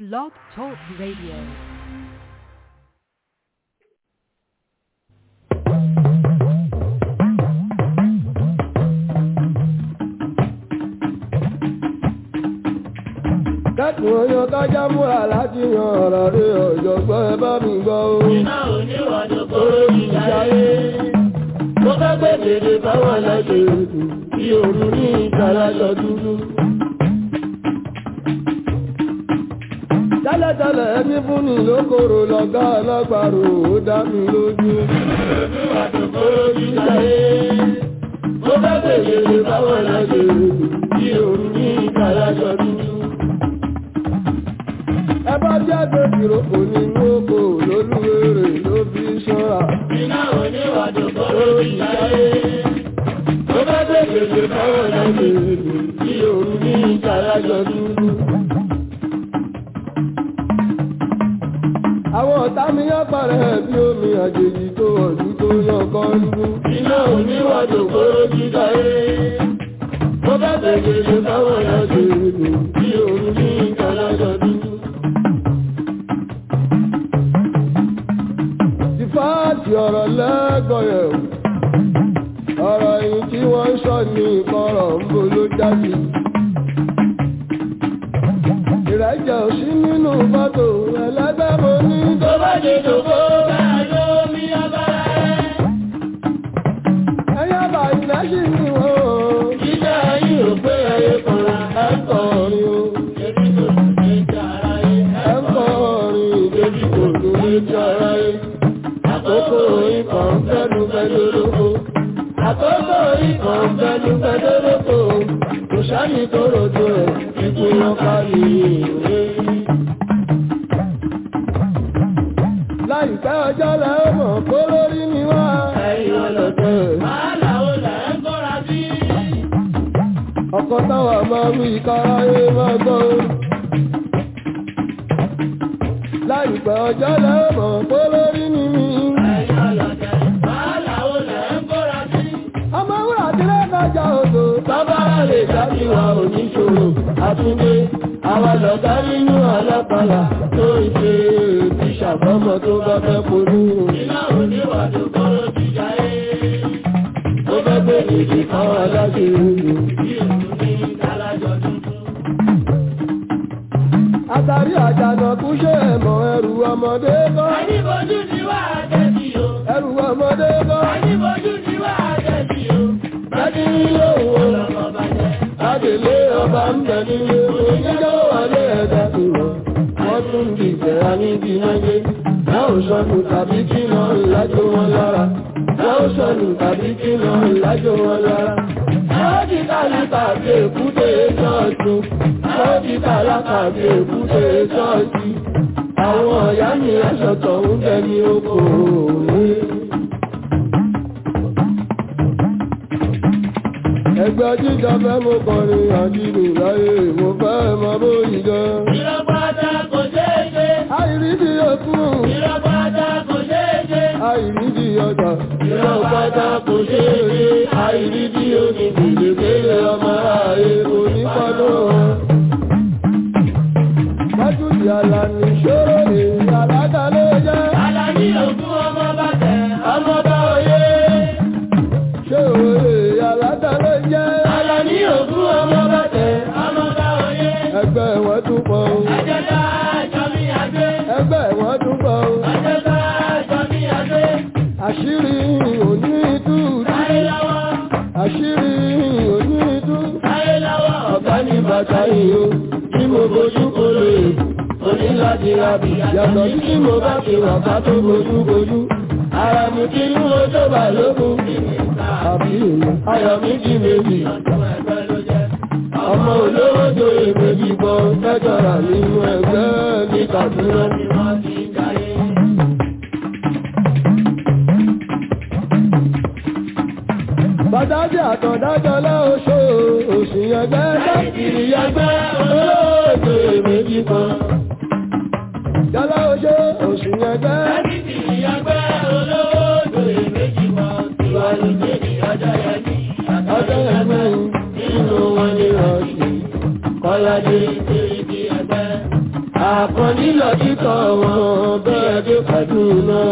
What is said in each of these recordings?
Blog Talk Radio. Kẹ́kùn oyan kájá múra láti yan ọ̀rọ̀ rí ọ̀jọ̀gbọ́n ẹ bá mi gbọ́ o. Iná oníwàdó kóró ìjáyé. Mo fẹ́ gbé dèdè báwọn lọ́jọ́ ètò bí òru ní ìtàlájọ dúdú. Tẹ́lẹ̀tẹ́lẹ̀ ẹni fún ni lókòrò lọ́gá alágbàrò ó dá mi lójú. Oníwàdó kóró ìjáyé. Mo fẹ́ gbé dèdè báwọn lọ́jọ́ ètò bí òru ní ìtàlájọ dúdú. Ẹ bá jẹ́ gbèsìrò kò nínú oko lólúwèrè ló fi ṣọ́ra. Iná oníwàdó kóró ìjáyé. Mo fẹ́ gbé dèdè báwọn lọ́jọ́ ètò bí òru ní ìtàlájọ dúdú. Àwọn ọ̀tá mi yán parẹ́ bí omi àjèjì tó ọ̀dú tó yàn kan nínú. Iná oníwàdó kóró ìjáyé. Mo fẹ́ gbé dèdè báwọn lọ́jọ́ ètò bí òru ní ìtàlájọ dúdú. Ìfáàtì ọ̀rọ̀ lẹ́gọ̀ọ́yẹ̀ o. Ọ̀rọ̀ yìí tí wọ́n ń sọ ní ìkọ̀rọ̀ ń bo ló jáde. Ìrẹ́jẹ̀ ò sí nínú fọ́tò ẹlẹ́gbẹ́ mo ní Tó bá dé dòkó bẹ́ẹ̀ ló mi abára ẹ̀. ẹyẹ bá ilẹ̀ sí ni wọ́n o. Jíjẹ́ ayé ò pé ẹyẹ kọ̀ra ẹ̀ ń kọ̀ Kọrin o, Ebi kò tún lè jẹ́ ara yẹ ẹ̀ ń kọrin Ebi kò tún lè jẹ́ ara yẹ. Àkókò ikọ̀ ń fẹ́nu fẹ́nu lóko. Àkókò ikọ̀ ń fẹ́nu fẹ́nu lóko. Kò sáyé tó rojo ẹ̀ ikú wọn kárí ìwé. láìpẹ́ ọjọ́ lẹ́ ó mọ̀ kó lórí ni wá. Ẹ̀yin ọlọ́dẹ. Wàhálà ó là ń kóra sí. Ọkọ̀ táwa máa wí káráyé máa gbọ́. Láìpẹ́ ọjọ́ lẹ́ ó mọ̀ kó lórí ni mí. Ẹ̀yin ọlọ́dẹ. Wàhálà ó là ń kóra sí. Ọmọ wúrà tí lè kọjá odò. Bábára lè dájú wa oníṣòro, àtúndé, àwa lọ̀gá nínú alápàlà tó ń ṣe ti ṣàbọ́mọ tó bá fẹ́ polú. Iná oníwàdó kọ́rọ̀ ti jáyé. Ó fẹ́ gbé nìdí kan aláṣẹ ìlú. Bí èlú ní alájọ tuntun. Àtàrí àjànàkú ṣe ẹ̀mọ̀ ẹrù ọmọdé kọ́. Àníbojú ni wà á tẹ̀sí o. Ẹrù ọmọdé kọ́. Àníbojú ni wà á tẹ̀sí o. Láti nílé òun Ọlọ́mọ bàjẹ́. Adèlé ọba ń bẹ nílé oníjọ́ wọlé ẹ̀dá tó wọ̀. Wọ́n tún di ìfẹ́ aníbi náyé. Láò sọnù tàbí kí lọ lájò wọn lára. Láò sọnù tàbí kí lọ lájò wọn lára. Àwọn ti tálákà bí èkúté ṣọ́ọ̀ṣì. Àwọn ti tálákà bí èkúté ṣọ́ọ̀ṣì. Àwọn ọ̀yá mi aṣọ̀tọ̀ ń bẹ ní oko òwe. Ẹgbẹ́ jíjọ fẹ́ mo kọrin àdìrò láyé mo fẹ́ mọ bóyí gan. Ìrọ̀pátá kò ṣeé ṣe. Àìrídì òkun, Ìrọ̀pátá kò ṣeé ṣe. àìrídì ọjà. Irọ́ pátá kò ṣe é rí àìrídí omi gbèdégbélé ọmọ ààrẹ Onípọ̀dọ̀ wọn. Májúdì àlàní ṣòro lè àládà ló jẹ́. Àlàní ògún ọmọ bá tẹ̀ ọmọ bá oyé. Ṣòro lè àládà ló jẹ́. Àlàní ògún ọmọ bá tẹ̀ ọmọ bá oyé. Ẹgbẹ́ wọn tún pọ̀ o. Àjẹta ẹjọ́ mi àgbé. Ẹgbẹ́ wọn tún pọ̀ o. Àjẹta ẹjọ́ mi àgbé. Àṣírí òní tú. Láyé lọ́wọ́, Àṣírí òní tú. láyé lọ́wọ́. Ọ̀gá ní bàtà yìí o, tí mo bojú kolo èbù, o ní láti ra bì. Yàtọ̀ sí tí mo bá ti wà ká tó bojú bojú. Ara mi kí inú o tó bà lókun. Àbí èmi, ayọ̀ mi di méjì. Ọ̀tún ẹgbẹ́ ló jẹ́. Ọmọ olówó tó èméjì bọ̀ tẹ́jọ́ra nínú ẹgbẹ́ ní Kàdúrà. Ni wọ́n ti jáyé. Bàdájì àtọ̀dájọ́ lẹ́oṣó òṣì ẹgbẹ́ Ìrì ẹgbẹ́ olówó tó èméjì kan. jálá oṣó òṣì ẹgbẹ́. Ìrì ẹgbẹ́ olówó tó èméjì kan. Ìwà ló jẹ́ ní ọjọ́ yẹn ní. Ọjọ́ ẹgbẹ́ Nínú wọn ni rọ̀ṣì. Kọ́ládé ṣe ibi ẹgbẹ́. àkànní lọ títọ̀ wọn bẹ́ẹ̀ dé Kaduna.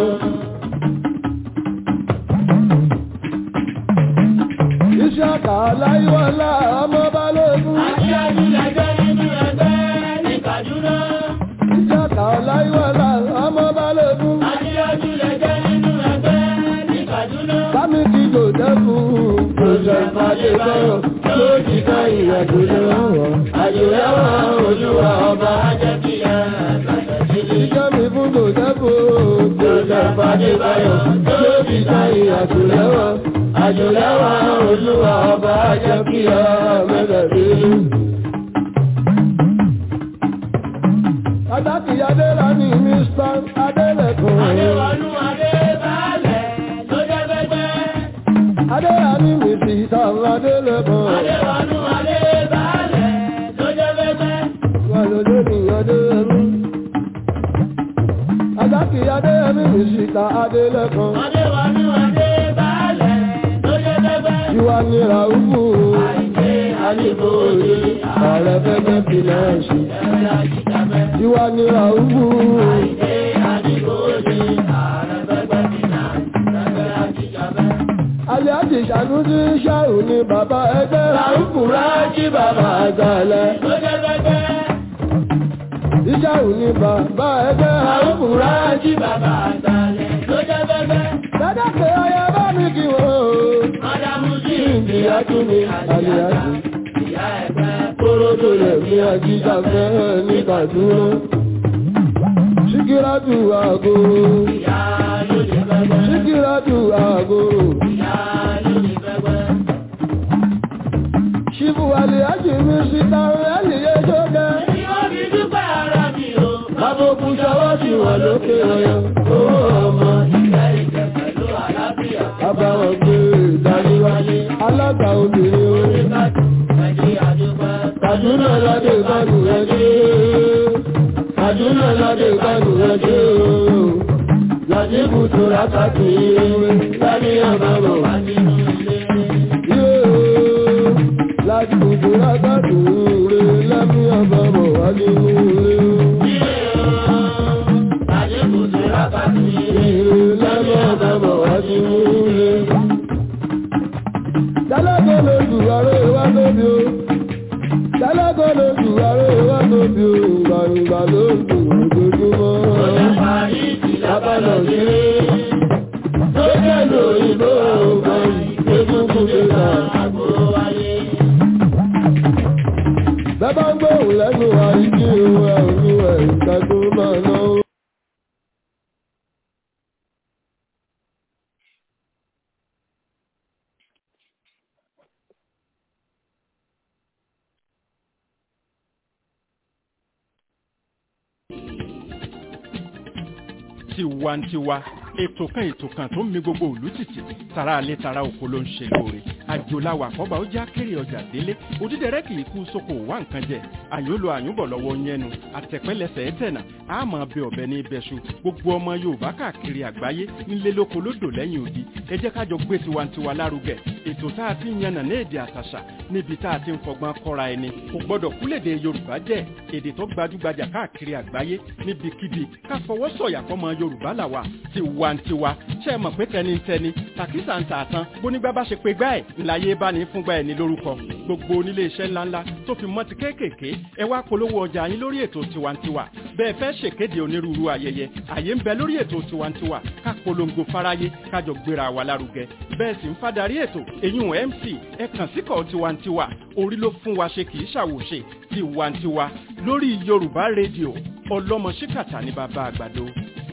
iṣẹ́ àkà láyíwọ́lá ọmọ balógun. Aṣíwájú lẹ́gbẹ́ nínú ẹgbẹ́ ní Kaduna. iṣẹ́ àkà láyíwọ́lá ọmọ balógun. Aṣíwájú lẹ́gbẹ́ nínú ẹgbẹ́ ní Kaduna. sámi kí jòdẹ́fù. Joseph Adébáyọ̀ ló ti ká ìrìnàjò lọ́wọ́. Àjò ẹ̀wọ̀n olúwa ọba ajẹ́kíyà àtàtàdélé. iṣẹ́ mi fún jòdẹ́fù. Joseph Adébáyọ̀ ló ti ká ìrìnàjò lọ́wọ́. Àjò ẹ̀wọ̀n olúwa ọba ajẹ́kíyà mẹ́tàdélé. Adáki Adélani Mr. Adélẹ̀kùn. Adéwọlú Adébálẹ̀ ló jẹ́ gbẹ́gbẹ́. Adélani Mr. Adélẹ̀kùn. Adéwọlú Adébálẹ̀ ló jẹ́ gbẹ́gbẹ́. Wà lóde ní Adéyẹmí. Adáki Adéyẹmí Mr. Adélẹ̀kùn. Adéwọlú Adébálẹ̀ ló jẹ́ gbẹ́gbẹ́. Ìwà ni Ràúfù. Àìké Adébóyè Ààrẹ fẹ́fẹ́ fìlẹ́ǹsì. ẹ̀rẹ́ àjíjàmẹ́. Ìwà ni Ràúfù. Àìké Adébóyè ààrẹ fẹ́gbẹ́ fìlà ẹ̀rẹ́ àjíjàmẹ́. Alẹ́ àti Ṣànúsí Ṣáù ni bàbá ẹgbẹ́. Ràúfù rájí bàbá àgbàlẹ̀ ló jẹ́ gbẹ́gbẹ́. Ìṣàù ni bàbá ẹgbẹ́. Ràúfù rájí bàbá àgbàlẹ̀ ló jẹ́ gbẹ́gbẹ́. Dada pé ọyẹ bá mi kí wọ́n o. Mádàmú sí ìyá tún ní àlìyájà. Ìyá ẹ̀gbẹ́ kóródó lẹ̀ ní àjíjà fẹ́ ní Kàdúrà. Síkírátù àgò. ìyá ló lè gbẹ́gbẹ́. Síkírátù àgò. Ìyá ló lè gbẹ́gbẹ́. Ṣíbù àlìyájì mi síta ẹ̀lìyé ṣókẹ́. Èmi ò fi dúpẹ́ ara mi o. Bábòkú ṣọwọ́ sí wọn lókè ọyọ. Owó ọmọ ìfẹ́ ìjẹ pẹ̀lú àlàáfíà. Àbáwọn gbé ìdarí wálé. Alága obìnrin o. Oníkàtú ẹ̀jẹ̀ àdúpẹ́. Kàdúnà ládé ìbánu ẹjẹ́. Kàdúnà ládé ìbánu ẹjẹ́ o. Làdíbù tó rákàtì ìrìn lábí àbámọ̀. Wá nínú ilé. Yóò láti gbogbo rákàtì ìrìn lábí àbámọ̀ wá nínú ilé. Ilé o. Àdínkù tó rákàtú ilé. Ìrìn lábí àbámọ̀ wá nínú ilé. Dálágọ́ lójú ààrẹ wá lóbi o. Dálágọ́ lójú ààrẹ wá lóbi o. Gbàǹgbà lójú ojoojúmọ́. Ọjà parí ti lábàlọ̀ kéré. Tó jẹ́ lóyìnbó ọgbọ̀n egungun lè ta àgbo wáyé. Bẹ́bá ń gbóhùn lẹ́nu àìjí ohun ẹ̀ òní ẹ̀ ìgbà tó máa náwó. tiwantiwa ètò kan ètò kan tó ń mi gbogbo òlú tìtì tara alẹ́ tara oko ló ń ṣe lóore àjòláwà àkọ́bà ó já kéré ọjà délé òdídẹrẹ́ kì í kú sóko wá nǹkan jẹ àyùnlò àyùnbọ̀ lọ́wọ́ yẹnu àtẹ̀pẹ́lẹsẹ̀ ẹ̀tẹ̀nà àmọ́ bẹ ọ̀bẹ ní ibẹ̀ṣu gbogbo ọmọ yorùbá káàkiri àgbáyé nílé lóko lódò lẹ́yìn odi ẹ jẹ́ kájọ gbé tiwantiwa lárugẹ ètò tá a ti ń yànnà ní èdè àtàṣà níbi tá a ti ń fọgbọ́n kọ́ra ẹni kò gbọ́dọ̀ kúlèdè yorùbá jẹ́ èdè tó gbajúgbajà káàkiri àgbáyé níbikíbi ká fọwọ́ sọ̀yà fọmọ yorùbá làwà tiwantiwa ṣe é mọ̀ pé tẹnitẹni tàkísà ń tààtàn bónígbà bá ṣe pé gbá ẹ̀ ńláyé bá ní fúngbà ẹ̀ ní lórúkọ gbogbo onílé iṣẹ́ ńláńlá tó fi mọ́ ti kéékèèké ẹ wá polówó ọjà yín lórí ètò tiwantiwa bẹ́ẹ̀ fẹ́ ṣèkéde onírúurú ayẹyẹ àyè ń bẹ lórí ètò tiwantiwa ká polongo fáráyé kájọ gbéra wa lárugẹ bẹ́ẹ̀ sì ń fadarí ètò èyún mc ẹ kàn síkọ̀ tiwantiwa orí ló fún wa ṣe kì í ṣàwòṣe tiwantiwa lórí yorùbá rédíò ọlọ́mọ ṣíkàtà ní bàbá àgbàdo.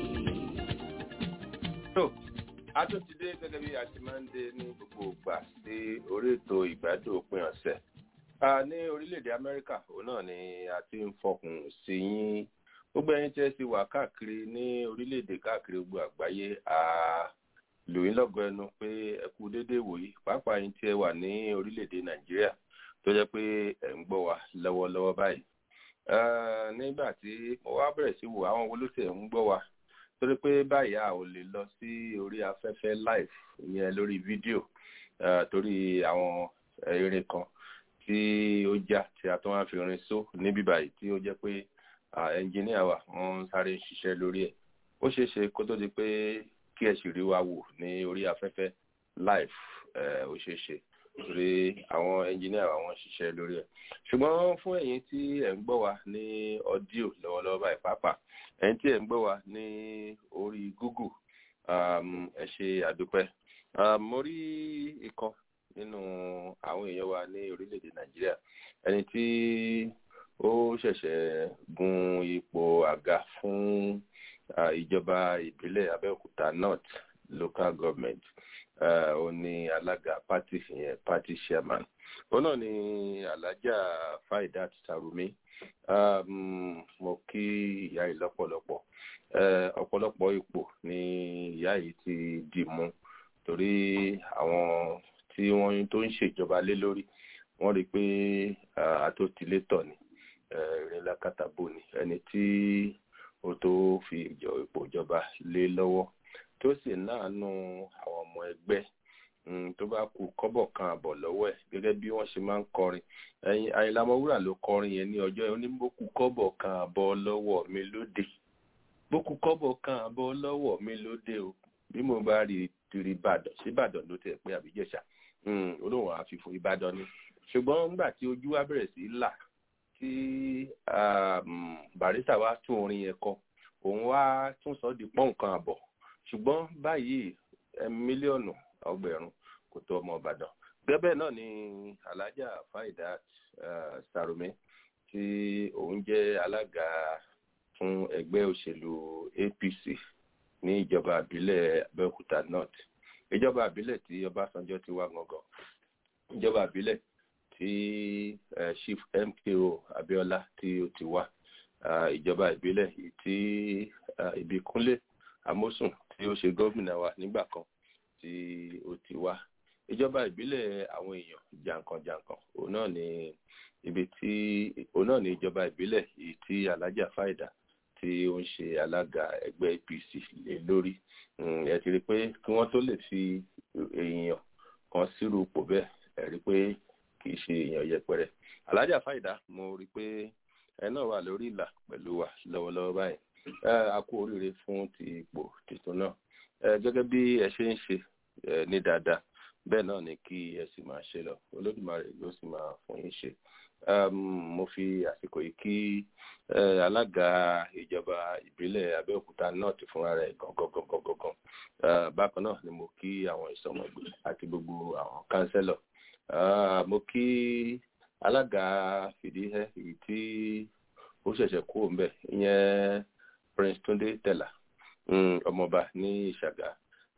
tó a tún ti dé gẹ́gẹ́ bí a ti máa ń dé ní gbogbo ìgbà sí orí ètò ìgbádùn òpin ọ̀sẹ̀ a ní orílẹ̀-èdè amẹ́ríkà òun náà ni a ti ń fọkùn sí yín gbogbo ẹyin tí ẹ ti wà káàkiri ní orílẹ̀-èdè káàkiri gbogbo àgbáyé a lò yín lọ́gọ ẹnu pé ẹ kú déédéé wòyí pàápàá yín tí ẹ wà ní orílẹ̀-èdè nàìjíríà tó jẹ́ pé ẹ̀ ń gbọ́ wa lọ́wọ́lọ́wọ́ báyìí nígbà tí mo wá bẹ̀rẹ̀ sí wò àwọn wo ló tẹ̀ ń gbọ́ wa torí pé báyìí a ò lè lọ sí orí afẹ́fẹ́ live ìyẹn lórí fídíò torí àwọn irin kan tí ó já tí a tún wá fi rin só níbí báyìí tí ó jẹ́ pé ẹnjìníà wa wọ́n sáré ń ṣiṣẹ́ lórí ẹ̀ ó ṣeé ṣe kó tó di pé kí ẹ sì rí wa wò ní orí afẹ́fẹ́ live ó ṣeé ṣe torí àwọn ẹnjìníà wa wọ́n ṣiṣẹ́ lórí ẹ̀ ṣùgbọ́n fún ẹ̀yin tí ẹ̀ ń gbọ́ wa ní ọ́díò lọ́wọ́lọ́wọ́ báyìí pàápàá ẹ̀yin tí ẹ̀ ń gbọ́ wa ní orí google ẹ ṣe àdúpẹ́ mo rí ikọ̀ nínú àwọn èèyàn wa ní orílẹ̀-èdè nàìjíríà ẹni tí ó ṣẹ̀ṣẹ̀ gun ipò àga fún ìjọba ìbílẹ̀ abẹ́òkúta north local government ó ní alága party yẹn party chairman ó náà ní alájà faidat sarumi mo kí ìyá yìí lọ́pọ̀lọpọ̀ ọ̀pọ̀lọpọ̀ ipò ní ìyá yìí ti dì mú torí àwọn tí wọ́n tó ń ṣèjọba lé lórí wọ́n rí i pé àtòtílétọ̀ ni ìrìnlá kàtàbó ni ẹni tí ó tó fi ipò ìjọba lé lọ́wọ́ tó sì náànú àwọn ọmọ ẹgbẹ́ tó bá kú kọ́bọ̀ kan àbọ̀ lọ́wọ́ ẹ̀ gẹ́gẹ́ bí wọ́n ṣe máa ń kọrin ẹ̀yin Àyìnlá Ọmọwúrà ló kọrin yẹn ní ọjọ́ yẹn ó ní bókú kọ́bọ̀ kan àbọ̀ lọ́wọ́ mi lóde bókú kọ́bọ̀ kan àbọ̀ lọ́wọ́ mi lóde o bí mo bá rí rí Ìbàdàn sí Ìbàdàn ló tẹ̀ pé àbíjẹ̀ṣà olóhùn àfihàn Ìbàdàn ni ṣùgbọ́n nígbà tí ojú wa bẹ̀rẹ̀ sí là tí Barrister wa tún orin yẹn kọ òun wá tún sọ di pọ́n nǹkan àbọ̀ ṣùgbọ́n báyìí mílíọ̀nù ọgbẹ̀rún kò tó ọmọ Ìbàdàn gẹ́gẹ́ náà ni Alhaja Faidat Sarumi tí òun jẹ́ alága fún ẹgbẹ́ òṣèlú APC ní ìjọba àbílẹ̀ Abẹ́òkúta North ìjọba àbílẹ̀ tí Ọbásanjọ́ ti wá gangan ìjọba àbílẹ̀ tí Chief MKO Abíọ́lá tí ó ti wá ìjọba ìbílẹ̀ tí Ìbíkúnlé Amósùn tí ó ṣe gómìnà wa nígbà kan tí ó ti wá ìjọba ìbílẹ̀ àwọn èèyàn jàǹkànjàǹkàn òun náà ni ibi tí òun náà ni ìjọba ìbílẹ̀ yìí tí Alhaja Faida tí ó ń ṣe alága ẹgbẹ́ APC lé lórí ẹ ti rí i pé kí wọ́n tó lè fi èèyàn kan sírú ipò bẹ́ẹ̀ ẹ rí i pé kì í ṣe èèyàn yẹpẹrẹ Alhaja Faida mo rí i pé ẹ náà wà lórí ìlà pẹ̀lú wa lọ́wọ́lọ́wọ́ báyìí a kú oríire fún ti ipò tuntun náà gẹ́gẹ́ bí ẹ ṣe ń ṣe ní dáadáa bẹ́ẹ̀ náà ni kí ẹ sì máa ṣe lọ olódùmarè ló sì máa fún yín ṣe mo fi àsìkò yìí kí alága ìjọba ìbílẹ̀ Abẹ́òkúta north fúnra rẹ̀ gangan bákan náà ni mo kí àwọn ìsọmọgbè àti gbogbo àwọn kánsẹ́lọ̀ mo kí alága fìdíhẹ́ èyí tí ó ṣẹ̀ṣẹ̀ kú òun bẹ̀ ìyẹn Prince Túndé Tẹ̀là ọmọọba ní Ìṣàgà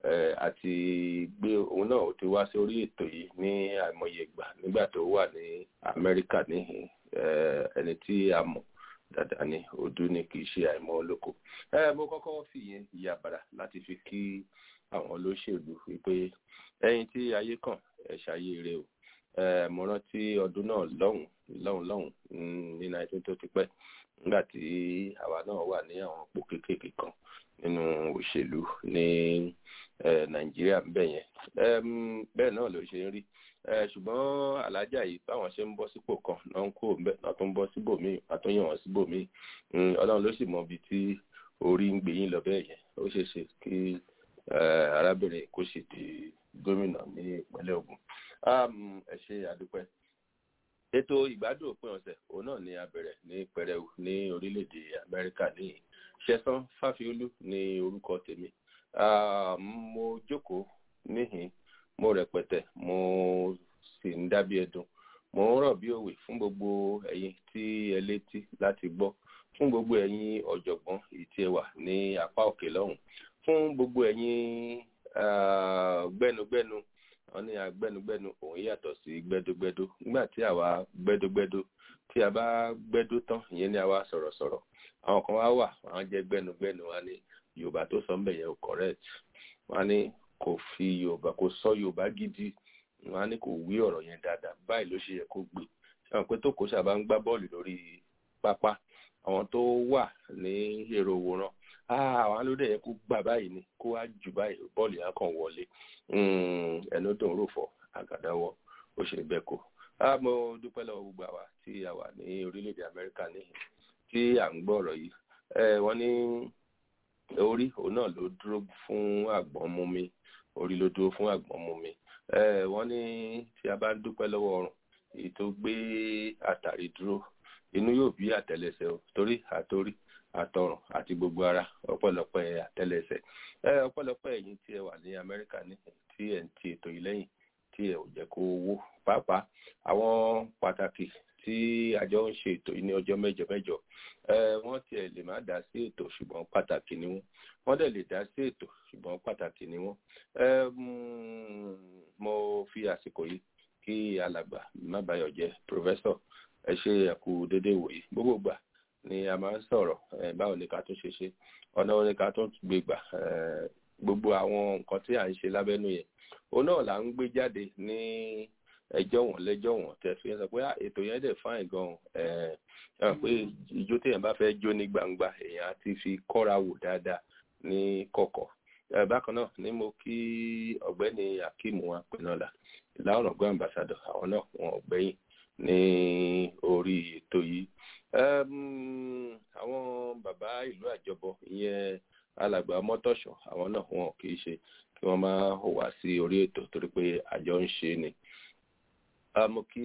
àti gbé òun náà ó ti wá sórí ètò yìí ní àìmọye ìgbà nígbà tó wà ní Amẹ́ríkà ní ẹni tí a mọ̀ dáadáa ní ọdún ní kì í ṣe àìmọ̀ olóko mo kọ́kọ́ fi yẹn ìyàbàrà láti fi kí àwọn olóṣèlú wípé ẹ̀yin tí ayé kàn ẹ ṣàyè rẹ o mo rántí ọdún náà lọ́hùn lọ́hùn lọ́hùn ní nineteen tó ti pẹ́ nígbà tí àwa náà wà ní àwọn òpó kéékèèké kan nínú òṣèlú ní nàìjíríà bẹ́ẹ̀ yẹn bẹ́ẹ̀ náà ló ṣe ń rí ṣùgbọ́n alájà yìí báwọn ṣe ń bọ́ sípò kan náà ń kó bẹ́ẹ̀ náà tó ń bọ́ síbòmíì náà tó yàn wọ́n síbòmíì ọlọ́run ló sì mọ ibi tí orí ń gbé yín lọ bẹ́ẹ̀ yẹn ó ṣeé ṣe kí arábìnrin kó sì di gómìnà ní ìpínlẹ̀ Ògùn ẹ ṣe àdúpẹ́ ètò ìgbádùn òpin ọ̀sẹ̀ òun náà ni a bẹ̀rẹ̀ ní pẹrẹu ní orílẹ̀-èdè Amẹ́ríkà ní ṣẹ̀san fáfiolú ní orúkọ tèmi mo jókòó níhìn mo rẹpẹtẹ mo sì ń dábí ẹdun mo ń rọ̀ bí òwe fún gbogbo ẹ̀yin tí ẹ létí láti gbọ́ fún gbogbo ẹ̀yin ọ̀jọ̀gbọ́n èyí tí ẹ wà ní apá òkè lọ́hùn fún gbogbo ẹ̀yin gbẹ́nugbẹ́nu wọ́n ní agbẹ́nugbẹ́nu òun yàtọ̀ sí gbẹ́dógbẹ́dó nígbà tí àwa gbẹ́dógbẹ́dó tí a bá gbẹ́dó tán ìyẹn ní àwa sọ̀rọ̀sọ̀rọ̀ àwọn kan wá wà wọ́n jẹ́ gbẹ́nugbẹ́nu wọ́n ní yorùbá tó sọ ń bẹ̀ yẹn ò correct wọ́n ní kò fi yorùbá kò sọ yorùbá gidi wọ́n ní kò wí ọ̀rọ̀ yẹn dáadáa báyìí ló ṣe yẹ kó gbé ṣáà pé tó kó sábà ń gbá bọ́ọ̀lù lórí pápá àwọn tó wà ní èrò òwòrán àwọn ló dẹ̀ yẹ kó gbà báyìí ni kó wá jù báyìí bọ́ọ̀lù yẹn kàn wọlé ẹnu dùn rò fọ àgàdáwọ ó ṣe bẹ́ẹ̀ kó. mo dúpẹ́ lọ́wọ́ gbogbo àwa tí a wà ní orílẹ̀-èdè amẹ́ríkà níhìn tí à ń gbọ́ ọ̀rọ̀ yìí wọ́n ní orí òun náà ló dúró fún àgbọ̀n mú mi orí ló dúró fún àgbọ̀n mú mi wọ́n ní tí a bá ń dúpẹ́ lọ́wọ́ ọrùn èyí tó gbé àtàrí dúró inú yóò bí àtẹ́lẹsẹ̀ o torí àtorí àtọrùn àti gbogbo ara ọ̀pọ̀lọpọ̀ àtẹ́lẹsẹ̀ ọ̀pọ̀lọpọ̀ ẹ̀yin tí ẹ wà ní Amẹ́ríkà ní tí ẹ ń ti ètò yìí lẹ́yìn tí ẹ ò jẹ́ kó wó pàápàá àwọn pàtàkì tí àjọ ń ṣe ètò yìí ní ọjọ́ mẹ́jọ mẹ́jọ wọ́n tiẹ̀ lè má dá sí ètò ṣùgbọ́n pàtàkì ni wọ́n wọ́n dẹ̀ lè dá sí ètò ṣùgbọ́n pàtàkì ni wọ́n mo fi àsìkò yìí kí alàgbà má bayọ̀ jẹ́ pòfẹ́sọ̀ ẹ ṣe ẹ̀kú déédéé wòye gbogbo gbà ni a máa ń sọ̀rọ̀ báwo ni ká tún ṣe ṣe ọ̀nà wo ni ká tún gbé gbà gbogbo àwọn nǹkan tí à ń ṣe lábẹ́nú yẹn òun náà là ń gbé jáde ní ẹjọ́ wọn lẹ́jọ́ wọn tẹ̀ fi sọ pé ètò yẹn dẹ̀ fáìn gan ẹ̀ pé ijó téèyàn bá fẹ́ jó ní gbangba èèyàn á ti fi kọ́ra wò dáadáa ní kọ̀kọ̀ bákan náà ni mo kí ọ̀gbẹ́ni akeem wa pinnola ìlànà ọ̀gbẹ́ ambassadọ̀ àwọn náà wọn ọ̀gbẹ́yìn ní orí ètò yìí àwọn bàbá ìlú àjọbọ ìyẹn alàgbà mọ́tọ̀ṣọ́ àwọn náà wọn kì í ṣe kí wọ́n máa wá sí orí ètò torí pé àjọ ń ṣe ni mo kí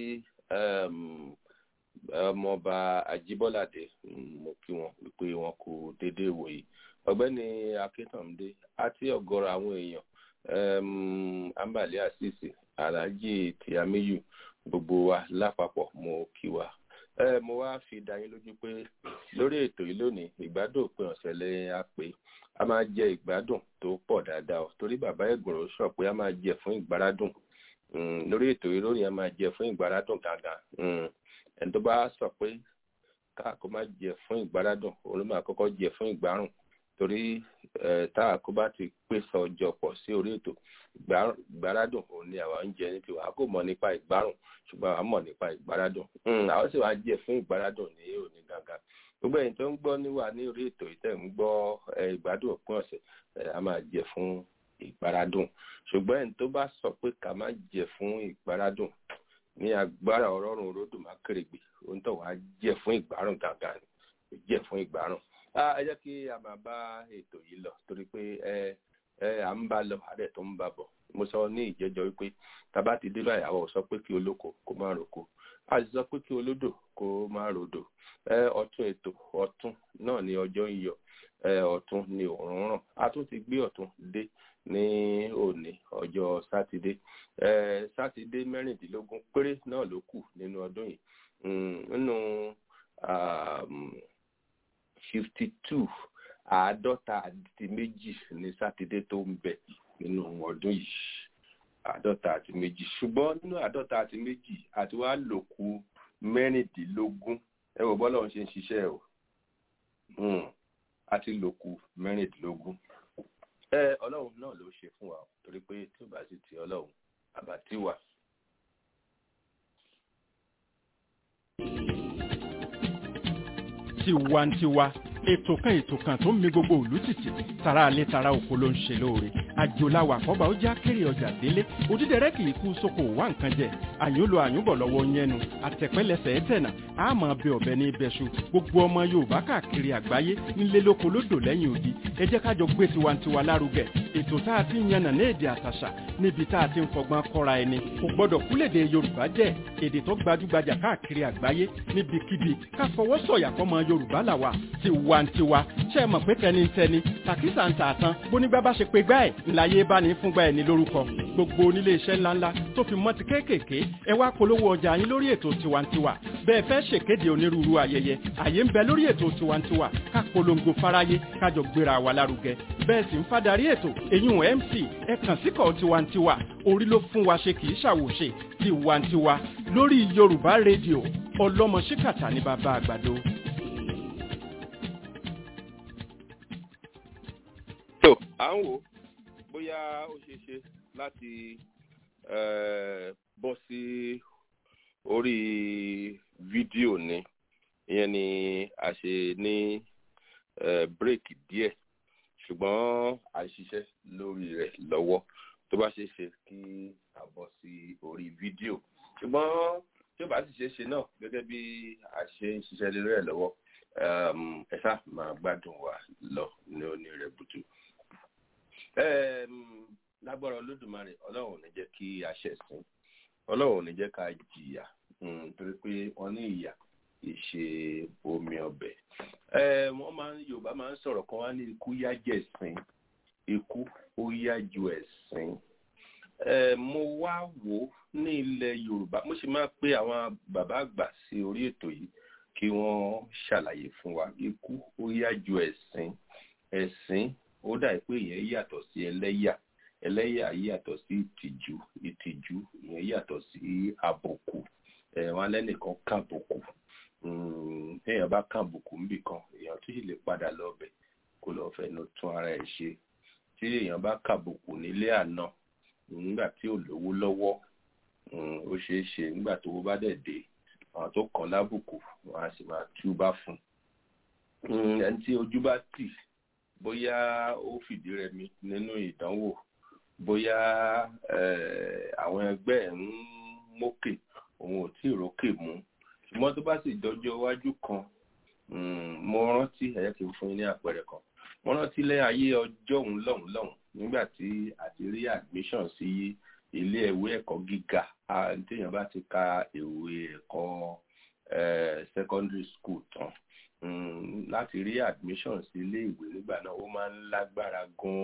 ọmọọba ajíbọ́ládé mo kí wọn wípé wọn kò déédéé wòye ọ̀gbẹ́ni akíntàndé àti ọ̀gọ̀rọ̀ àwọn èèyàn ambali asisi alhaji tiamiyu gbogbo wa lápapọ̀ mo kí wa mo wá fi dá yín lójú pé lórí ètò yìí lónìí ìgbádùn òpin ọ̀sẹ̀ lẹ́yìn á pé a máa jẹ ìgbádùn tó pọ̀ dáadáa torí bàbá ẹ̀gbọ́n sọ pé a máa jẹ fún ìgbáradùn lórí ètò yìí lónìí a máa jẹ fún ìgbáradùn gàgà ẹni tó bá sọ pé káàkó má jẹ fún ìgbáradùn òun ló máa kọ́kọ́ jẹ fún ìgbárùn torí tá a kó bá ti pèsè ọjọ́ pọ̀ sí orí ètò ìgbáradùn òun ni àwa ń jẹ ní tiwa a kò mọ̀ nípa ìgbárùn ṣùgbọ́n àwa mọ̀ nípa ìgbáradùn àwọn sì wá jẹ fún ìgbáradùn ní òní gangan gbogbo ẹ̀yin tó ń gbọ́ níwà ní orí ètò ìtẹ̀ ń gbọ́ ìgbádùn òpin ọ̀sẹ̀ a máa jẹ fún ìgbáradùn ṣùgbọ́n ẹni tó bá sọ pé ká má jẹ fún ìgbáradùn ní agbára ọlọ́run ròdùn má kérègbè òun tó wàá jẹ fún ìgbárùn gangan jẹ fún ìgbárùn ẹ jẹ́ kí a máa bá ètò yìí lọ torí pé ẹ ẹ à ń bá lọ àdẹ tó ń bá bọ̀ mo sọ ní ìjẹ́jọ́ wípé tàbá ti dé báyìí àwọn ò sọ pé kí olóko kó má roko a sì sọ pé kí olódò kó má rodò ẹ ọ̀tún ètò ọ̀tún náà ni ọjọ́ ń yọ ẹ ọ̀tún ni òórùn ràn a tún ti gbé ọ̀tún dé ní òní ọjọ́ sátidé ẹ sátidé mẹ́rìndínlógún péré náà ló kù nínú ọdún yìí nínú fifty two àádọ́ta àti méjì ní sátidé tó ń bẹ nínú ọdún yìí àádọ́ta àti méjì ṣùgbọ́n nínú àádọ́ta àti méjì àti wàá lòkù mẹ́rìndínlógún ẹ wò bọ́lá òun ṣe ń ṣiṣẹ́ o àti lòkù mẹ́rìndínlógún ẹ ọlọ́run náà ló ṣe fún wa torí pé tí ò bá sì ti ọlọ́run àbátí wà. tiwantiwa ètò kan ètò kan tó ń mi gbogbo òlú tìtì tara alẹ́ tara oko ló ń ṣe lóore àjòláwà àkọ́bà ó já kéré ọjà délé òdídẹrẹ́ kì í kú sóko wá nǹkan jẹ àyùnlò àyùnbọ̀ lọ́wọ́ yẹnu àtẹ̀pẹ́lẹsẹ̀ ẹ̀tẹ̀nà àmọ́ bẹ ọ̀bẹ ní ibẹ̀ṣu gbogbo ọmọ yorùbá káàkiri àgbáyé ńlẹ́ lóko lódò lẹ́yìn odi ẹ jẹ́ kájọ gbé tiwantiwa lárugẹ ètò tá a ti ń yànnà ní èdè àtàṣà níbi tá a ti ń fọgbọ́n kọ́ra ẹni kò gbọ́dọ̀ kúlèdè yorùbá jẹ́ èdè tó gbajúgbajà káàkiri àgbáyé níbikíbi ká fọwọ́ sọ̀yà fọmọ yorùbá làwà tiwantiwa ṣe é mọ̀ pé tẹnitẹni tàkísà ń tààtàn bónígbà bá ṣe pé gbá ẹ̀ ńláyé bá ní fúngbà ẹ̀ ní lórúkọ gbogbo onílé iṣẹ́ ńláńlá tó fi mọ́ ti kéékèèké ẹ wá polówó ọjà yín lórí ètò tiwantiwa bẹ́ẹ̀ fẹ́ ṣèkéde onírúurú ayẹyẹ àyè ń bẹ lórí ètò tiwantiwa ká polongo fáráyé kájọ gbéra wa lárugẹ bẹ́ẹ̀ sì ń fadarí ètò eyín mc ẹ kàn síkọ̀ tiwantiwa orí ló fún wa ṣe kì í ṣàwòṣe tiwantiwa lórí yorùbá rédíò ọlọ́mọ ṣíkàtà ní bàbá àgbàdo. tó à ń wò bóyá ó ṣeé ṣe láti bọ́ sí orí fídíò ni ìyẹn ni a ṣe ní bírèkì díẹ̀ ṣùgbọ́n a ṣiṣẹ́ lórí rẹ̀ lọ́wọ́ tó bá ṣeé ṣe kí a bọ́ sí orí fídíò ṣùgbọ́n tí ó bá sì ṣeé ṣe náà gẹ́gẹ́ bí a ṣe ń ṣiṣẹ́ lórí rẹ̀ lọ́wọ́ ẹ ṣáà máa gbádùn wa lọ ní onírẹ̀bùtù lágbára olódùmarè ọlọ́run ò ní jẹ́ kí a ṣẹ̀sìn ọlọ́run ò ní jẹ́ ká jìyà torí pé wọ́n ní ìyà ìṣe omi ọbẹ̀ wọ́n máa ń yorùbá máa ń sọ̀rọ̀ kan wá ní ikú yá jẹ̀sìn ikú ó yá ju ẹ̀sìn mo wá wò ó ní ilẹ̀ yorùbá mo sì máa pe àwọn bàbá àgbà sí orí ètò yìí kí wọ́n ṣàlàyé fún wa ikú ó yá ju ẹ̀sìn ẹ̀sìn ó dà pé ìyẹn yàtọ̀ sí ẹlẹ́yà ẹlẹ́yà yàtọ̀ sí ìtìjú ìtìjú ìyẹn yàtọ̀ sí àbùkù wọn lẹ́nìkan kàbùkù téèyàn bá kàbùkù níbì kan èèyàn tó sì lè padà lọ́bẹ̀ kó lọ́ọ́ fẹnu tún ara ẹ̀ ṣe tí èèyàn bá kàbùkù nílé àná nígbà tí ò lówó lọ́wọ́ ó ṣeé ṣe nígbà tó bá dẹ̀ dé àwọn tó kàn lábùkù wọn á sì máa túbá fún ẹni tí ojú bá tì bóyá ó fìdí rẹmi nínú ìdánwò bóyá àwọn ẹgbẹ́ ẹ̀ ń mókè òun ò tí ì rókè mú ṣùgbọ́n tó bá sì dọjọ́ iwájú kan mo rántí ẹ̀yẹ́ kí n fún yín ní àpẹẹrẹ kan mo rántí lẹ́yìn ayé ọjọ́ òun lọ́hùn lọ́hùn nígbà tí àti rí admission sí ilé ìwé ẹ̀kọ́ gíga téèyàn bá ti ka ìwé ẹ̀kọ́ secondary school tán láti rí admission sí ilé ìwé nígbà náà ó máa ń lágbára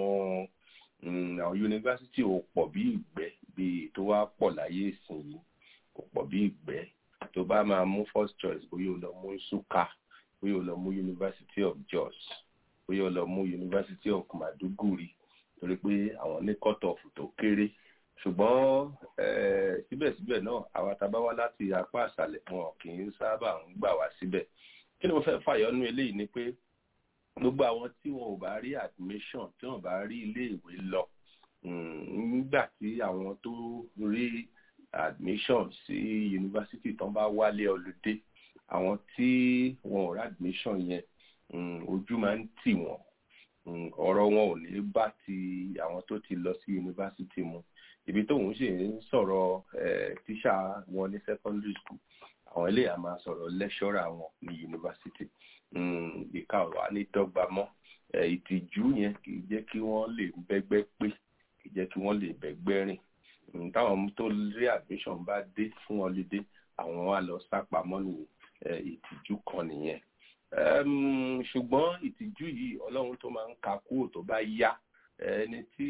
gan-an àwọn yunifásitì ò pọ̀ bí ìgbẹ́ bí tó wá pọ̀ láyé ìsinyìí kò pọ̀ bí ìgbẹ́ tó bá máa mú first choice bóyá o lọ mú Nsukka bóyá o lọ mú University of Jos bóyá o lọ mú University of Maduguri torí pé àwọn ní cut off tó kéré ṣùgbọ́n síbẹ̀síbẹ̀ náà àwa tá a bá wá láti apá àṣàlẹ̀ wọn kì í sábà ń gbà wá síbẹ̀ kí ni mo fẹ́ fàyọnú eléyìí ni pé gbogbo àwọn tí wọn ò bá rí admission tí wọn bá rí ilé ìwé lọ nígbà tí àwọn tó rí admission sí yunifásitì tán bá wálé ọlùdé àwọn tí wọn ò rí admission yẹn ojú máa ń tì wọ́n ọ̀rọ̀ wọn ò ní bá ti àwọn tó ti lọ sí yunifásitì mu ibi tóun sì ń sọ̀rọ̀ tíṣà wọn ní secondary school àwọn ilé àmà sọ̀rọ̀ lẹ́ṣọ́rà wọn ní yunifásitì ìka ọ̀rọ̀ á ní dọ́gba mọ́ ìtìjú yẹn kì í jẹ́ kí wọ́n lè bẹ́gbẹ́ pé kì í jẹ́ kí wọ́n lè bẹ́gbẹ́ rìn táwọn tó rí admission bá dé fún holiday àwọn wa lọ sápamọ́ ní ìtìjú kan nìyẹn ṣùgbọ́n ìtìjú yìí ọlọ́run tó máa ń ka kúrò tó bá yá ẹni tí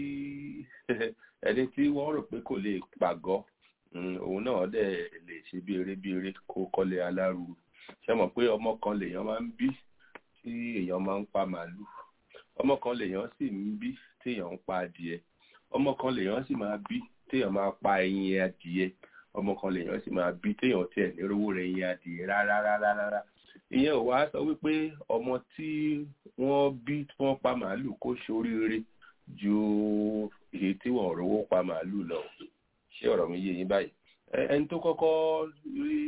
ẹni tí wọ́n rò pé kò lè pàgọ́ òun náà dẹ̀ lè ṣe bí eré bí eré kó kọ́lé alárùú ṣe mọ̀ pé ọmọ kan lèèyàn máa ń bí tí èèyàn máa ń pa màálù ọmọ kan lèèyàn sì ń bí tí èèyàn ń pa adìẹ ọmọ kan lèèyàn sì máa bí téèyàn máa pa ẹyin adìẹ ọmọ kan lèèyàn sì máa bí téèyàn tiẹ̀ nírówó rẹ̀ ẹyin adìẹ rárá rárá rárá ìyẹn ò wá sọ wípé ọmọ tí wọ́n bí tí wọ́n pa màálù kó ṣoríire ju èyí tí wọ́n rówó pa màálù lọ ṣé ọ̀rọ̀ mi yé yín báyìí ẹni tó kọ́kọ́ rí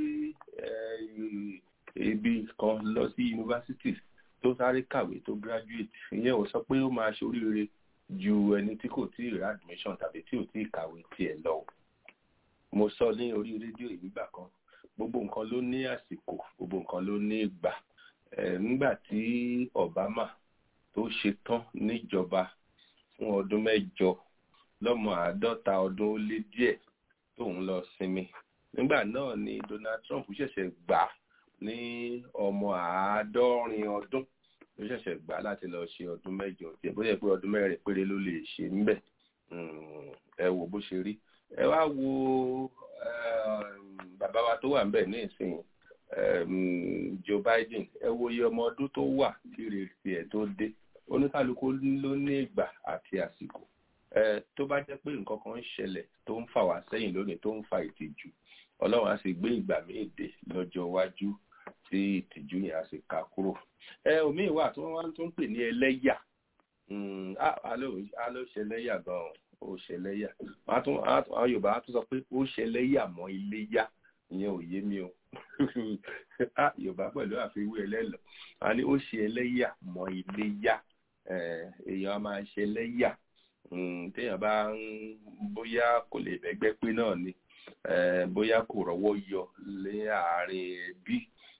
ibi kan lọ sí yunifásitì tó sáré kàwé tó graduate ìyẹn ò sọ pé ó máa ṣoríire ju ẹni tí kò tí ì rí admission tàbí tí ò tí ì kàwé tiẹ̀ lọ mo sọ ní orí rédíò ìgbà kan gbogbo nǹkan ló ní àsìkò gbogbo nǹkan ló ní ìgbà nígbà tí Obama tó ṣe tán níjọba fún ọdún mẹ́jọ lọ́mọ àádọ́ta ọdún ó lé díẹ̀ tóun lọ sinmi nígbà náà ni Donald Trump ṣẹ̀ṣẹ̀ gbà ní ọmọ àádọ́rin ọdún ló ṣẹ̀ṣẹ̀ gbà láti lọ ṣe ọdún mẹ́jọ tiẹ̀ bó yẹ pé ọdún mẹ́rin péré ló lè ṣe níbẹ̀ ẹ wò bó ṣe rí ẹ wá wo bàbá wa tó wà ń bẹ̀ ní ìsìn Joe Biden ẹ wo iye ọmọ ọdún tó wà tí ìrètí ẹ̀ tó dé oníkálukú ló ní ìgbà àti àsìkò tó bá jẹ́ pé nǹkan kan ń ṣẹlẹ̀ tó ń fà wá sẹ́yìn lónìí tó ń fa ìtìjú ọlọ́run á sì gbé ìgbà míì dé lọ́jọ́ iwájú tí ìtìjú yẹn á sì ká kúrò ẹ òmíì wà tí wọ́n wá tún pè ní ẹlẹ́yà á ló ṣẹlẹ́yà gan-an ó ṣẹlẹ́yà àwọn yorùbá á tún sọ pé ó ṣẹlẹ́yà mọ́ iléyà ìyẹn ò yé mi o yorùbá pẹ̀lú àfiwé ẹlẹ́lọ a ní ó ṣe ẹlẹ́yà mọ́ iléyà èèyàn á máa ṣe ẹlẹ́yà téèyàn bá ń bóyá kò lè bẹ́gbẹ́ pé náà ni bóyá kò rọ́wọ́ yọ lé àárín ẹbí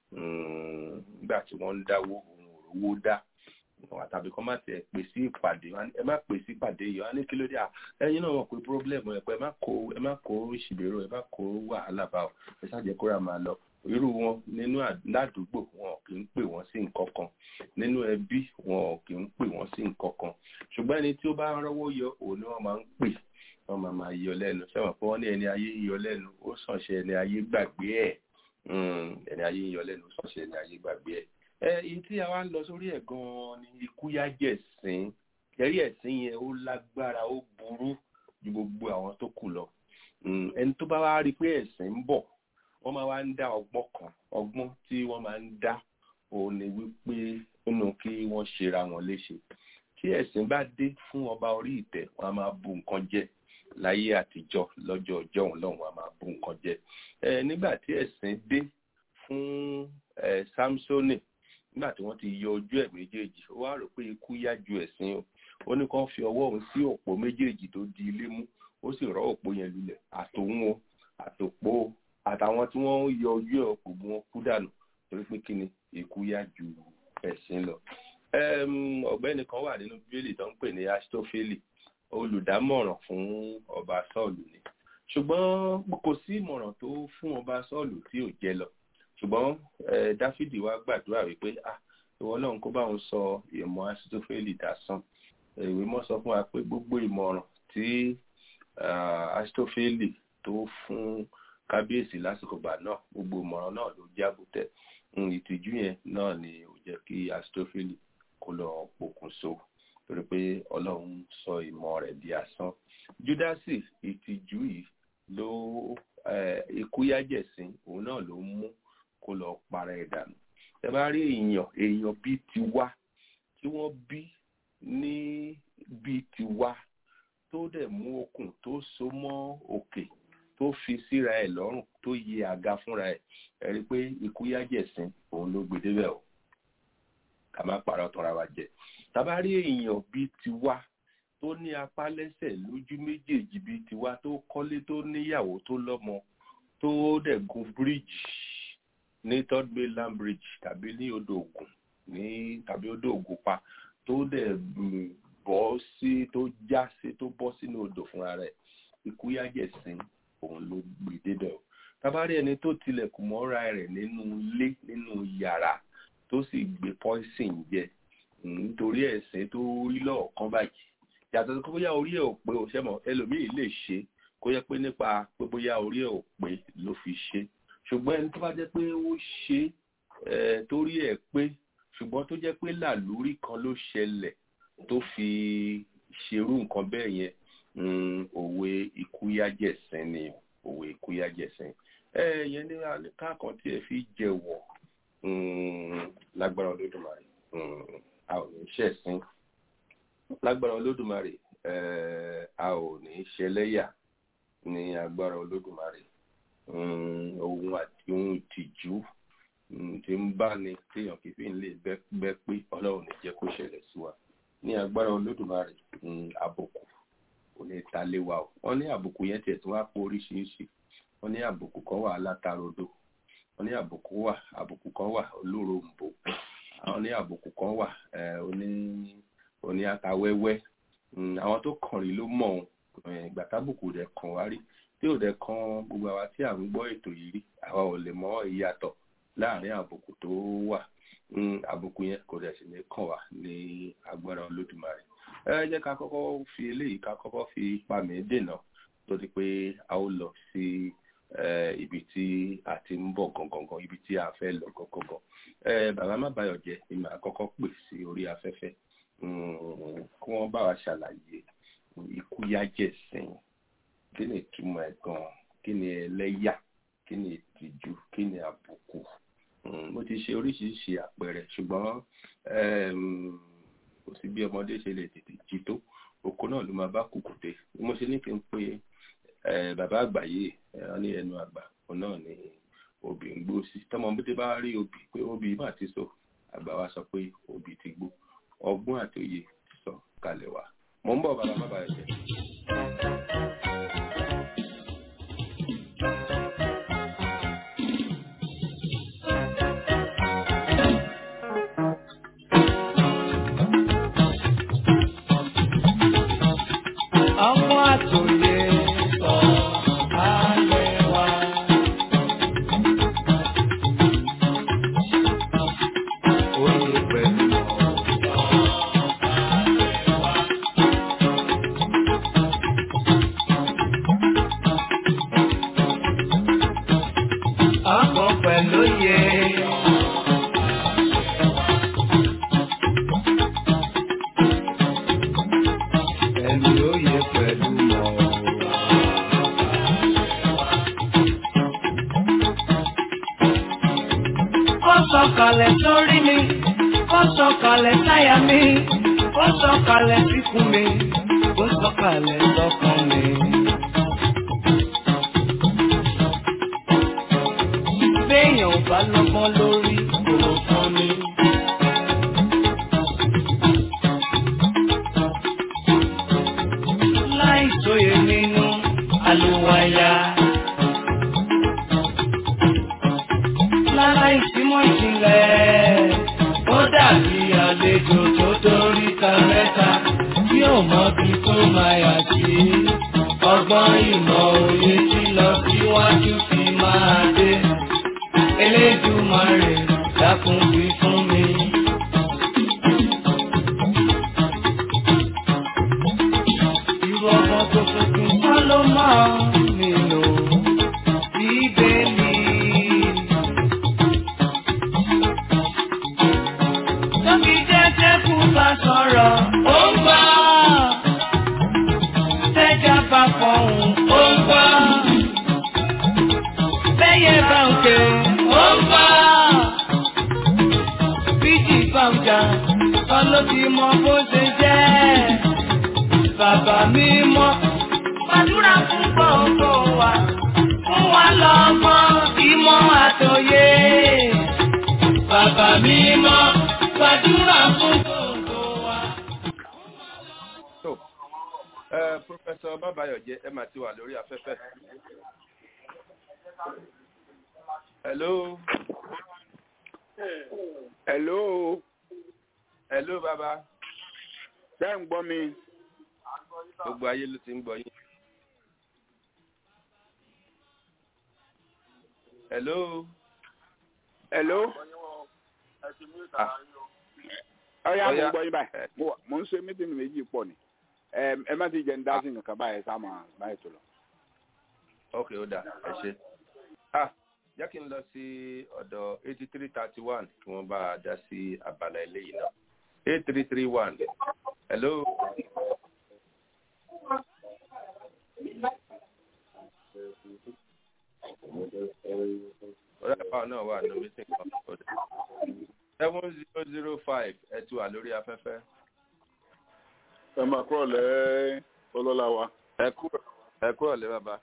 nígbà tí wọ́n ń dáwó òun òrówó dá tàbí kọ́ má tiẹ̀ pè sí ìpàdé ẹ má pè sí ìpàdé yìí wọ́n á ní kí ló dé à ẹ̀yin náà wọ́n pé pírọ́blẹ̀mù ẹ̀ pé ẹ má kó ẹ má kó ìṣìbẹ̀rọ ẹ má kó wàhálà bá ọ ẹ ṣáàjẹ́ kóra máa lọ irú wọn nínú ládùúgbò wọn kì í pè wọ́n sí nǹkan kan nínú ẹbí wọn kì í pè wọ́n sí nǹkan kan ṣùgbọ́n ẹni tí ó bá ń rọ́wọ́ yọ òun ni wọ́n máa ń pè wọ́n máa máa yọ lẹ́nu sẹ́wọ̀n pé wọ́n ní ẹni ayé yọ lẹ́nu ó sànṣẹ́ ẹni ayé gbàgbé ẹ̀ ẹni ayé yọ lẹ́nu ó sànṣẹ́ ẹni ayé gbàgbé ẹ̀ ẹ èyí tí a wá ń lọ sórí ẹ̀ gan-an ni ikú yá jẹ̀sìn ẹ̀rí ẹ̀sìn yẹn ó lágbára ó burú ju gbogbo àwọn tó kù lọ ẹni tó bá wá rí i pé ẹ̀sìn ń bọ̀ wọ́n máa wá ń dá ọgbọ́n kan ọgbọ́n tí wọ́n máa ń dá òun ni wípé nínú kí wọ́n ṣera wọn léṣe tí ẹ̀sìn bá dé fún ọba orí ìtẹ́ wọ́n á máa bu nǹkan jẹ láyé àtijọ́ lọ́jọ́ ọjọ́ òun lọ́hùn wọ́n á máa bu nǹkan jẹ ẹ nígbà tí ẹ̀sìn dé fún ẹ Sámsónì nígbà tí wọ́n ti yọ ojú ẹ̀ méjèèjì ó wá rò pé ikú yá ju ẹ̀sìn o ó ní kán fi ọwọ́ òun sí òpó méjèèjì tó di ilé mú ó sì rọ́ òpó yẹn lulẹ̀ àtòun o àtòpó àtàwọn tí wọ́n ń yọ ojú ẹ̀ òpó wọn kú dànù torí pé kí ni ikú yá ju ẹ̀sìn lọ. ọ̀gbẹ́ni kan wà nínú bíbélì tó ń pè ní Astófélì olùdámọ̀ràn fún ọba Sọ́ọ̀lù ni ṣùgbọ́n kò sí ìmọ̀ràn tó fún ọba Sọ́ọ̀lù tí ò jẹ lọ ṣùgbọ́n dáfídì wá gbàdúrà wípé ah ìwọ náà kó bá òun sọ ìmọ̀ asitofeli dasán ìwé mọ́ sọ fún wa pé gbogbo ìmọ̀ràn tí asitofeli tó fún kábíyèsí lásìkò gbà náà gbogbo ìmọ̀ràn náà ló jábútẹ́ ìtìjú yẹn náà ni ò jẹ́ kí asitofeli kó lọ pokùnso torí pé ọlọ́run sọ ìmọ̀ rẹ̀ di asán júdásì ìtìjú yìí ló ikúyájẹ̀sìn òun náà ló mú kó lọ para ẹ̀ dànù ẹ bá rí èèyàn èèyàn bíi tiwa tí wọ́n bí ní bíi tiwa tó dẹ̀ mú okùn tó so mọ́ òkè tó fi síra ẹ̀ lọ́rùn tó yẹ àga fúnra ẹ̀ ẹ rí i pé ikú yájẹ̀sìn òun ló gbé débẹ̀ o ká má parọ́ tọ́ra wa jẹ tàbá rí èèyàn bíi tiwa tó ní apá lẹ́sẹ̀ lójú méjèèjì bíi tiwa tó kọ́lé tó níyàwó tó lọ́mọ tó dẹ̀ gun bíríìjì ní third mainland bridge tàbí ní odò ògùn ní tàbí odò ògùn pa tó dẹ̀ bọ́ sí tó já sí tó bọ́ sínú odò fúnra rẹ̀ ikú yájẹ̀sìn òun ló gbé débẹ̀ o tabari ẹni tó tilẹ̀kùn mọ́ra rẹ̀ nínú ilé nínú yàrá tó sì gbé poison jẹ nítorí ẹ̀sìn tó rí lọ́ọ̀kan báyìí yàtọ̀ sí pé bóyá orí ẹ̀ ò pé o ṣẹ́mọ̀ ẹlòmíì lè ṣe kó yẹ pé nípa pé bóyá orí ẹ̀ ò pé ló fi ṣe ṣùgbọ́n ẹni tó bá jẹ́ pé ó ṣe torí ẹ̀ pé ṣùgbọ́n tó jẹ́ pé làlúrí kan ló ṣẹlẹ̀ tó fi ṣerú nǹkan bẹ́ẹ̀ yẹn òwe ikúyájẹ̀sìn ni òwe ikúyájẹ̀sìn ẹ yẹn ní káàkan tí ẹ fi jẹ̀wọ̀ lágbára olódùmarè a ò ní ṣẹ̀sìn lágbára olódùmarè a ò ní ṣẹlẹ́yà ní agbára olódùmarè ohun àti ohun ìtìjú tí ń bá ní téèyàn kì í fi lè bẹ́ pé ọlọ́run ní jẹ́ kó ṣẹlẹ̀ sí wa ní agbára olódùmarè àbùkù kò ní ta lé wa o wọ́n ní àbùkù yẹn tiẹ̀ tí wọ́n á pọ̀ oríṣiríṣi wọ́n ní àbùkù kan wà alátarodo wọ́n ní àbùkù wà àbùkù kan wà olóròǹbó àwọn ní àbùkù kan wà oní oní atawẹ́wẹ́ àwọn tó kàn rí ló mọ̀ ìgbà tábùkù rẹ̀ kàn wá rí tí ò dẹ̀ kan gbogbo àwa tí à ń gbọ́ ètò yìí rí àwa ò lè mọ ìyàtọ̀ láàrin àbùkù tó wà àbùkù yẹn kò dẹ̀ sì ní kàn wá ní agbára olódùmarè ẹ jẹ́ ká kọ́kọ́ fi eléyìí ká kọ́kọ́ fi pàmì dènà tó di pé a ó lọ sí ibi tí a ti ń bọ̀ gangan ibi tí a fẹ́ lọ gangan bàbá má bàyọ̀ jẹ́ ni màá kọ́kọ́ pè sí orí afẹ́fẹ́ kí wọ́n bá wa ṣàlàyé ikú yájẹ̀ sẹ́yìn kí ni ìtumọ̀ ẹ̀ gan-an kí ni ẹlẹ́yà kí ni ìtìjú kí ni àbùkù mo ti ṣe oríṣiríṣi àpẹẹrẹ ṣùgbọ́n kò sí bí ọmọdé ṣe lè tètè jí tó oko náà ló máa bá kùkùté mo ṣe ní kí n pe bàbá àgbáyé ní ẹnu àgbà òun náà ni obì ń gbó sí tọmọdé bá rí obì pé obì má ti so àgbà wa sọ pé obì ti gbó ọgbọ́n àti òye sọ kalẹ̀ wá mo ń bọ̀ bàbá má bàa jẹ́. mi, ó sọ̀kalẹ̀ síkùn mi, ó sọ̀kalẹ̀ sọ́kàn mi. Béèyàn ò bá lọ́gbọ́n lórí kò fún mi. Láì tóye nínú àlùwàyà. Láláì símọ̀ ìjìnlẹ̀, ó dàbí àlejò tó dórí ta mẹ́ta tí ò mọbi tó máa yà sí. Ọgbọ́n ìmọ̀ òye tí lọ síwájú fi máa dé. Elédùmarè dákun wí fún mi. Irú ọmọ tó tuntun kọ́ ló máa nílò bíbélì. Tóbi jẹ́jẹ́ kú bá sọ̀rọ̀, ó ń gbọ́. Tẹ́jà bá fọ̀hún, ó ń gbọ́. Bẹ́yẹ bá ń ké, ó ń gbọ́. Bíjì bá ń jà, kọ́ ló ti mọ bó ṣe jẹ́. Bàbá mi mọ́, gbàdúrà fún gbogbo wa. Fún wa lọ́gbọ́n, ìmọ̀ àtòyé. Bàbá mi mọ́, gbàdúrà fún gbogbo wa. So, ẹ Professor Babayọ̀jẹ ẹ máa ti wà lórí afẹ́fẹ́. Hello. Hello, Hello bàbá. ṣé ń gbọ́ mi? Gbogbo ayé ló ti ń gbọ́ yín. Hello. Hello, Ah, ọ̀ya mo ń Ọ̀ya. gbọ́ yín báyìí. Eh. Mo wà- Mo ń ṣe mítìmì méjì pọ̀ ni. Ẹm, Ẹ má ti jẹ́ ń dá sí nǹkan báyìí sá máa báyìí tó lọ. ok ó dà ẹ ṣe. Ah, jẹ́ kí n lọ sí ọ̀dọ̀ eighty three thirty one kí wọ́n bá a dá sí abala eléyìí náà. eight three three one. Hello. ọ̀rẹ́ àpá náà wà ní mítìn kan ọ̀dọ̀. seven zero zero five ẹ ti wà lórí afẹ́fẹ́. ẹ máa kúrò lẹ́ ọlọ́lá wa ẹ kúrò ẹ kúrò lé bàbá.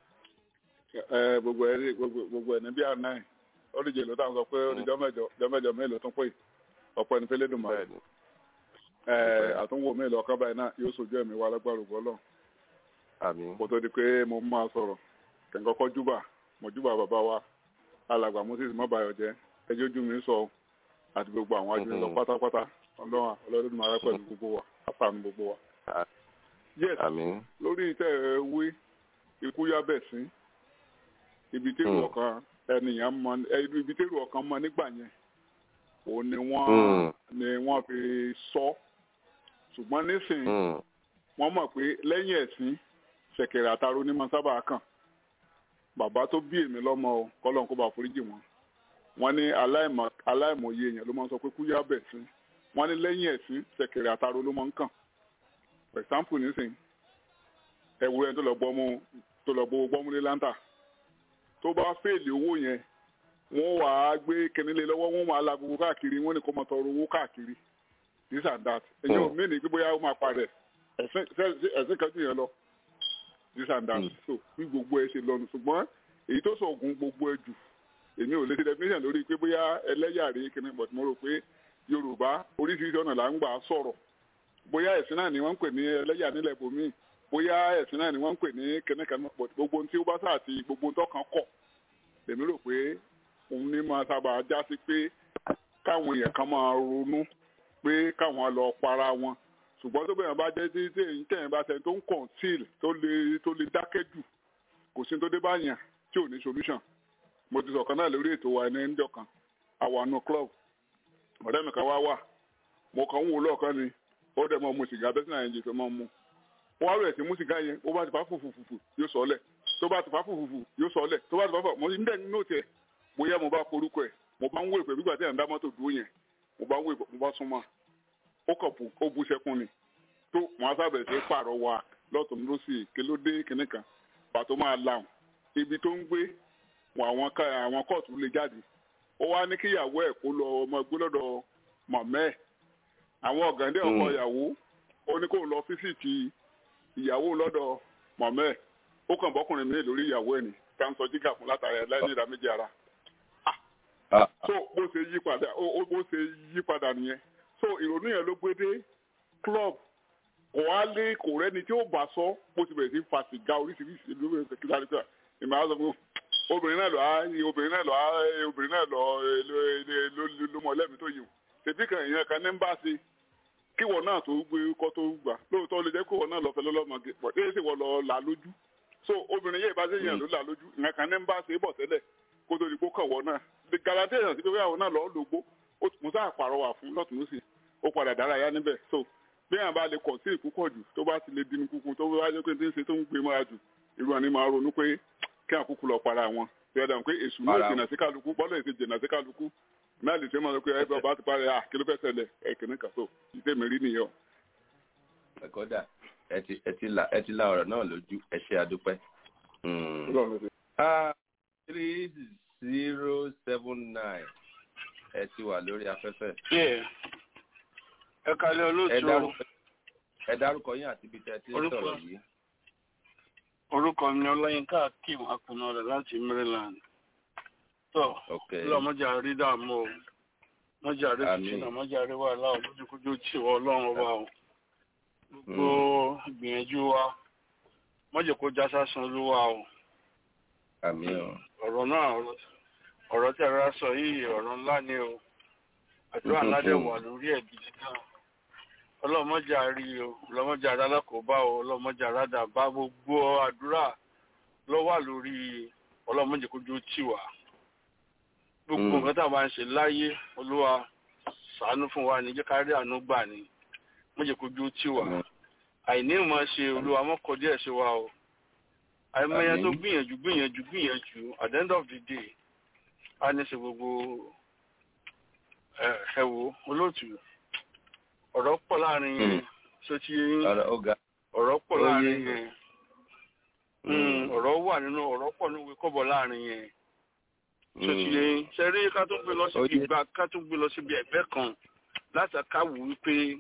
ẹ gbogbo ẹ rí gbogbo gbogbo ẹ ní bí àná ẹ ó lè jẹ ló táwọn sọ pé ó di jọmẹjọ jọmẹjọ mélòó tún pé ọ̀pọ̀ ẹni fẹlẹ dùn mọ bẹ́ẹ̀ni ẹ àtúnwò mélòó ọkàn báyìí náà yóò sojú ẹ̀mí wa lágbára ògbọ lọ àmín. kó tó di pé mo máa sọ̀rọ̀ kẹńkọkọ júbà mo júbà bàbá wa alàgbà moses mọbàyọ jẹ ẹjọ ojú mi sọ àti gbogbo àwọn ajúlọ Mhm. pátápátá Ọlọ́run ọlọdún máa rẹ pẹ̀lú gbogbo wa àfààní gbogbo wa. Ah. yes àmín. lórí tẹ ẹ wí ikú yá bẹ̀ sí ibi tẹ́rù Mm. ọkàn ẹnìyàn mọ ẹ, ibi tẹ́rù ọkàn mọ nígbà yẹn òun ni wọ́n Mm. ni wọ́n fi sọ ṣùgbọ́n nísìnyí Mm. wọ́n mọ̀ pé lẹ́yìn ẹ̀sìn ṣẹ̀kẹ̀rẹ̀ àtàrò ní máa sábà kàn bàbá tó bí èmi lọ́mọ o kọ́lọ́n kó bá foríjì wọn wọ́n ní aláìmọ̀ aláìmọ̀ye èèyàn ló máa ń sọ pé kú yá bẹ̀ sí wọ́n ní lẹ́yìn ẹ̀sìn ṣẹ̀kẹ̀rẹ̀ àtàrò ló máa ń kàn for example nísìnyí ẹ̀wúrẹ́ tó lọ gbọ́ mú tó lọ gbowó gbọ́múlé láńtà tó bá fèèlì owó yẹn wọ́n wà á gbé kẹ́nilé lọ́wọ́ wọ́n máa la gbogbo káàkiri wọ́n ní kó máa tọrọ owó káàkiri this and that ẹ̀yin ò Mm. mí ní pé bóyá ó máa parẹ́ ẹ̀sìn ṣe- ẹ̀sìn kan jù yẹn lọ this and that Mm. so bí gbogbo ẹ ṣe lọnu ṣùgbọ́n èyí tó sọ ògùn gbogbo ẹ jù èmi ò lè ṣe definition lórí pé bóyá ẹlẹ́yàrí kìíní but mo rò pé yorùbá oríṣiríṣi ọ̀nà là ń gbà sọ̀rọ̀ bóyá ẹ̀sìn náà ni wọ́n ń pè ní ẹlẹ́yà nílẹ̀ bòmíì bóyá ẹ̀sìn náà ni wọ́n ń pè ní kẹ́nẹ́kẹ́nẹ́ but gbogbo ohun tí ó bá sáà ti gbogbo ohun tọ́kàn kọ̀ lèmi rò pé òun ní máa sábà já sí pé káwọn èèyàn kan máa ronú pé káwọn lọ para wọn ṣùgbọ́n tó bẹ̀rẹ̀ bá jẹ́ tí tí èyí tẹ̀yìn bá tẹ̀ tó ń conceal tó lè tó lè dákẹ́ jù kò sí tó dé bá yàn tí ò ní solution mo ti sọ̀kan náà lórí ètò wa ẹni ẹnjọ́ kan àwọn àna club ọ̀rẹ́ mi kan wá wà mo kàn ń wò lọ́ọ̀kan ni ó dẹ̀ mọ́ mu sìgá bẹ́sẹ̀ náà yẹn jẹ́ fẹ́ mọ́ mu wọ́n á rẹ̀ sí mú sìgá yẹn ó bá ti fà fùfùfùfù yóò sọ ọ́ lẹ̀ tó bá ti fà fùfùfù yóò sọ ọ́ lẹ̀ tó bá ti fà fà mo ní dẹ̀ nínú tiẹ̀ bóyá mo bá forúkọ ẹ̀ mo bá ń wò ìpè nígbà tí ẹ̀ ń dá mọ́tò dúró yẹn mo bá ń wò ìpè mo bá súnmọ́ ó kàn bù ó bu sẹ́kún ni tó wọn á sábẹ̀ sí pààrọ̀ wa lọ́tún lọ́sì kílódé kìnìkan pàtó máa làwọn ibi tó ń gbé wọn àwọn ká àwọn kóòtù lè jáde ó wá ní kíyàwó ẹ̀ kó lọ ọmọ ẹgbẹ́ lọ́dọ̀ mọ̀mẹ́ ẹ̀ àwọn ọ̀gàndé ọkọ Mm. ìyàwó ó ní kó lọ fífìtì ìyàwó lọ́dọ̀ mọ̀mẹ́ ẹ̀ ó kàn bọ́kùnrin mi lórí ìyàwó ẹ̀ ní ká ń sọ jígà fún látàrí ẹ̀ láì ní ìdá méjì ara Ah, so bó ṣe yí padà ó ó- bó ṣe yí padà nìyẹn so ìrònú yẹn ló gbé dé club kò wá lé kò rẹ́ni tí ó bá sọ bó ti bẹ̀rẹ̀ sí fa sìgá oríṣiríṣi ló bẹ̀rẹ̀ sí kíkà nípa ìmọ̀ àwọn ọmọ obìnrin náà lọ á obìnrin náà lọ á obìnrin náà lọ eh, ló ló ló- ló mọ lẹ́mìí tó yìí tètè kan èèyàn kan ní ń bá ṣe kíwọ náà tó gbé kọ́ tó gbà lóòótọ́ lè jẹ́ kíwọ náà lọ fẹ́ lọ́lọ́mọge pọ̀ dé sì wọ́n lọ là lójú so obìnrin yẹn ìbáṣe yẹn ló là lójú ìyẹn kan ní ń bá ṣe bọ̀ tẹ́lẹ̀ kó tó di kó kàn wọ́n náà the guarantee èèyàn sí pé àwọn náà lọ́ọ́ lògbó ó tún sáà pàrọwà fún lọ́tún lọ́sì ó padà dárayá níbẹ̀ so bí àwọn bá lè kọ̀ sí ìkúkọ̀ jù tó bá ti lè dínú kúkú tó bá jẹ́ pé tí ń ṣe tó ń gbé mọ́ra jù irú àní máa ronú pé kí àkúkú lọ para wọn bí ọ̀dà pé èṣù náà Para jìnnà sí kálukú bọ́lá èsì jìnnà sí kálukú náà lè ṣe máa lọ pé ẹgbẹ́ ọba ti parí à kí ló fẹ́ ṣẹlẹ̀ ẹ̀ kìíní kan so ìdè mi rí nìyẹn o. ẹ̀kọ́dà ẹ ti ẹ ti la ẹ ti la ọ̀rọ̀ náà lójú ẹ ṣe àdúpẹ́. Mm. Ọlọ́run ló ṣe. Ah, three zero seven nine ẹ ti wà lórí afẹ́fẹ́. ẹ kalẹ̀ ẹ olóòtú dárúkọ ẹ dárúkọ yín àti ibi tẹ́ ẹ ti ń Orúkọ- sọ̀rọ̀ yìí. orúkọ mi ọláyínká akeem akùnà rẹ̀ láti maryland tó ok lọ́mọjà rí dààmú o mọ́jà rí Àmín. fìtínà mọ́jà rí wàhálà o lójúkújú tì wọ́ ọlọ́run ọba o gbogbo ìgbìyànjú wa mọ́jẹ̀ kó já sásán olúwa o àmì ọ ọ̀rọ̀ náà ọ̀rọ̀- ọ̀rọ̀ tí ara sọ yìí ọ̀rọ̀ ńlá ni o àdúrà ńlá dẹ̀ wà lórí ẹ̀ gidi gan ọlọ́mọjà rí o ọlọ́mọjà alákòóbá o ọlọ́mọjà aládà bá gbogbo àdúrà ló wà lórí ọlọ́mọjà kójú tì wá gbogbo Mm. nǹkan tá a máa ń ṣe láyé olúwa ṣàánú fún wa ní jẹ́ ká rí àánú gbà ní mọ́jẹ̀ kójú tì wá Mm. àìní ìmọ̀ ṣe olúwa mọ́kọ díẹ̀ ṣe wa o àìmọye Àmín. tó gbìyànjú gbìyànjú gbìyànjú at the end of the day a ní ṣe gbogbo ẹ ẹ wo olóòtú ọ̀rọ̀ pọ̀ láàrin yẹn Mm. ṣó ti yé yín ọ̀rọ̀ ó ga. ọ̀rọ̀ pọ̀ ó yé. láàrin yẹn Mm. Mm, ọ̀rọ̀ wà nínú ọ̀rọ̀ pọ̀ nínú ìwé kọ́bọ̀ láàrin yẹn ṣó ti yé yín ṣe rí ká tó gbé lọ Ó síbi yé. ìgbà ká tó gbé lọ síbi ẹ̀gbẹ́ kan láti káwù wípé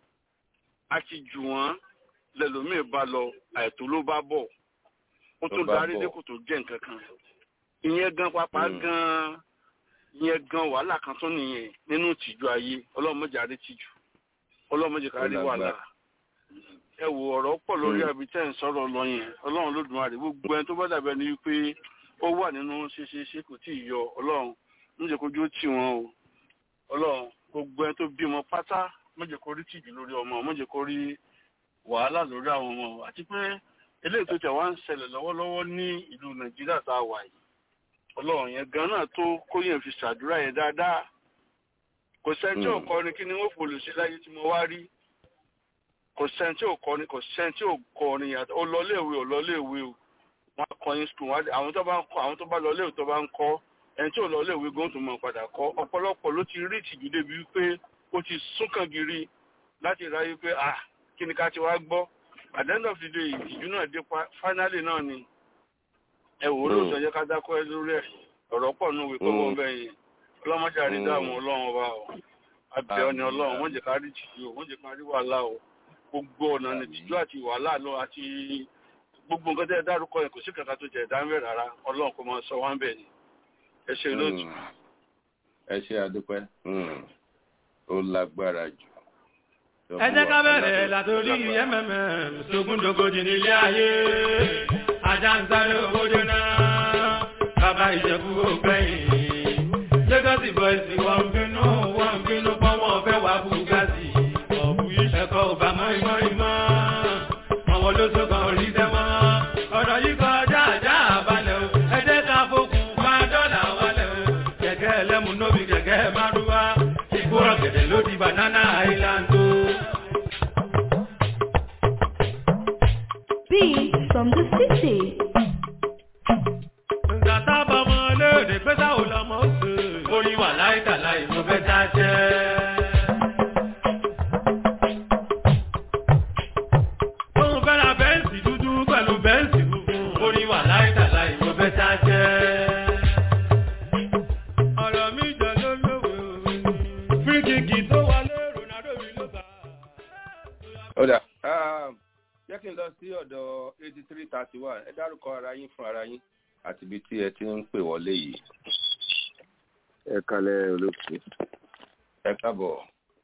a ti jù wọ́n lẹ́lòmíì bá lọ àìtó ló bá bọ̀ ó Ló tó bá darí bọ̀. dé kò tó jẹ́ nǹkan kan ìyẹn gan pápá Mm. gan ìyẹn gan wàhálà kan tó nìyẹn nínú ìtìjú ayé ọlọ́mọdé àrí tìjú ọlọ́mọdé kárí Ó wàhálà lágbára. ẹ wo ọ̀rọ̀ pọ̀ lórí Mm. àbí tẹ́ ń sọ̀rọ̀ lọ yẹn ọlọ́run lódùmarè gbogbo ẹni tó bá dàbẹ̀ ni wípé ó wà nínú ṣeṣeṣe kò tí ì yọ ọlọ́run níjẹ́ kójú ó tì wọ́n o ọlọ́run gbogbo ẹni tó bímọ pátá mọ̀jẹ̀ kó rí tìjú lórí ọmọ mọ̀jẹ̀ kó rí wàhálà lórí àwọn ọmọ àti pé eléyìí tó tẹ̀ wá ń ṣẹlẹ̀ lọ́wọ́lọ́wọ́ ní ìlú nàìjíríà tá a wà yìí ọlọ́run yẹn gan náà tó kóyè fi ṣàdúrà yẹn dáadáa kò sẹ́ni tí ò Mm. kọrin kí ni wọ́n fòlù sí láyé tí mo wá rí kò sẹ́ni tí ò kọrin kò sẹ́ni tí ò kọrin yàtọ̀ ó lọ léèwé ò lọ léèwé o wọ́n á kọrin skul wọ́n á àwọn tó bá ń kọ àwọn tó bá lọ léèwé tó bá ń kọ́ ẹni tí ò lọ léèwé gan tó mọ̀ padà kọ́ ọ̀pọ̀lọpọ̀ ló ti rí ìtìjú débi wípé ó ti súnkàn gírí láti ráyé pé ah kí ni ká ti wá gbọ́ at the end of the day ìtìjú náà dé pa finally náà ni ẹ wò ó lóòótọ́ jẹ́ ká dákọ́ ẹ lórí ẹ̀ ọ̀rọ̀ pọ̀ nù wí kọ́kọ́ Mm. bẹ́ẹ̀ yẹn ọlọ́mọdé àrídàmú ọlọ́run ọba o abẹ́ ọ ni Àmín. ọlọ́run wọ́n jẹ́ ká rí tìjú o wọ́n jẹ́ ká rí wàhálà o gbogbo ọ̀nà ni Àmín. tìjú àti wàhálà lọ àti gbogbo nǹkan tẹ́ ẹ dárúkọ yẹn kò sí kankan tó jẹ́ ẹ̀dá ń bẹ̀ rárá ọlọ́run kò máa sọ wá ń bẹ̀ ni ẹ ṣe lóòtú. Mm. ẹ ṣe àdúpẹ́. Mm. ó lágbára jù. ẹ jẹ́ ká bẹ̀rẹ̀ látòrí mmm sógúndógójì nílé ayé ajá ń sáré owó jóná bàbá ìjẹ̀bú ògbẹ́yìn lẹ́gọ́sì bọ́ìsì wọ́n ń bínú wọ́n ń bínú pọ́ wọn fẹ́ wá bùgásì ọ̀bù ẹ̀kọ́ ọba mọ́ìmọ́ ìmọ́ àwọn olóṣogbo orí dẹ́mọ́ ọ̀rọ̀ yìí kọjá àjá àbálẹ̀ o ẹ jẹ́ ká fokùn bá dọ́là wálẹ̀ o kẹ̀kẹ́ ẹlẹ́mu nóbi kẹ̀kẹ́ márúwá ìgbóró gẹ̀dẹ̀ ló di banana island o. Beats from the city. Nǹkan tábà mọ léde pé sáwò lọmọ òsè. Oyin wà láìka láì mo fẹ́ já jẹ́. ọ̀dà jẹ́ kí n lọ sí ọ̀dọ̀ eighty three thirty one ẹ dárúkọ ara yín fún ara yín àti ibi tí ẹ ti ń pè wọlé yìí. ẹ kalẹ̀ olóòtú. ẹ káàbọ̀.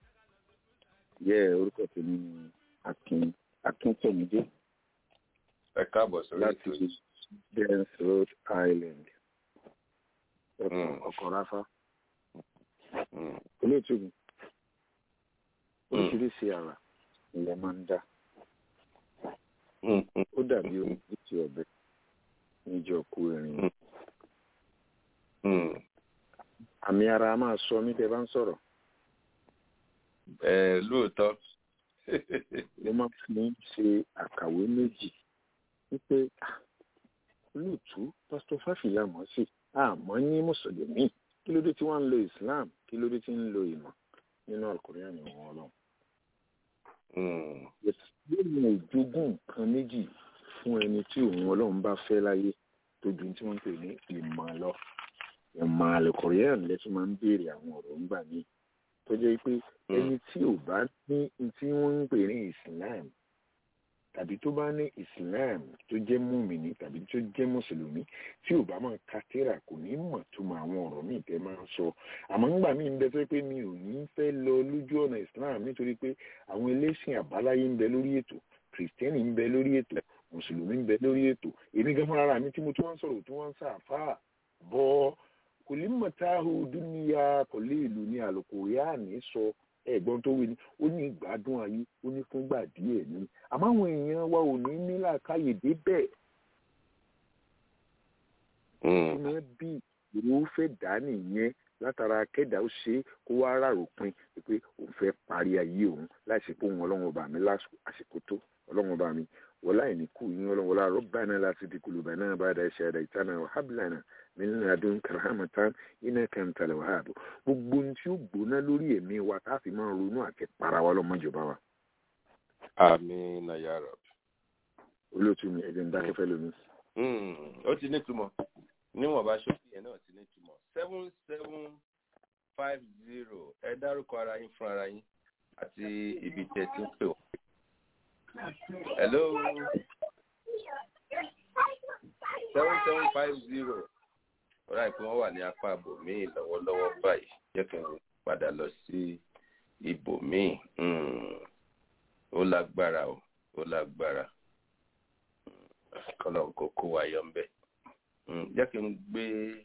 yẹ orúkọ tèmi ni akin akíntọ́mídé. ẹ káàbọ̀ sórí ètò láti dens rhode island. ọkọ̀ ráfá. olóòtú mi oríṣiríṣi àrà ilẹ̀ máa ń dá ó dàbí omi tí ọbẹ̀ níjọ kú erin àmì ara máa sọ mí tẹ bá ń sọ̀rọ̀. ẹ lóòótọ́. mo máa fi ń ṣe àkàwé méjì wípé olóòtú pásítọ̀ fáfìlà mọ̀ sí àmọ́ ní mùsùlùmí kí ló dé tí wọ́n ń lo islam kí ló dé tí ń lo ìmọ̀ nínú àkùrẹ́ àmì wọn ọlọ́run. lónìí òjogún nǹkan méjì fún ẹni tí òun ọlọ́run bá fẹ́ láyé tó ju tí wọ́n ń pè ní ìmọ̀ lọ ìmọ̀ àlùkùrẹ́ àmì lẹ́tún máa ń béèrè àwọn ọ̀rọ̀ ńgbà míì tó jẹ́ pé ẹni tí ò bá ní tí wọ́n ń pè ní islam tàbí tó bá ní islam tó jẹ́ múmìnì tàbí tó jẹ́ mùsùlùmí tí ò bá máa ka tírà kò ní mọ̀ tó mọ àwọn ọ̀rọ̀ míì tẹ́ máa ń sọ àmọ́ ńgbà míì ń bẹ tó pé mi ò ní fẹ́ lọ lójú ọ̀nà islam nítorí pé àwọn ẹlẹ́sìn àbáláyé ń bẹ lórí ètò kìrìsìtẹ́nì ń bẹ lórí ètò mùsùlùmí ń bẹ lórí ètò èmi gan fúnra mi tí mo tún wá ń sọ̀rọ̀ tí wọ́n ń sàfà bọ́ kò lè mọ̀ tá a hù dúníyà kò lè lù ní àlùkò yá ní sọ ẹ̀gbọ́n tó wí ni ó ní ìgbádùn ayé ó ní fúngbà díẹ̀ ní àmọ́ àwọn èèyàn wa ò ní ní làákàyè débẹ̀. ìmọ̀ bí ìró fẹ́ dá nìyẹn látara kẹ́dà ó ṣe kó wá ráròpin pé òun fẹ́ parí ayé òun láìsí pé òun ọlọ́run ọba mi lásìkò tó ọlọ́run ọba mi wọlá ìníkù yín ọlọ́run wọlá rọ́bàánà láti di kùlùbánà bá dá iṣẹ́ rẹ̀ ìtànà wàhábìlànà min ladun karamatan iná kẹntàlẹ̀ wàhábù gbogbo ohun tí ó gbóná lórí ẹ̀mí wa tá a fi máa ronú àti para wa lọ́mọjọba wa. àmì nàyàrá. olóòtú mi ẹ̀jẹ̀ ń dákẹ́fẹ́ lómi. ó ti nítumọ̀ níwọ̀n bá ṣókí yẹn náà ti nítumọ̀ seven seven five zero ẹ dárúkọ ara yín fún ara yín àti ibi tẹ̀ tí ń pè wọ́n. hello seven seven five zero ọ̀rá ìpín wọn wà ní apá ibòmíì lọ́wọ́lọ́wọ́ báyìí jẹ́ kí n padà lọ sí ibòmíì ó lágbára o ó lágbára kọ́lọ̀ kó kó wa yọ ńbẹ́ jẹ́ kí n gbé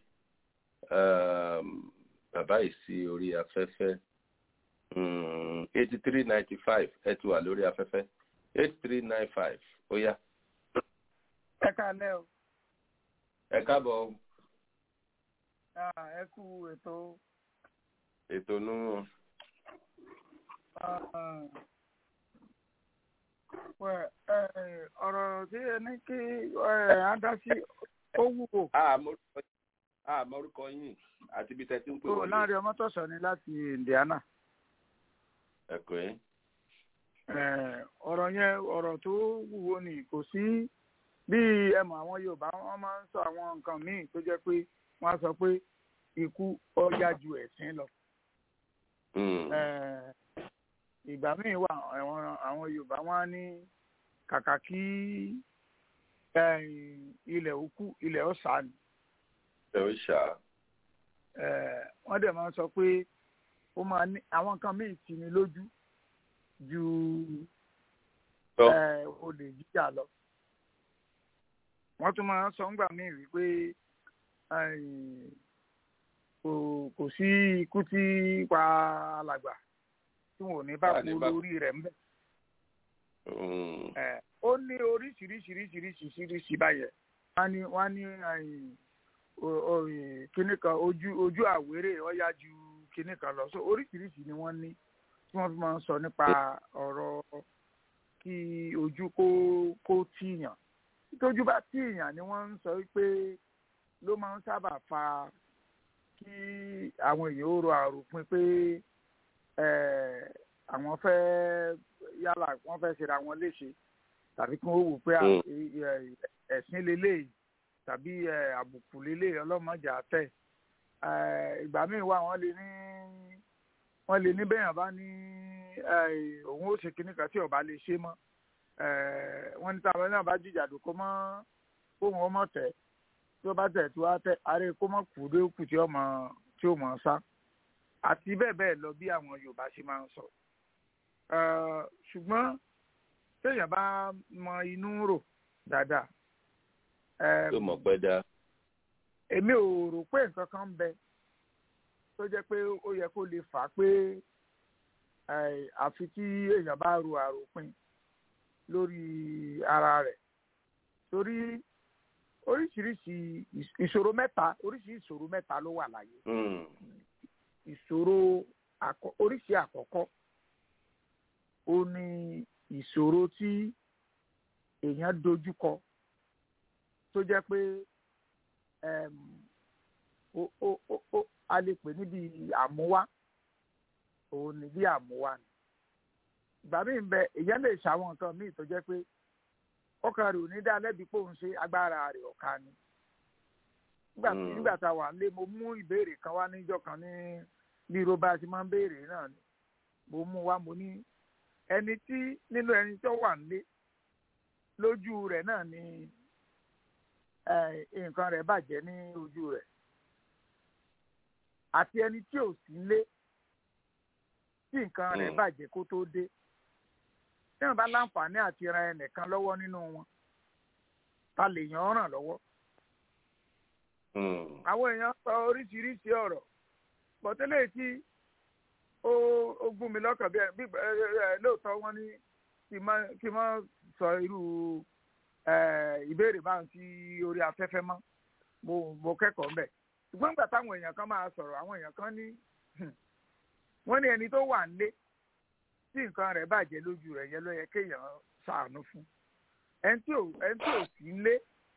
bàbá yìí sí orí afẹ́fẹ́ eighty three ninety five ẹ ti wà lórí afẹ́fẹ́ eight three nine five ó yá. ẹ káalẹ́ o. ẹ káàbọ̀ o ẹ kú ètò. ètò nù. ọ̀rọ̀ tí ẹ ní kí á dá sí ó wúwo. àmọ́rúkọ yín àti ibi tẹ́ tí ń pè wọlé. láàrin ọmọ tọ̀sán ni láti Indiana. ẹ̀kọ́ yẹn. ọ̀rọ̀ yẹn ọ̀rọ̀ tó wúwo ni kò sí bí ẹ mọ̀ àwọn Yorùbá wọn máa ń sọ àwọn nǹkan míì tó jẹ́ pé wọ́n á sọ pé ikú ọjà ju ẹ̀sìn lọ. ìgbà míì wà àwọn Yorùbá wọn á ní kàkà kí ilẹ̀ òkú ilẹ̀ ọ̀sà ni. ilẹ̀ ọ̀sà. wọ́n dẹ̀ máa ń sọ pé ó máa ní àwọn nǹkan míì tì ní lójú ju olè jíjà lọ. wọ́n tún máa ń sọ ńgbà míì wípé kò sí ikú tí pa alàgbà tí wọn ò ní bá kú lórí rẹ̀ ń bẹ̀. ó ní oríṣiríṣiríṣiríṣiríṣi báyẹn wọ́n ní kíní kan ojú ojú àwérè ọ̀yá ju kíní kan lọ so oríṣiríṣi ni wọ́n ní tí wọ́n fi máa ń sọ nípa ọ̀rọ̀ kí ojú kó kó tíyàn tójú bá tíyàn ni wọ́n ń sọ pé ló máa ń sábà fa kí àwọn èèyàn ó ro àròpin pé àwọn fẹ́ yálà wọ́n fẹ́ ṣera wọn léṣe tàbí kí wọ́n wò pé ẹ̀sìn lélẹ́yìí tàbí àbùkù lélẹ́yìí ọlọ́mọdé àtẹ̀ ìgbà míì wà wọ́n lè ní wọ́n lè ní bẹ́yàn bá ní òun ó ṣe kinní kan tí ọba lè ṣe mọ́ wọ́n ní táwọn náà bá jìjàdù kó mọ́ kó wọn mọ̀ tẹ̀ tí ó bá tẹ̀ tí wàá tẹ̀ àárẹ̀ kó mọ̀ kù dé kù tí ó mọ̀ tí ó mọ̀ sá àti bẹ́ẹ̀ bẹ́ẹ̀ lọ bí àwọn Yorùbá ṣe máa ń sọ ṣùgbọ́n téèyàn bá mọ inú rò dáadáa. tó mọ̀ pẹ́ dá. èmi ò rò pé nǹkan kan ń bẹ tó jẹ́ pé ó yẹ kó lè fà á pé àfi tí èèyàn bá ro àròpin lórí ara rẹ̀ torí oríṣiríṣi ìṣòro mẹ́ta oríṣiríṣi ìṣòro mẹ́ta ló wà láyé ìṣòro oríṣi àkọ́kọ́ ó ní ìṣòro tí èèyàn dojúkọ tó jẹ́ pé a lè pè níbi àmúwá òun ní bí àmúwá ni ìgbà míì ń bẹ èèyàn lè ṣàwọn nǹkan míì tó jẹ́ pé ọkàn rẹ̀ ò ní dá lẹ́bi pé òun ṣe agbára rẹ̀ ọ̀ka ni nígbà tí nígbà tá a wà nílé mo mú ìbéèrè kan wá níjọ́ kan ní ní irúbá tí máa ń béèrè náà ni mo mú wá mo ní ẹni tí nínú ẹni tó wà nílé lójú rẹ̀ náà ni nǹkan rẹ̀ bàjẹ́ ní ojú rẹ̀ àti ẹni tí ò sí nílé tí nǹkan rẹ̀ bàjẹ́ kó tó dé tí wọ́n bá láǹfààní àti ran ẹnìkan lọ́wọ́ nínú wọn ta lè yàn ọ́ ràn lọ́wọ́. àwọn èèyàn sọ oríṣiríṣi ọ̀rọ̀ bọ̀tẹ́lẹ̀ tí ó gún mi lọ́kàn bí lóòótọ́ wọn ní kí n má sọ irú ìbéèrè bá ń sí orí afẹ́fẹ́ mọ́ mo kẹ́kọ̀ọ́ mbẹ̀ ṣùgbọ́n nígbà táwọn èèyàn kan máa sọ̀rọ̀ àwọn èèyàn kan ní wọ́n ní ẹni tó wà nílé tí nǹkan rẹ̀ bàjẹ́ lójú rẹ̀ yẹn ló yẹ kéèyàn ṣàánú fún ẹni tí ò ẹni tí ò sí nílé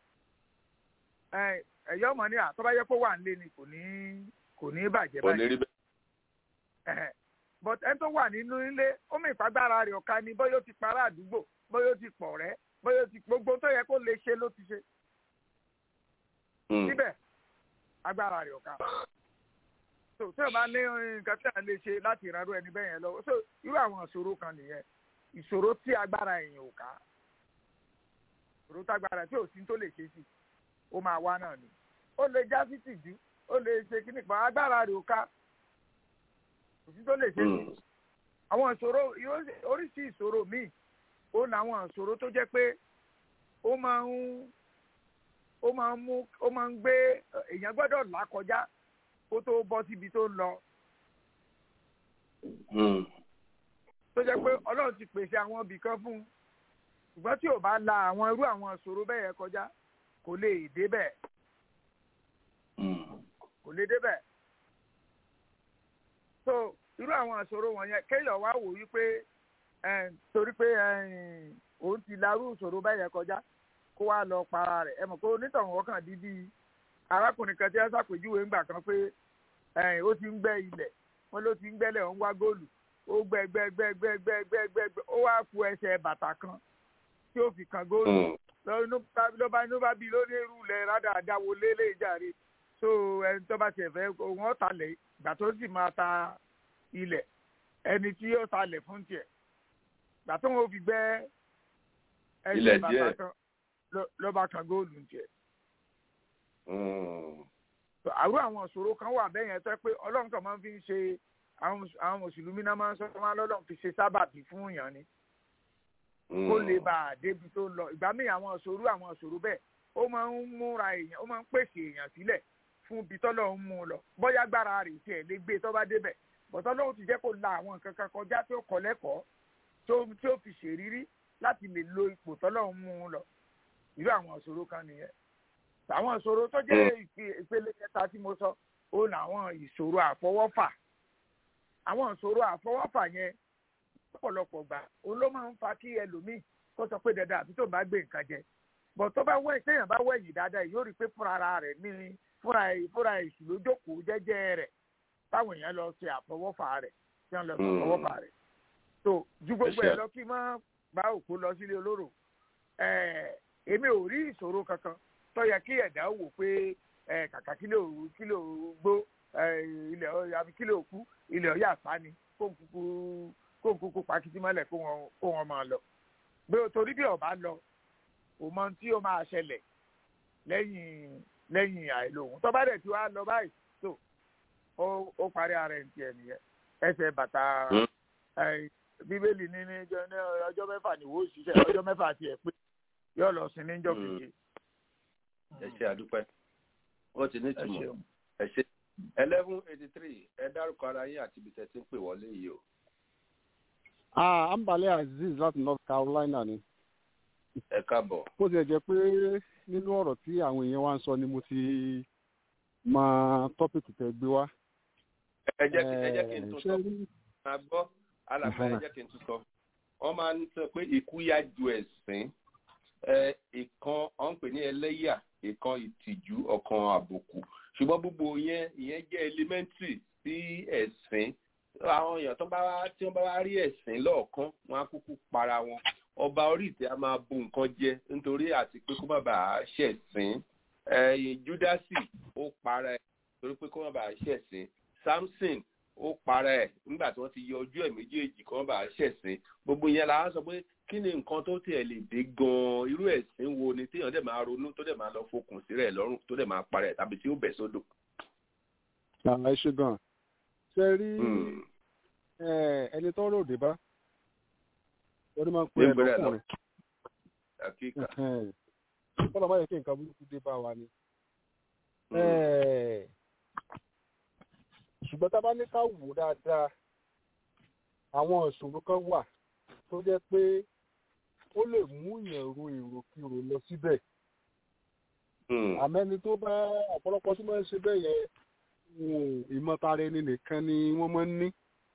ẹ̀yọ́ ọmọ ní àtọ́bá yẹ kó wà nílé ni kò ní kò ní bàjẹ́ bàjẹ́ but ẹni tó wà nínú ilé ó mì ìfagbára rẹ̀ ọ̀ka ni bóyá ó ti para àdúgbò bóyá ó ti pọ̀ rẹ́ bóyá ó ti gbogbo tó yẹ kó lè ṣe ló ti ṣe síbẹ̀ agbára rẹ̀ ọ̀ka so tí o bá ní nǹkan tí a lè ṣe láti ìrànlọ́ ẹni bẹ́ẹ̀ yẹn lọ́wọ́ so irú àwọn ìṣòro kan nìyẹn ìṣòro tí agbára èèyàn ò ká ìṣòro tí agbára tí ò sí tó lè ṣe sí ó máa wá náà ni ó lè já sí tìjú ó lè ṣe kíní pa agbára rẹ̀ ò ká kò sí tó lè ṣe sí àwọn ìṣòro oríṣi ìṣòro míì ó làwọn ìṣòro tó jẹ́ pé ó máa ń ó máa ń mú ó máa ń gbé èèyàn gbọ́dọ̀ là kọjá kó tó bọ́ síbi tó ń lọ. tó jẹ́ pé ọlọ́run ti pèsè àwọn ibì kan fún un ṣùgbọ́n tí ò bá la àwọn irú àwọn ìṣòro bẹ́ẹ̀ yẹn kọjá kò lè débẹ̀. kò lè débẹ̀. so irú àwọn ìṣòro wọ̀nyẹn kéèyàn wá wò wípé torí pé òun ti larú ìṣòro bẹ́ẹ̀ yẹn kọjá kó wá lọ para rẹ̀ ẹ mọ̀ pé onítọ̀hún ọkàn dídí arákùnrin kan tí wọ́n ṣàpèjúwe ńgbà kan pé ó ti ń gbẹ́ ilẹ̀ wọ́n ló ti ń gbẹ́lẹ̀ ó ń wá góòlù ó gbẹ́ gbẹ́ gbẹ́ gbẹ́ gbẹ́ gbẹ́ gbẹ́ gbẹ́ ó wá ku ẹsẹ̀ bàtà kan tí ó fi kan góòlù ló bá inú bá bí lórí irú ilẹ̀ rádaràda wo lélẹ̀ ìjàre so ẹni tó bá tiẹ̀ fẹ́ òun ọ̀tàlẹ̀ ìgbà tó sì máa ta ilẹ̀ ẹni tí yóò talẹ̀ fún tiẹ̀ ìgbà tó wọn fi gbẹ́ ẹsẹ̀ bàtà kan ló bá kan góòlù tiẹ̀ àrùn àwọn ìṣòro kan wà bẹ́ẹ̀ yẹn tó pé ọlọ́run kan máa ń fi ṣe àwọn mùsùlùmí náà máa ń sọ wọn lọ́lọ́run fi ṣe sábàbí fún èèyàn ni kó lè bá a débi tó ń lọ ìgbà míì àwọn ìṣòro àwọn ìṣòro bẹ́ẹ̀ ó máa ń múra èèyàn ó máa ń pèsè èèyàn sílẹ̀ fún ibi tọ́lọ̀ ń mú un lọ bóyá gbára rẹ̀ tiẹ̀ lè gbé tó bá débẹ̀ bọ̀tọ́ lóhùn ti jẹ́ kó la àwọn nǹkan kan kọjá tó kọ́ lẹ́kọ̀ọ́ tí ó fi ṣèrírí láti lè lo ipò tọ́lọ̀ ń mú un lọ irú àwọn ìṣòro kan nìyẹn àwọn ìṣòro tó jẹ́ ìpele kẹta tí mo sọ ó ní àwọn ìṣòro àfọwọ́fà àwọn ìṣòro àfọwọ́fà yẹn lọ́pọ̀lọpọ̀ gbà òun ló máa ń fa kí ẹlòmíì kó sọ pé dandan àbí tó bá gbé nǹkan jẹ bọ̀ tó bá wẹ̀ téèyàn bá wẹ̀yìn dáadáa yóò rí i pé fúnra ara rẹ̀ ní fúnra fúnra èṣù ló jókòó jẹ́jẹ́ rẹ̀ táwọn èèyàn lọ ṣe àfọwọ́fà rẹ̀ tí wọ́n lọ ṣe àfọwọ́fà rẹ̀ tó ju gbogbo ẹ̀ lọ kí má bá òkú lọ sílé olóró èmi ò rí ìṣòro kankan tó yẹ kí ẹ̀dá wò pé kàkà kílò kílò gbó ilẹ̀ àbí kílò kú ilẹ̀ ọ̀yà àpá ni kó kúkú kó kúkú pakítí mọ́lẹ̀ kó wọn kó wọn máa lọ bí o torí bí ọba lọ o mọ tí o máa ṣẹlẹ̀ lẹ́yìn lẹ́yìn àìlò òun tó bá dẹ̀ tí wàá lọ báyìí tó ó ó parí ara ẹ̀ ń tiẹ̀ nìyẹn ẹsẹ̀ bàtà bíbélì ní ní ọjọ́ mẹ́fà ní wo òṣìṣẹ́ ọjọ́ mẹ́fà tiẹ̀ pé yóò lọ sí níjọ́ keje. ẹ ṣe àdúpẹ́ ó ti ní ìtumọ̀ ẹ ṣe eleven eighty three ẹ dárúkọ ara yín àti ibi tẹ́ ti ń pè wọlé yìí o. ah ambale aziz láti north carolina ni. ẹ káàbọ̀. bó tilẹ̀ jẹ́ pé nínú ọ̀rọ̀ tí àwọn èèyàn wa ń sọ ni mo ti mọ tọ́pìkì tẹ́ gbé wá. ẹ jẹ́ kí ẹ jẹ́ kí n tún sọ máa gbọ́ alàgbà ẹ jẹ́ kí n tún sọ wọ́n máa ń sọ pé ikú yá ju ẹ̀sìn ìkan ọ̀n pè ní ẹlẹ́yà ìkan ìtìjú ọ̀kan àbùkù ṣùgbọ́n gbogbo yẹn ìyẹn jẹ́ elementary sí ẹ̀sìn àwọn èèyàn tó bá wá tí wọ́n bá wá rí ẹ̀sìn lọ́ọ̀kan wọ́n á kúkú para wọn ọba orí ìtẹ́ á máa bu nǹkan jẹ nítorí àti pé kó má bàa ṣẹ̀sìn júdásì ó para ẹ̀ torí pé kó má bàa ṣẹ̀sìn samson ó para ẹ̀ nígbà tí wọ́n ti yọ ojú ẹ̀ méjèèjì kó má bàa ṣẹ̀sìn gbogbo yẹn la wá sọ pé kí ni nǹkan tó tiẹ̀ lè dé gan-an irú ẹ̀sìn wo ni téèyàn dẹ̀ máa ronú tó dẹ̀ máa lọ fokùn sí rẹ̀ lọ́rùn tó dẹ̀ máa para ẹ̀ tàbí tí ó bẹ̀ sódò. ẹ ṣe gan ṣe rí ẹni tó rò dé bá wọ́n ní máa ń pè é lọ́kùnrin kọ́lá máa yẹ kí nǹkan burúkú dé bá wa ni. ṣùgbọ́n tá a bá ní ká wò dáadáa àwọn ìṣòro kan wà tó jẹ́ pé ó lè mú yẹn ro èròkirò lọ síbẹ̀. àmẹ́ni tó bá ọ̀pọ̀lọpọ̀ tí wọ́n ń ṣe bẹ́ẹ̀ yẹn ìmọ̀tara ẹni nìkan ni wọ́n máa ń ní.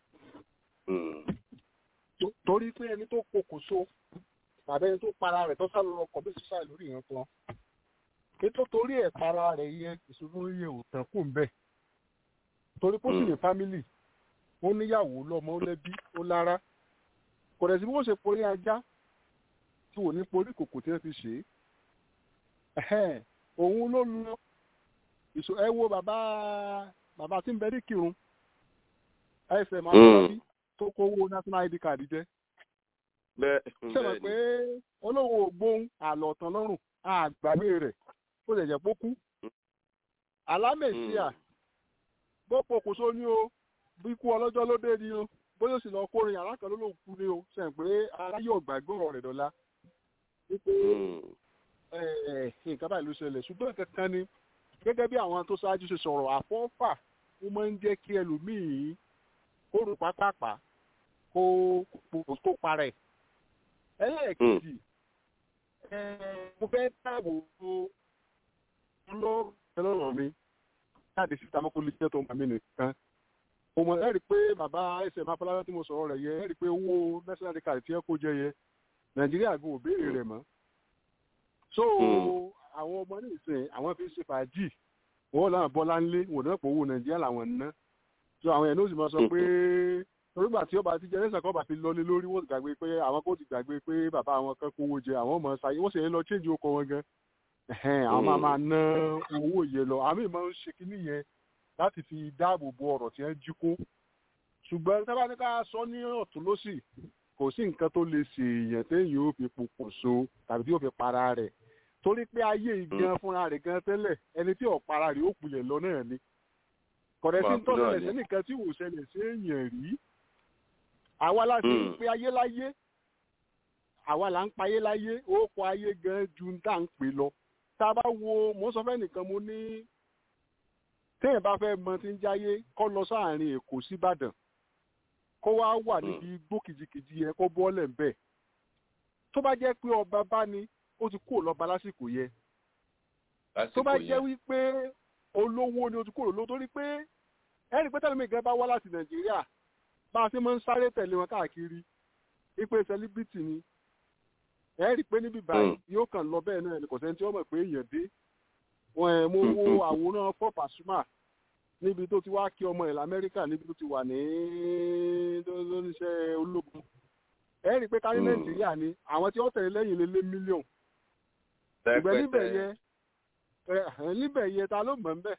torí pé ẹni tó pokùnso tàbí ẹni tó para rẹ̀ tó sálọ ọkọ̀ bí sísá lórí ìran kan ètò torí ẹ̀ para rẹ̀ yẹ ìṣòro yẹ ò tán kù ń bẹ̀. torí pé ó sì ní fámìlì ó níyàwó lọ́mọ ó lẹ́bí ó lára kò dẹ̀ sí bí wọ́n ṣe porí ajá tí wò ní porí kòkò tí wọ́n fi ṣe é òun ló lọ ìṣó ẹ wo bàbá bàbá tí ń bẹ ní kírun ẹsẹ̀ máa ń bí tó kówó national id card jẹ́ ṣe mọ̀ pé olówó ògbóhùn àlọ́tàn lọ́rùn àgbàgbé rẹ̀ ó lè jẹ́ pókú alámẹ̀síà bó pokùnso ní o bí ikú ọlọ́jọ́ ló dé ni o bóyá ó sì lọ kórin yàrá kan ló lóun kú ni o ṣe ń pé ara yóò gbàgbé ọ̀rọ̀ rẹ̀ dọ́là wípé nǹkan báyìí ló ṣẹlẹ̀ ṣùgbọ́n kankan ni gẹ́gẹ́ bí àwọn tó ṣáájú ṣe sọ̀rọ̀ àfọ́fà ó máa ń jẹ́ kí ẹlòmíì kó rò pápápá kó kó parẹ́ ẹlẹ́ẹ̀kejì mo fẹ́ dáàbò bo lọ́rọ̀ mi jáde síta mọ́kò lè jẹ́ tó ń bà mí nìkan mo mọ̀ ẹ́ rí i pé bàbá ẹsẹ̀ máa fọlá tí mo sọ̀rọ̀ rẹ̀ yẹ ẹ́ rí i pé owó national card tí ẹ kó jẹ yẹ nàìjíríà gbọ́ òbéèrè rẹ̀ mọ́ so àwọn ọmọ ní ìsìn àwọn fi ń ṣe fàájì wọn làwọn bọ́lá ńlé wọn náà pọ̀ owó nàìjíríà làwọn ná so àwọn yẹn ló sì máa sọ pé torígbà tí ọba ti jẹrẹsà kọ́ bá fi lọlé lórí wọ́n ti gbàgbé pé àwọn kò ti gbàgbé pé bàbá àwọn kan kówó jẹ àwọn ọmọ ṣayé wọ́n sì ń lọ change okọ̀ wọn gan àwọn máa máa ná owó yẹn lọ àmì máa ń ṣe kínní yẹn láti fi dáàbò bo ọ̀rọ̀ tí wọ́n jí kó ṣùgbọ́n tábà ní ká sọ ní ọ̀tún lọ́sì kò sí nǹkan tó lè ṣe èèyàn téèyàn ó fi pokùnso tàbí tí ó fi para rẹ̀ torí pé ayé ìgan fúnra rẹ̀ gan tẹ́lẹ̀ ẹni tí ò para rẹ̀ ó kulẹ̀ lọ náà ni kọ̀dẹ̀ sí tó ṣẹlẹ̀ sí nìkan tí wò ṣẹlẹ̀ sí èèyàn rí àwa láti ń pe ayé láyé àwa là ń pa ayé láyé ó kọ ayé gan ju ń tà ń pè lọ tá a bá wo mo sọ fẹ́ nìkan mo ní téèyàn bá fẹ́ mọ tí ń jáyé kọ́ lọ sáàrin èkó síbàdàn kó wá wà níbi igbó kìjikìji yẹn kó bọ́ọ̀lẹ̀ ńbẹ̀ tó bá jẹ́ pé ọba bá ní ó ti kúrò lọ́ba lásìkò yẹn tó bá jẹ́ wípé olówó ni ó ti kúrò lówó torí pé ẹnì pé tẹ́lẹ̀ mi gan bá wá láti nàìjíríà bá a ṣe máa ń sáré tẹ̀lé wọn káàkiri wípé sẹlíbítì ni ẹ rí i pé níbi báyìí yóò kàn lọ bẹ́ẹ̀ náà kò sẹ́ni tí wọ́n mọ̀ pé èèyàn dé wọn ẹ̀ mo wo àwòrán fọ́ pàṣùmà níbi tó ti wá kí ọmọ ẹ̀ lamẹ́ríkà níbi tó ti wà ní lóníṣẹ́ ológun ẹ rí i pé kárí nàìjíríà ni àwọn tí wọ́n tẹ̀lé lẹ́yìn lé lé mílíọ̀n ìgbẹ́ níbẹ̀ yẹ níbẹ̀ yẹ ta ló mọ̀ ń bẹ̀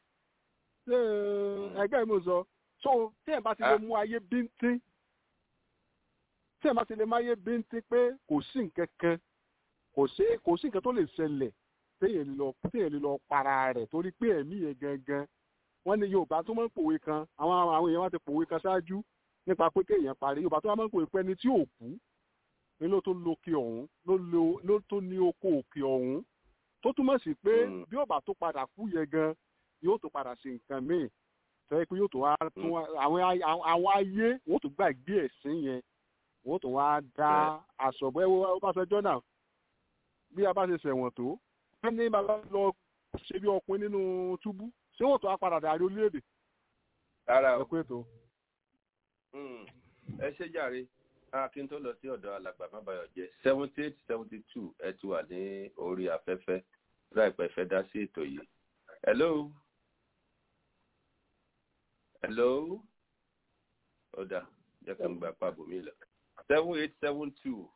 ṣé ẹgbẹ́ mi sọ so tí ẹ̀ bá ti lè mú ayé bíntín tí ẹ máa ti lè máa yé bíntín pé kò sí nǹkan kan kò sí kò sí nǹkan tó lè ṣẹlẹ̀ téèyàn lè lọ téèyàn lè lọ para rẹ̀ torí pé ẹ̀mí yẹn gangan wọ́n ní yorùbá tó máa ń pòwe kan àwọn àwọn èèyàn wá ti pòwe kan ṣáájú nípa pé kéèyàn parí yorùbá tó máa ń pòwe pé ẹni tí ò kú ni ló tó lókè ọ̀hún ló lo ló tó ní oko òkè ọ̀hún tó túmọ̀ sí pé bí ọba tó padà kú yẹn gan yóò tó padà ṣe nǹkan míì tẹ́ pé yóò tó wá tún àwọn àwọn ayé wọ́n tó gbàgbé ẹ̀sìn yẹn wọ́n tó wá dá aṣọ bọ́ ẹwọ́ ọbaṣẹjọ́ náà bí a bá ṣe ṣẹ̀wọ̀n tó wọ́n ní bàbá lọ ṣe bí ọkùnrin nínú túbú ṣé wọ́n tó wá padà dàrí orílẹ̀-èdè. rárá o ẹ pé tó. ẹ ṣe jàre kí n tó lọ sí ọ̀dọ̀ alàgbà mábàyọ̀ jẹ́ seventy eight seventy two ẹ ti wà ní orí afẹ́fẹ́ láìpẹ́ fẹ́ dá sí ètò yìí. hello hello ọ̀dà jẹ́ kí n gba pàbò mi lọ seven eight seven two.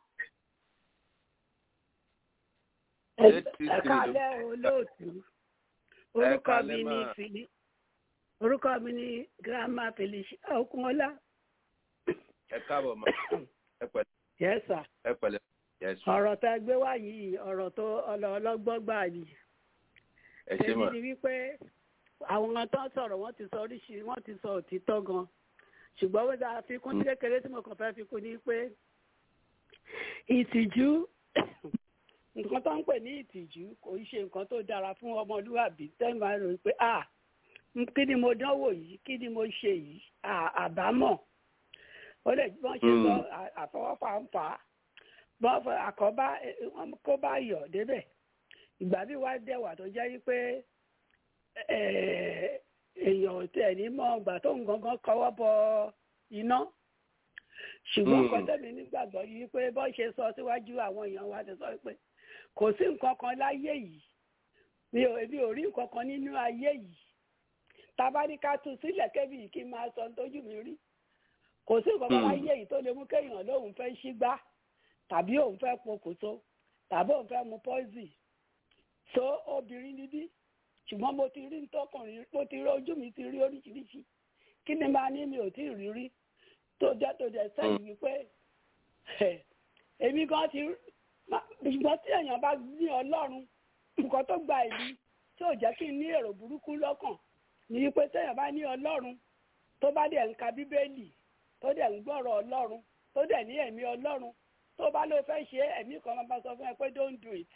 ẹ̀ka alẹ́ olóòtú orúkọ mi ní fili orúkọ mi ní grandma felicia okunola. ẹ káàbọ̀ mọ́ ẹ pẹ̀lẹ́. yes sir. ẹ pẹ̀lẹ́ yes. ọ̀rọ̀ tá a gbé wá yìí ọ̀rọ̀ tó ọlọ́gbọ́n gbà yìí. ẹ ṣe mọ̀. èmi ni wípé àwọn tó ń sọ̀rọ̀ wọ́n ti sọ oríṣi wọ́n ti sọ òtítọ́ gan ṣùgbọ́n wọ́n dáa fi kún kékeré tí mo kàn fẹ́ fi kún ní pé ìtìjú nǹkan tó ń pè ní ìtìjú kò ń ṣe nǹkan tó dára fún ọmọlúwàbí tẹ́lẹ̀ máa rò pé ah kí ni mo dánwò yìí kí ni mo ṣe yìí àbámọ̀ ó lè wọ́n ṣe sọ àfọwọ́fà ń fà á wọ́n fọ àkọ́bá kó bá yọ̀ débẹ̀ ìgbà bí wàá dẹ̀wà tó jẹ́ wípé èèyàn tẹ̀ ní mọ́ ọgbà tó ń gangan kọwọ́ bọ iná ṣùgbọ́n nǹkan tẹ̀mí nígbàgbọ́ yìí pé bọ́ ṣe sọ síwájú àwọn èèyàn wa ti sọ pé kò sí nǹkan kan láyé yìí mi ò èmi ò rí nǹkan kan nínú ayé yìí tábà ní ká tú sílẹ̀ kébì kí n máa sọ tójú mi rí kò sí nǹkan kan láyé yìí tó lè mú kéèyàn lóun fẹ́ ṣígbá tàbí òun fẹ́ pokùnso tàbí òun fẹ́ mu pọ́ìsì so obìnrin níbí ṣùgbọ́n mo ti rí ntọ́kùnrin mo ti rí ojú mi ti rí oríṣiríṣi kí ni máa ní mi ò tí ì rí rí tó jẹ́ tó jẹ́ sẹ́yìn wípé èmi gan ti ṣùgbọ́n tí èèyàn bá ní ọlọ́run nǹkan tó gba ìlú tí ò jẹ́ kí n ní èrò burúkú lọ́kàn ní wípé téèyàn bá ní ọlọ́run tó bá dẹ̀ ń ka bíbélì tó dẹ̀ ń gbọ́rọ̀ ọlọ́run tó dẹ̀ ní ẹ̀mí ọlọ́run tó bá ló fẹ́ ṣe ẹ̀mí kan máa bá sọ fún ẹ pé don't do it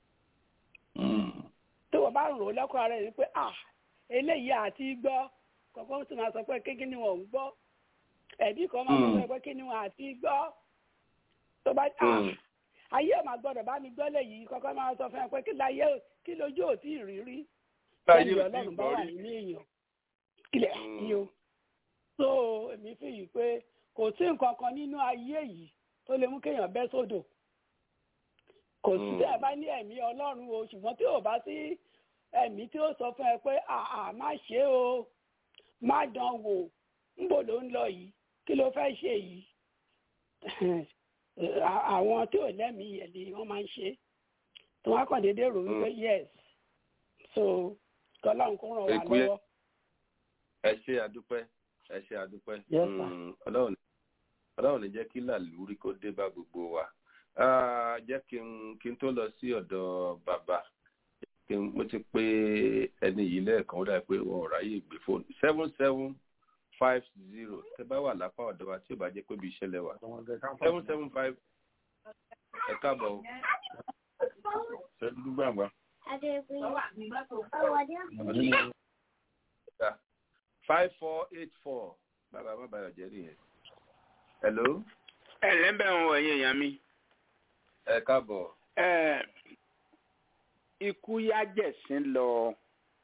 tó o bá rò ó lọ́kọ̀ ara rẹ̀ pé ah eléyìí àti gbọ́ kọ̀ọ̀kan tó máa sọ pé kí ni wọ́n ń gbọ́ ẹ̀bí kan máa sọ pé kí ni wọ́n àti gbọ́ tó bá ah ayé ò máa gbọ́dọ̀ bá mi gbọ́ léyìí kọ́kọ́ máa sọ fún ẹ pé kí láyé kí lójú ò tí ì rí rí lẹ́yìn ọlọ́run bá wà nínú èèyàn kílẹ̀ yìí o so èmi fi yìí pé kò sí nǹkan kan nínú ayé yìí tó lè mú kéèyàn bẹ́ sódò kò sí tí ẹ bá ní ẹ̀mí ọlọ́run o ṣùgbọ́n tí ò bá sí ẹ̀mí tí ó sọ fún ẹ pé àà má ṣe o má dán wò ńbò ló ń lọ yìí kí ló fẹ́ ṣe yìí àwọn tí ò lẹ́mìí yẹn ni wọ́n máa ń ṣe tí wọ́n á kàn déédéé rò wípé yes so kọ́láhùn kó ràn wá lọ́wọ́. ẹ ṣe àdúpẹ́ ẹ ṣe àdúpẹ́ ọlọ́run ní jẹ́ kí làlúrí kó dé bá gbogbo wa jẹ́ kí n kí n tó lọ sí ọ̀dọ̀ bàbá kí n mo ti pé ẹni yìí lẹ́ẹ̀kan ó dàbí pé wọn ò ráyè gbé fóònù seven seven five zero tẹ bá wà lápá ọ̀dọ̀ wa tí ò bá jẹ́ pé bí iṣẹ́ lẹ wà seven seven five ẹ káàbọ̀ o ṣe dúdú gbàngbà. five four eight four bàbá bàbá ọ̀jẹ̀ nìyẹn. hello. ẹ lẹ́bẹ̀ ń wọ ẹ̀yìn èèyàn mi. ẹ káàbọ̀. ẹ ikú yájẹ̀sín lọ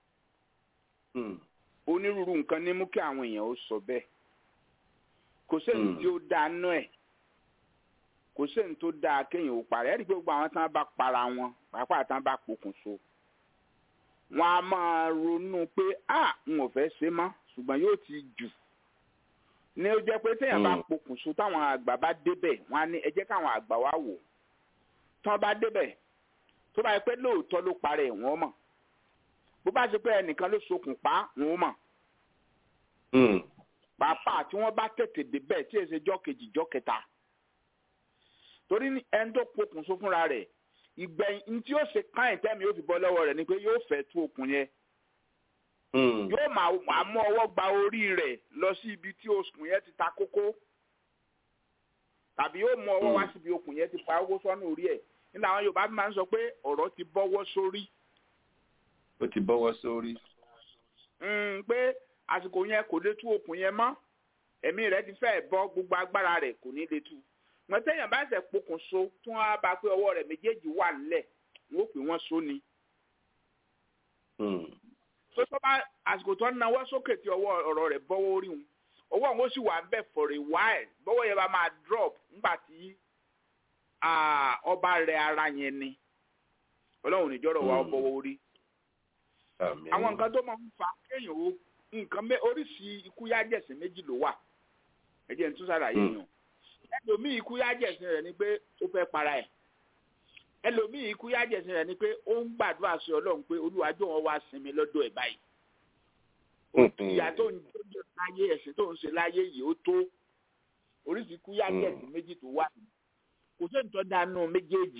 onírúurú nǹkan ní mú kí àwọn èèyàn ó sọ bẹ́ẹ̀ kò sẹ́ni tí ó dáná ẹ̀ kò sẹ́ni tó dáa kéèyàn ó parẹ́ ẹ̀rí pé gbogbo àwọn tí wọ́n bá para wọn pàápàá tí wọ́n bá pokùnso wọn a máa ronú pé a n ò fẹ́ ṣe mọ́ ṣùgbọ́n yóò ti jù ní ó jẹ́ pé téèyàn bá pokùnso táwọn àgbà bá débẹ̀ wọn á ní ẹ jẹ́ káwọn àgbà wá wò tí wọ́n bá débẹ̀ tó bá yẹ pé lóòótọ́ ló parẹ́ wọ́n mọ̀ bó bá ṣe pé ẹnìkan ló sokùn pa wọ́n mọ̀ pàápàá tí wọ́n bá tètè débẹ̀ tí èsè jọ́ kejì jọ́ kẹta torí ẹni tó pokùnso fúnra rẹ̀ ìgbẹ̀yìn tí yóò ṣe káyìn tẹ́mi yóò fi bọ́ lọ́wọ́ rẹ̀ ni pé yóò fẹ́ tú okùn yẹn yóò máa mú ọwọ́ gba orí rẹ̀ lọ sí ibi tí okùn yẹn ti ta kókó tàbí yóò mú ọwọ́ wá síbi okùn yẹn ti pa owó sọ́nù orí ẹ̀ nígbà àwọn Yorùbá máa ń sọ pé ọ̀rọ̀ ti bọ́wọ́ sórí. ó ti bọ́wọ́ sórí. pé àsìkò yẹn kò lè tú okùn yẹn mọ́ ẹ̀mí rẹ̀ ti fẹ́ bọ́ gbogbo agbára rẹ̀ kò ní lè tú wọn téèyàn bá ṣe pokùnso tí wọn á bá pé ọwọ́ rẹ̀ méjèèjì wà nílẹ̀ wọn ó pè wọn so ni. tó tó bá àsìkò tó ń nawọ́ sókè tí ọwọ́ ọ̀rọ̀ rẹ̀ bọ́wọ́ orí wọn ọwọ́ wọn ó sì wà ń bẹ̀ for a while bọ́wọ́ yẹn bá máa drop nígbà tí ọba rẹ̀ ara yẹn ni ọlọ́run níjọ́rọ̀ wa bọ́wọ́ orí. àwọn nǹkan tó máa ń fa kéèyàn ó nǹkan oríṣi ikú yájẹ̀sìn méjì ló wà ẹ jẹ́ n tún ṣàlàyé yàn ẹlòmíì ikú yájẹ̀sìn rẹ̀ ni pé ó fẹ́ para ẹ̀ ẹlòmíì ikú yájẹ̀sìn rẹ̀ ni pé ó ń gbàdúrà sí ọlọ́run pé olúwàjò wọn wá sinmi lọ́dọ̀ ẹ̀ báyìí ìyá tó ń jẹ́ láyé ẹ̀sìn tó ń ṣe láyé yìí ó tó oríṣi ikú yájẹ̀sìn méjì tó wà kò sí ìtọ́ dánú méjèèjì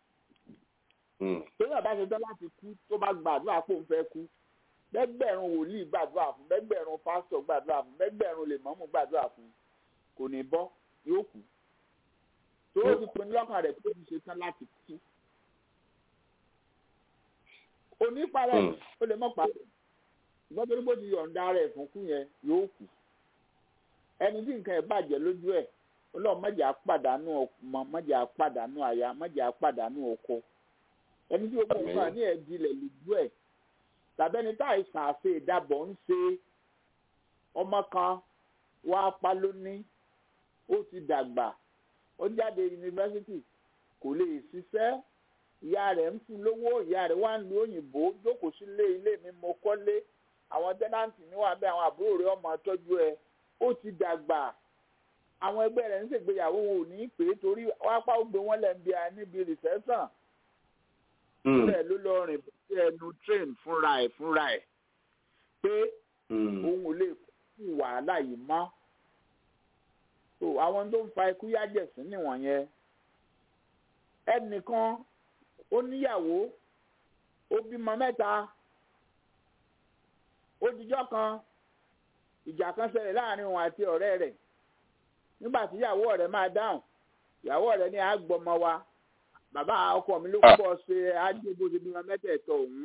tó yàn bá ṣe tán láti kú tó bá gbàdúrà pé òun fẹ́ kú bẹ́gbẹ̀rún wòlíì gbàdúrà fún bẹ́gbẹ̀rún pásítọ̀ gbàdúrà fún bẹ́gbẹ̀rún lèmọ́mù gbàdúrà fún kò ní bọ́ yóò kú tó o ti pinnu lọ́kàn rẹ̀ pé o ti ṣe tán láti kú. oníparẹ́ o lè mọ̀ parẹ́ ìgbọ́n torí bó ti yọ̀ǹda rẹ̀ fún kú yẹn yóò kú. ẹni tí nǹkan ẹ̀ bàjẹ́ lójú ẹ̀ ọlọ́run mọ̀jà pàdánù ọmọ mọ̀jà pàdánù aya mọ̀jà pàdánù ọkọ. ẹni tí o kò fà ní ẹ̀dílẹ̀ lójú ẹ̀ tàbẹ́ni tá àìsàn àṣe ìdábọ̀ ń ṣe ọmọ kan wàá pa lónìí ó ti dàgbà ó jáde yunifásitì kò lè ṣiṣẹ́ ìyá rẹ̀ ń fún lówó ìyá rẹ̀ wá ń lu òyìnbó jókòó sílé ilé mi mo kọ́lé àwọn tẹ́nàntì ní wàá bẹ́ àwọn àbúrò rẹ̀ ọmọ tọ́jú ẹ ó ti dàgbà àwọn ẹgbẹ́ rẹ̀ ń ṣègbéyàwó wọn ò ní pè é torí wápá ó gbé wọn lẹ́ǹbí a níbi rìsẹ́sàn bẹ́ẹ̀ ló lọ rìn sí ẹnu train fúnra ẹ̀ fúnra ẹ̀ pé òun ò lè kú wàhálà yìí mọ́ so àwọn tó ń fa ikú yájẹ̀sín nìwọ̀nyẹn ẹnìkan ó níyàwó ó bímọ mẹ́ta ó dijọ́ kan ìjà kan ṣẹlẹ̀ láàrin òun àti ọ̀rẹ́ rẹ̀ nígbà tí ìyàwó ọ̀rẹ́ máa dáhùn ìyàwó ọ̀rẹ́ ní àgbọ̀mọ wa bàbá ọkọ mi ló kọ́ ṣe àjẹbó ṣe bímọ mẹ́tẹ̀ẹ̀tọ̀ òun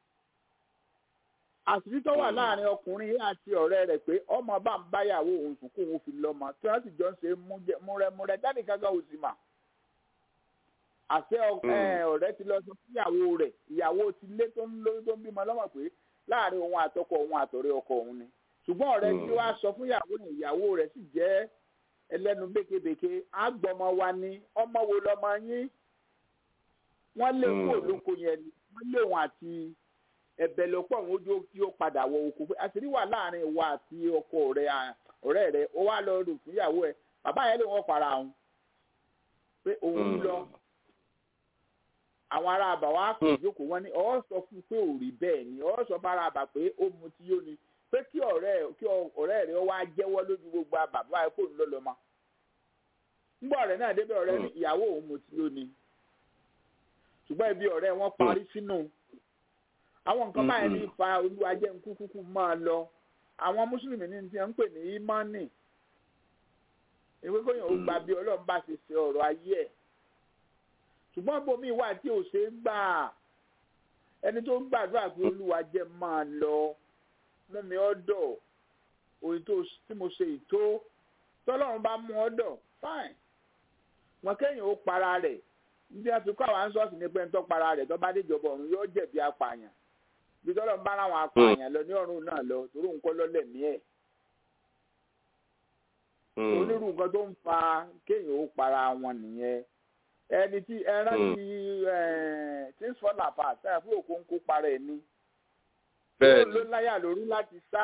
àṣírí tó wà láàrin ọkùnrin yìí àti ọ̀rẹ́ rẹ̀ pé ọmọ bá ń báyàwó òun sùn kó òun fi lọ́mọ tí wọ́n sì jọ ń ṣe múrẹ́múrẹ́ dáàdì kankan ò sì mà. àṣẹ ọ̀rẹ́ ti lọ sọ fún ìyàwó rẹ̀ ìyàwó ti lé tó ń lóyún tó ń bímọ lọ́mọ pé láàrin òun àtọkọ òun àtọ̀rẹ́ ọkọ òun ni. ṣùgbọ́n ọ̀rẹ́ tí wàá sọ fún ìyàwó rẹ̀ ìyàwó rẹ̀ sì jẹ́ ẹlẹ́nu békebèke àgbọ̀mọ wa ni ọmọ wo lọmọ yín wọ́n lé kó olóko yẹn ni wọ́n lé òun àti ẹ̀bẹ̀ ló pọ̀ wọn ojú tí ó padà wọ oko pé àṣírí wà láàrin ìwà àti ọkọ rẹ̀ ọ̀rẹ́ rẹ̀ ó wá lọ rò fún ìyàwó ẹ̀ bàbá yẹn lè wọ́n para òun pé òun lọ àwọn ará àbà wa kò jókòó wọn ni ọ sọ fún pé ò rí bẹ́ẹ̀ ni ọ sọ fún ará àbà pé ó mu tí yóò ni pé kí ọ̀rẹ́ kí ọ̀rẹ́ rẹ̀ wá jẹ́wọ́ lójú gbogbo bàbá ẹ̀ kó ń lọ lọ ma ńgbà ọ̀rẹ́ náà débẹ̀ ọ̀rẹ́ ní ìyàwó òun mu tí yóò ni ṣùgbọ́n ibi ọ̀rẹ́ wọn parí sínú àwọn nǹkan báyìí ní fa olúwajẹ́ nkú kúkú máa lọ àwọn mùsùlùmí ní ti ń pè ní ìmánì ìwé kóyàn ó gba bí ọlọ́run bá ṣe ṣe ọ̀rọ̀ ayé ẹ̀ ṣùgbọ́n bomi wà tí ò ṣe é gbà ẹni tó ń gbàdúrà pé olúwajẹ́ máa lọ mú mi ọ́dọ̀ òyìn tí mo ṣe ìtó tọ́lọ́run bá mú ọ́dọ̀ fine wọn kéèyàn ó para rẹ̀ ní wọ́n fi kọ́ àwọn ansọ́ọ̀sì ní pé ń tọ́ para rẹ̀ tó bá déjọba ọ̀run yóò jẹ̀bi apààyàn bí tọ́lọ́ ń bá àwọn apààyàn lọ ní ọ̀run náà lọ torí òun kọ́ lọ́lẹ̀ ní ẹ̀. onírú nǹkan tó ń fa kéèyàn ó para wọn nìyẹn ẹni tí ẹran ti things fall apart sáyà fún òkú ń kó para ẹ̀ ní. bẹ́ẹ̀ni ló láyà lórí láti sá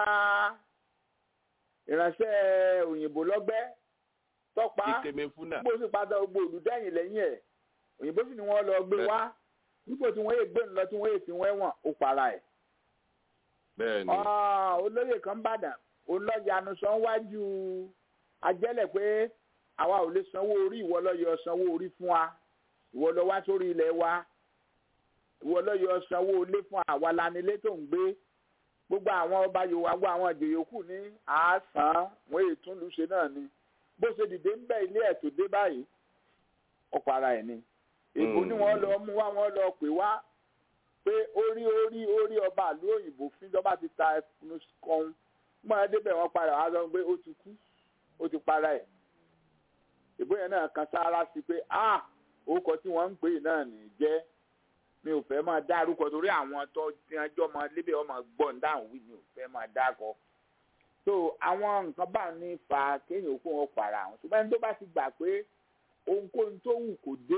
ìránṣẹ́ òyìnbó lọ́gbẹ́ tọ́pa bó sì padà gbogbo olùdẹ́yìn lẹ́yìn ẹ̀ òyìnbó sì ni wọ́n lọ gbé wá nípò tí wọ́n yé gbé ńlọ tí wọ́n yé fi wọ́n wọ̀n ó para ẹ̀. bẹ́ẹ̀ni. olóyè kan bàdàn olóyanu sọ wájú ajẹ́lẹ̀ pé àwa ò lè sanwó orí ìwọ ló yọ sanwó orí fún wa ìwọ ló wá sórí ilẹ̀ wa ìwọ ló yọ sanwó ilé fún àwa lanilé tó ń gbé gbogbo àwọn ọba yorùbá gbọ́ àwọn ìjòyè kù ní àásán wọn èyí tún lù ṣe náà ni bó ṣe dìde ń bẹ ilé ẹ̀ tó dé báyìí ọ̀pọ̀ ara ẹ̀ ni èbó ni wọ́n lọ mú wá wọ́n lọ pè wá pé orí orí orí ọba àlú òyìnbó fíjọba ti ta ẹnu kan mọ́ ẹ débẹ̀ wọ́n padà wá sọ pé ó ti kú ó ti para ẹ̀ ìbò yẹn náà kan sáárá sí pé ah orúkọ tí wọ́n ń pè náà ní jẹ́ mi ò fẹ́ máa dárúkọ torí àwọn tó ti ẹjọ́ máa lébẹ̀ ọmọ gbọ́n dáhùn wí mi ò fẹ́ máa dákọ. so àwọn nǹkan bá ní fa kéèyàn kó wọn para àwọn ṣùgbọ́n ẹni tó bá ti gbà pé ohunkóhun tó wù kó dé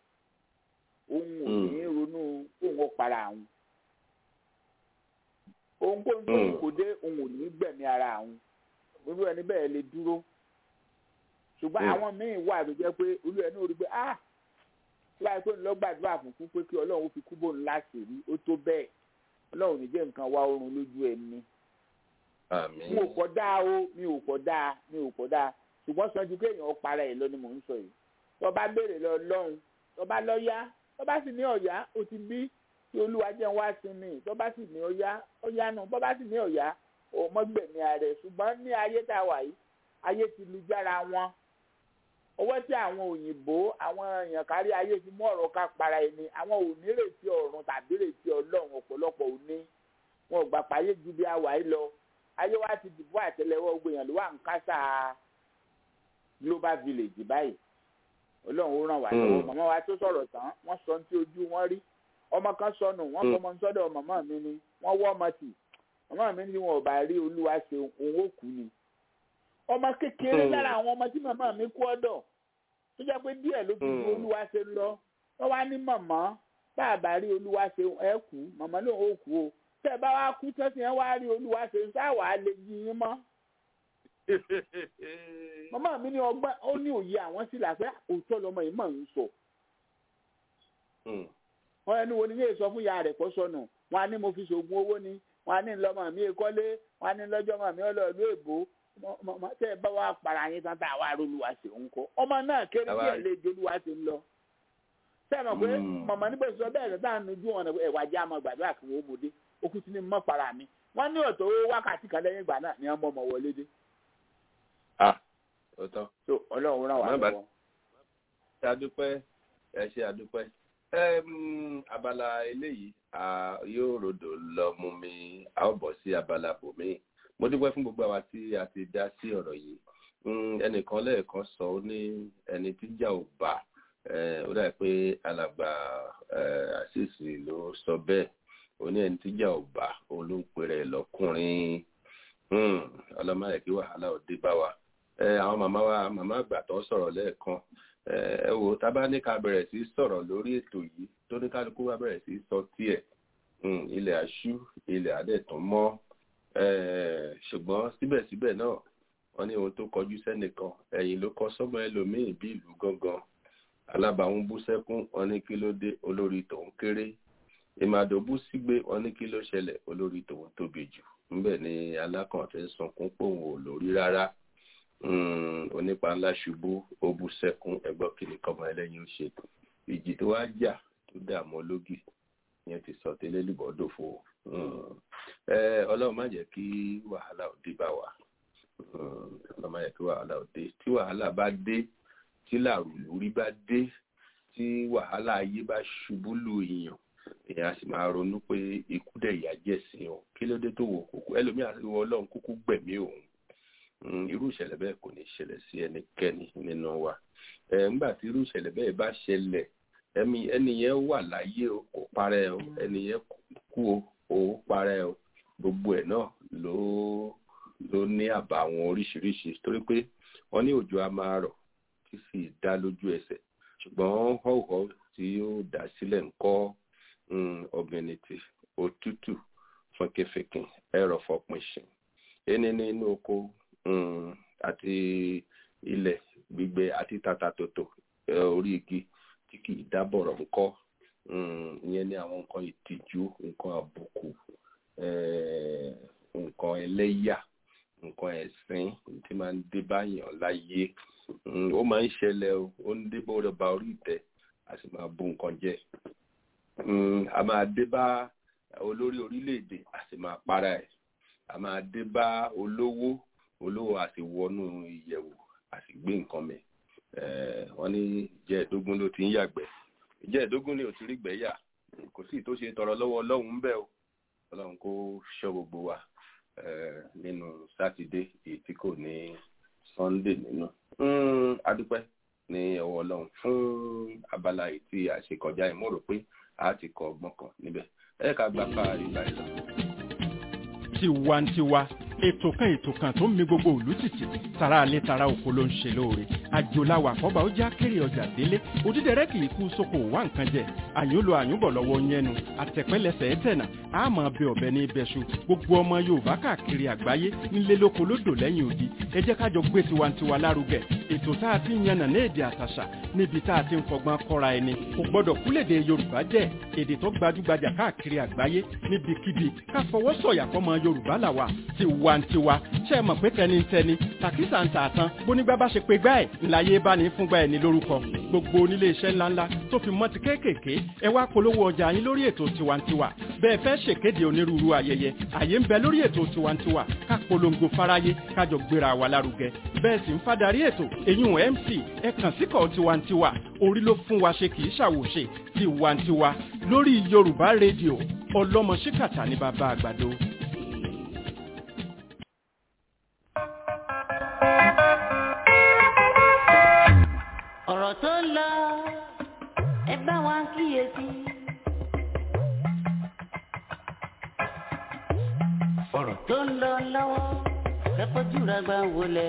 òun ò ní ronú kó wọn para àwọn ohunkóhun tó wù kó dé òun ò ní gbẹ̀mí ara àwọn irú ẹni bẹ́ẹ̀ lè dúró ṣùgbọ́n àwọn míì wà tó jẹ́ pé olú ẹni ò rí pé ah tí wàá pé ńlọ gbàdúrà fún fún pé kí ọlọ́run fi kú bóun láti rí ó tó bẹ́ẹ̀ ọlọ́run ní jẹ́ nǹkan wá oorun lójú ẹni. mi ò kọ́ dáa o mi ò kọ́ dáa mi ò kọ́ dáa ṣùgbọ́n sanju kéèyàn para ẹ̀ lọ ni mò ń sọ yìí tó bá béèrè lọ lọ́run tó bá lọ yá tó bá sì ní ọ̀yá ó ti bí tí olúwa jẹ́ wá sí mi tó bá sì ní ọ̀yá ọ̀yá náà tó bá sì ní ọ̀yá ọmọgbẹ̀mí ààrẹ ṣùgbọ́n ní ayé tá a wà yìí ayé ti lu jára wọn owó tí àwọn òyìnbó àwọn èèyàn kárí ayé ti mú ọ̀rọ̀ ká para ẹni àwọn ò ní retí ọ̀run tàbí retí ọlọ́run ọ̀pọ̀lọpọ̀ ò ní wọn ò gbà páyé ju bí àwa yìí lọ ayé wa ti dìbò àtẹ́lẹwọ́ gbìyànjú wà ń kásá global village báyìí ọlọ́run ó ràn wá lọ́wọ́ màmá wa tó sọ̀rọ̀ tán wọ́n sọ tí ojú wọn rí ọmọ kan sọnù wọ́n fọmọ sọ́dọ̀ màmá mi ni wọ́n wọ́ ọmọ tì màmá mi ní wọn ò bá rí olúwa ṣe òun ó kú ni ọmọ kékeré lára àwọn ọmọ tí màmá mi kú ọ̀dọ̀ tó jẹ́ pé díẹ̀ ló fi ju olúwa ṣe lọ wọ́n wá ní màmá bá a bá rí olúwa ṣe ẹ kú màmá ló ń kú o tẹ́ ẹ bá wá kú tẹ́sí ẹ wá rí olúwa ṣe ń sáwàá lè jí yín mọ́. màmá mi ní ọgbọ́n ó ní òye àwọn sì là pé òótọ́ lọmọ yìí mọ̀ ń sọ. wọ́n ẹni wo ni yéé sọ fún ìyá rẹ̀ kó sọnù wọ́n á ní mo fi ṣoògùn owó ni wọ́n á ní lọ́mọ mi kọ́lé wọ́n á ní lọ́jọ́ mọ̀ mi ọlọ́ọ̀lú èbó tẹ ẹ bá wa para yín tán tá a wá rolúwa ṣe ń kọ ọmọ náà kéré díẹ̀ lè jolúwa ṣe ń lọ sẹ́mi pé mọ̀mọ́ nígbà tó bẹ́ẹ̀ rẹ̀ dáhùn ojú wọn ẹ̀wà jẹ́ àmọ́ gbàdúrà kí wọ́n mọ̀ dé okùn tí ni mọ́ para mi wọ́n ní ọ̀tọ̀ owó wákàtí kan lẹ́yìn ìgbà náà ni wọ́n mọ̀ ọmọ wọlé dé. ah òótọ́. so ọlọ́run ràn wá lọ́wọ́. ṣe àdúpẹ́ ẹ ṣe àdúpẹ́ abala eléyìí yóò rodò lọ mú mi a ó bọ̀ sí abala bòmíì mo dúpẹ́ fún gbogbo àwa tí a ti dá sí ọ̀rọ̀ yìí ẹnìkan lẹ́ẹ̀kan sọ ó ní ẹni tí jà ò bá ó dà pé alàgbà àṣìṣì ló sọ bẹ́ẹ̀ ó ní ẹni tí jà ò bá òun ló ń pèrè lọ́kùnrin ọlọ́mọdé kí wàhálà ò dé bá wa àwọn màmá wa màmá àgbà tó sọ̀rọ̀ lẹ́ẹ̀kan ẹ wò tábà ní ká bẹ̀rẹ̀ sí sọ̀rọ̀ lórí ètò yìí tó ní kálukú wa bẹ̀rẹ̀ sí sọ tiẹ̀ ilẹ̀ àṣú ilẹ̀ àdẹ̀tún mọ́ ṣùgbọ́n síbẹ̀síbẹ̀ náà wọ́n ní ohun tó kọjú sẹ́nìkan ẹ̀yìn ló kọ sọ́mọ ẹlòmíì bí ìlú gangan alábàáhùn bú sẹ́kún wọ́n ní kí ló dé olórí tòun kéré ìmàdò bú sígbé wọ́n ní kí ló ṣẹlẹ̀ olórí tòun tóbi jù ńbẹ̀ ni alákàntẹ́ sunkún pòun ò lórí rárá onípa ńlá ṣubú ó bú sẹ́kún ẹgbọ́n kìnnì kọ́mọ ẹlẹ́yin ó ṣe ìjì tó wá jà tó dààmú ológì yẹn ti sọ tẹ́lẹ̀ lùbọ́dòfo ọlọ́run má jẹ́ kí wàhálà òde bá wa ọlọ́run má jẹ́ kí wàhálà òde tí wàhálà bá dé tí làrúlúrí bá dé tí wàhálà ayé bá ṣubú lu èèyàn èèyàn á sì máa ronú pé ikú dẹ̀ yà jẹ́ sí o kí ló dé tó wò kókó ẹlòmíà wọ ọlọ́run kúkú gbẹ̀mí òun irú ìṣẹ̀lẹ̀ bẹ́ẹ̀ kò ní ṣẹlẹ̀ sí ẹnikẹ́ni nínú wa nígbà tí irú ìṣẹ̀lẹ̀ bẹ́ẹ̀ bá ṣẹlẹ̀ ẹni yẹn wà láyé o kò parẹ́ o ẹni yẹn kú o ó parẹ́ o gbogbo ẹ̀ náà ló ló ní àbàwọ́n oríṣiríṣi torí pé wọ́n ní òjò a máa rọ̀ kí sì dá lójú ẹsẹ̀ ṣùgbọ́n họ́wọ́ tí ó dá sílẹ̀ ń kọ́ ọ̀gbìnìtì òtútù fọnkẹfẹkìn ẹ̀rọ fọpinṣin ẹni nínú oko àti ilẹ̀ gbígbẹ àti tatatòtò orí igi tí kì í dábọ̀rọ̀ ńkọ́ ìyẹn ní àwọn nǹkan ìtìjú nǹkan àbùkù nǹkan ẹlẹ́yà nǹkan ẹ̀sìn tí máa ń dé báyàn láyé ó máa ń ṣẹlẹ̀ o ó ń dé bọ́ ọba orí ìtẹ́ a sì máa bu nǹkan jẹ a máa dé bá olórí orílẹ̀-èdè a sì máa para ẹ̀ a máa dé bá olówó olówó a sì wọnú ìyẹ̀wò a sì gbé nǹkan mẹ́ wọ́n ní ìjẹ́ẹ̀dógún ló ti ń yàgbẹ́ ìjẹ́ẹ̀dógún ni ò ti rí gbẹ́yà kò sí tó ṣe tọrọ lọ́wọ́ ọlọ́run ń bẹ̀ o ọlọ́run kó ṣọ́ gbogbo wa nínú sátidé èyí tí kò ní sunday nínú adúpẹ́ ní ọwọ́ ọlọ́run fún abala yìí tí a ṣe kọjá yìí mo rò pé a ti kọ ọgbọ́n kan níbẹ̀ ẹ ká gbà pa ìgbà yìí lọ. tiwantiwa ètò kan ètò kan tó ń mi gbogbo òlú títì tara alẹ́ tara oko ló ń ṣe lóore àjòláwà àkọ́bà ó já kéré ọjà délé òdídẹrẹ́ kì í kú sóko wá nǹkan jẹ àyùn lo àyùnbọ̀ lọ́wọ́ yẹnu àtẹ̀pẹ́lẹsẹ̀ ẹ̀tẹ̀nà àmọ́ bẹ ọ̀bẹ ní ibẹ̀ṣu gbogbo ọmọ yorùbá káàkiri àgbáyé nílé lóko lódò lẹ́yìn odi ẹ jẹ́ kájọ gbé tiwantiwa lárugẹ ètò tá a ti ń yànnà ní èdè àtàṣà níbi tá a ti ń fọgbọ́n kọ́ra ẹni kò gbọ́dọ̀ kúlèdè yorùbá jẹ́ èdè tó gbajúgbajà káàkiri àgbáyé níbikíbi ká fọwọ́ sọ̀yà fọmọ yorùbá làwà tiwantiwa ṣe é mọ̀ pé tẹnitẹni tàkísà ń tààtàn bónígbà bá ṣe pé gbá ẹ̀ ńláyé bá ní fúngbà ẹ̀ ní lórúkọ gbogbo onílé iṣẹ́ ńláńlá tó fi mọ́ ti kéékèèké ẹ wá polówó ọjà yín lórí ètò tiwantiwa bẹ́ẹ̀ fẹ́ ṣèkéde onírúurú ayẹyẹ àyè ń bẹ lórí ètò tiwantiwa ká polongo fáráyé kájọ gbéra wa lárugẹ bẹ́ẹ̀ sì ń fadarí ètò èyún mc ẹ kàn síkọ̀ tiwantiwa orí ló fún wa ṣe kì í ṣàwòṣe tiwantiwa lórí yorùbá rédíò ọlọ́mọ ṣíkàtà ní bàbá àgbàdo. ọ̀rọ̀ tó ń lọ ẹ bá wa kíyèsí. ọ̀rọ̀ tó ń lọ lọ́wọ́ kẹ́kọ̀ọ́jú rẹ̀ gbà wọlé.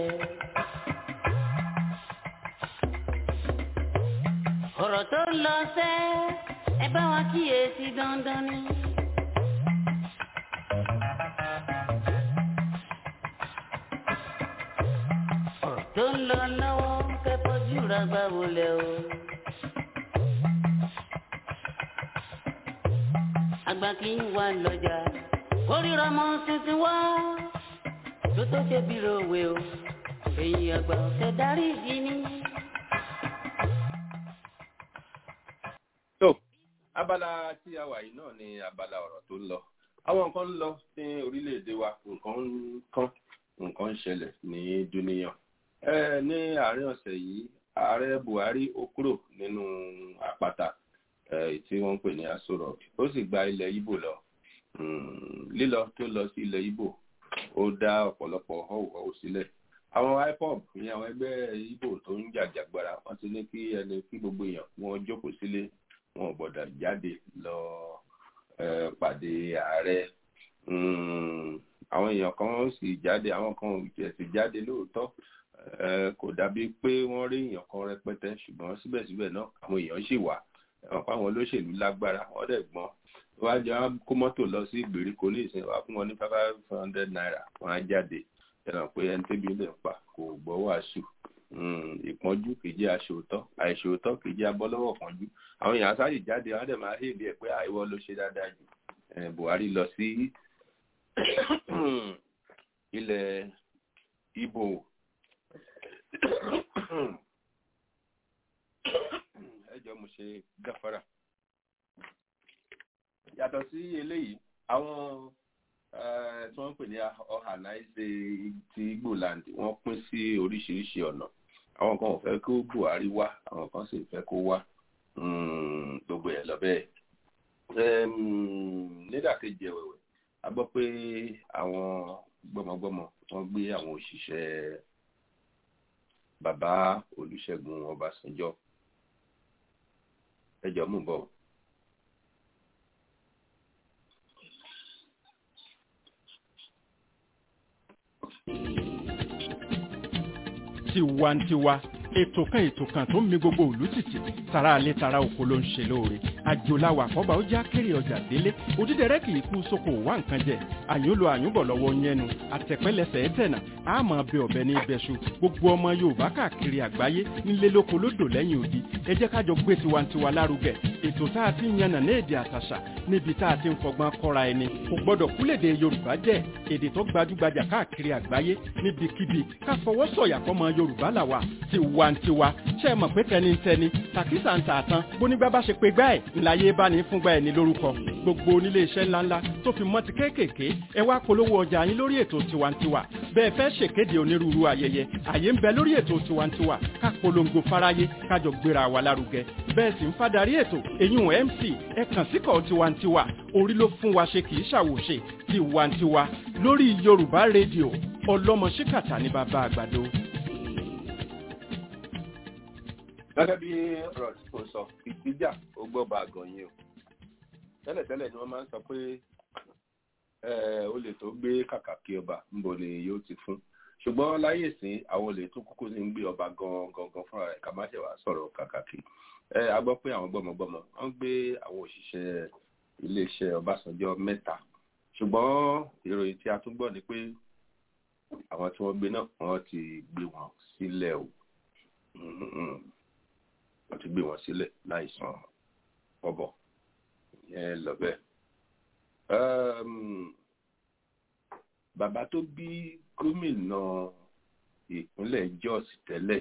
ọ̀rọ̀ tó ń lọ sẹ́ ẹ bá wa kíyèsí dandan ni. ọ̀rọ̀ tó ń lọ lọ́wọ́ kẹ́kọ̀ọ́jú rẹ̀ gbà wọlé o. àgbà kì í wà lọ́jà kórìíra mọ́ tuntun wá tó tó ṣe bí rowe o èyí àgbà ọ̀sẹ̀ darí ìdí ni. tó abala tí a wà yìí náà ni abala ọ̀rọ̀ tó ń lọ àwọn nǹkan ń lọ ní orílẹ̀-èdè wa nǹkan ń kán nǹkan ń ṣẹlẹ̀ ní dúníyàn ẹ ní àárín ọ̀sẹ̀ yìí ààrẹ buhari ó kúrò nínú àpáta tí wọ́n ń pè ní aso rock ó sì gba ilẹ̀ ibo lọ lílọ tó lọ sí ilẹ̀ ibo ó dá ọ̀pọ̀lọpọ̀ họ́wùhọ́wù sílẹ̀ àwọn ipob ní àwọn ẹgbẹ́ ibo tó ń jàjàgbara wọ́n ti ní kí ẹni kí gbogbo èèyàn wọn jókòó sílé wọn ò gbọ́dọ̀ jáde lọ pàdé ààrẹ àwọn èèyàn kan sì jáde àwọn kan ò tiẹ̀ sì jáde lóòótọ́ kò dàbí pé wọ́n rí èèyàn kan rẹpẹtẹ ṣùgbọ́n síbẹ̀síbẹ̀ náà àwọn èèyàn sì wà àwọn olóṣèlú lágbára wọ́n dẹ̀ gbọ́n wọ́n á jẹ́ kó mọ́tò lọ sí ìgbèríko ní ìsìn wá fún wọn ní five hundred naira wọ́n á jáde ẹ̀rọ pé ẹni tẹ́bi lè pa kò gbọ́ wàásù ìpọ́njú kì í jẹ́ aṣòótọ́ àìṣòótọ́ kì í jẹ́ abọ́lọ́wọ́ pọ́njú àwọn èèyàn sáyè jáde wọ́n á dẹ̀ máa hèlè ẹ̀ pé àìwọ́ ló ṣe dáadáa jù buhari lọ sí ilẹ̀ ibo ẹjọ́ mo ṣe gáfárà yàtọ̀ sí eléyìí àwọn tí wọ́n ń pè ní ọ̀hànáìsè ti igboland wọ́n pín sí oríṣiríṣi ọ̀nà àwọn kan ò fẹ́ kó buhari wá àwọn kan sì fẹ́ kó wá gbogbo ẹ̀ lọ bẹ́ẹ̀ nídàkejì ẹ̀wẹ̀wẹ̀ a gbọ́ pé àwọn gbọ́mọgbọ́mọ wọ́n gbé àwọn òṣìṣẹ́ bàbá olùṣègùn ọbásanjọ́ ẹjọ́ mú bọ̀. tiwantiwa ètò kan ètò kan tó ń mi gbogbo òlú títì tara alẹ́ tara oko ló ń ṣe lóore àjòláwà àkọ́bà ó já kéré ọjà délé òdídẹrẹ́ kì í kú sóko wá nǹkan jẹ àyúnlo àyúnbọ̀ lọ́wọ́ yẹnu àtẹ̀pẹ́lẹsẹ̀ ẹ̀tẹ̀nà àmọ́ bẹ ọ̀bẹ ní ibẹ̀ṣu gbogbo ọmọ yorùbá káàkiri àgbáyé nílé lóko lódò lẹ́yìn odi ẹ jẹ́ ká jọ gbé tiwantiwa lárugẹ ètò tá a ti ń yànnà ní èdè àtàṣà níbi tá a ti ń fọgbọ́n kọ́ra ẹni kò gbọ́dọ̀ kúlèdè yorùbá jẹ́ èdè tó gbajúgbajà káàkiri àgbáyé níbikíbi ká fọwọ́ sọ̀yà fọmọ yorùbá làwà tiwantiwa ṣe é mọ̀ pé tẹnitẹni tàkísà ń tà tán bónígbà bá ṣe pé gbá ẹ̀ ńláyé bá ní fúngbà ẹ̀ ní lórúkọ gbogbo onílé iṣẹ́ ńláńlá tó fi mọ́ ti kéékèèké ẹ wá polówó ọjà yín lórí ètò tiwantiwa bẹ́ẹ̀ fẹ́ ṣèkéde onírúurú ayẹyẹ àyè ń bẹ lórí ètò tiwantiwa ká polongo fáráyé kájọ gbéra wa lárugẹ bẹ́ẹ̀ sì ń fadarí ètò èyún mc ẹ kàn síkọ̀ tiwantiwa orí ló fún wa ṣe kì í ṣàwòṣe tiwantiwa lórí yorùbá rédíò ọlọ́mọ ṣíkàtà ní bàbá àgbàdo. gẹ́gẹ́ bí ọ̀rọ̀ tí kò sọ ìgbéjà ó gbọ́ bá a gan yín o tẹ́lẹ̀tẹ́lẹ̀ ni wọ́n máa ń sọ pé olè tó gbé kàkà kí ọba ńbo ni yóò ti fún ṣùgbọ́n láyé ìsìn àwọn olè tó kúkú ní ń gbé ọba gan gangan fúnra rẹ̀ ká má ṣe wá sọ̀rọ̀ kàkà kí a gbọ́ pé àwọn gbọ́mọgbọ́mọ wọ́n gbé àwọn òṣìṣẹ́ iléeṣẹ́ ọbásanjọ́ mẹ́ta ṣùgbọ́n ìròyìn tí a tún gbọ́ ni pé àwọn tí wọ́n gbé náà wọ́n ti gbé wọn sílẹ̀ o wọ́n ti gbé wọn sílẹ̀ láìsàn ọ̀bọ̀ yẹn lọ bẹ́ẹ̀. bàbá tó bí gómìnà ìpínlẹ̀ Jos tẹ́lẹ̀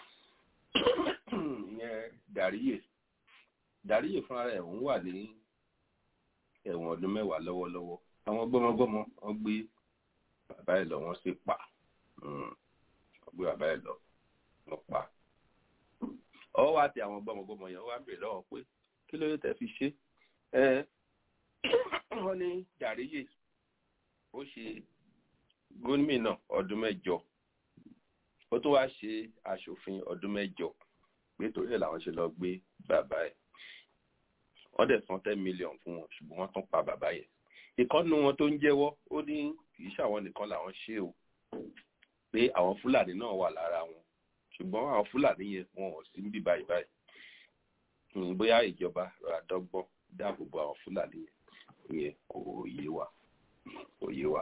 ìyẹn Dàríyè Dàríyè fúnra rẹ̀ òun wà ní ẹ̀wọ̀n ọdún mẹ́wàá lọ́wọ́lọ́wọ́ àwọn gbọ́mọgbọ́mọ wọ́n gbé bàbá ẹ̀ lọ wọ́n sì pa wọ́n gbé bàbá ẹ̀ lọ wọ́n pa ọwọ́ wa ti àwọn gbọ́mọgbọ́mọ yẹn wá bèrè lọ́wọ́ pé kí ló tẹ́ fi ṣe ẹ wọ́n ní Dàríyè ó ṣe gómìnà ọdún mẹ́jọ ó tó wá ṣe aṣòfin ọdún mẹ́jọ pé torí ẹ̀ làwọn ṣe lọ gbé bàbá ẹ̀ wọ́n dẹ̀ san ten million fún wọn ṣùgbọ́n wọ́n tún pa bàbá yẹn ìkọ́nù wọn tó ń jẹ́wọ́ ó ní kì í ṣàwọn nìkan làwọn ṣe o pé àwọn fúlàní náà wà lára wọn ṣùgbọ́n àwọn fúlàní yẹn wọn ò sí níbí báyìí báyìí bóyá ìjọba rà dọ́gbọ́n dáàbò bo àwọn fúlàní yẹn ìyẹn kò yé wa kò yé wa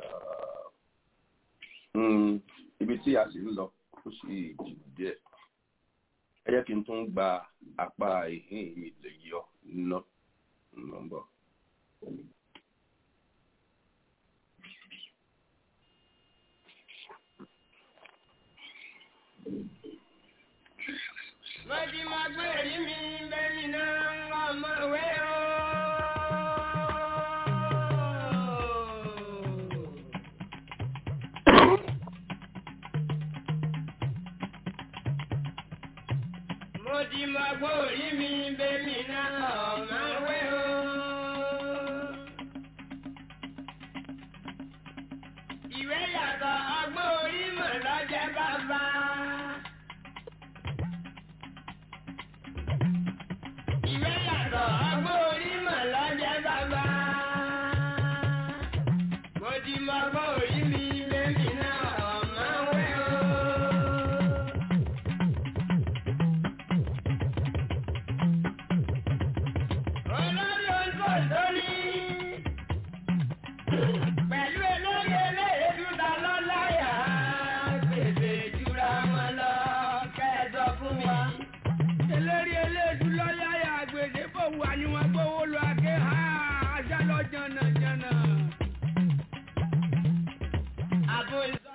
ibi tí a sì ń lọ ó sì jù díẹ̀ ẹ jẹ́ kí n tún gba apá ìhín mi lè yọ ná nọ́mbọ̀. Mọ̀tí máa gbé èrí mi bẹ́ẹ̀ni náà ọmọ ìwé o. Mọ̀tí máa gbé èrí mi bẹ́ẹ̀ni náà ọmọ ìwé o. Ìwé yàtọ̀ ọgbọ́n orí mọ̀ lọ́jẹ́ bàbá. Ìwé yàtọ̀ ọgbọ́n orí mọ̀ lọ́jẹ́ bàbá. Mo ti mọ ọgbọ́n orí mi lẹ́mí náà ọ̀mọ́ wẹ́ o. Olórí oṣù lórí. Pẹ̀lú elórí eléyèdú ta lọ́láyà. Gbèsè jura wọn lọ kẹ́ẹ̀dọ̀ fún wa. eléré eléèdú lọ́yàyà àgbèdè fòwú àníwọ̀n gbówó lọ àké ha àṣà lọ jànàjànà. Àbò ìsọ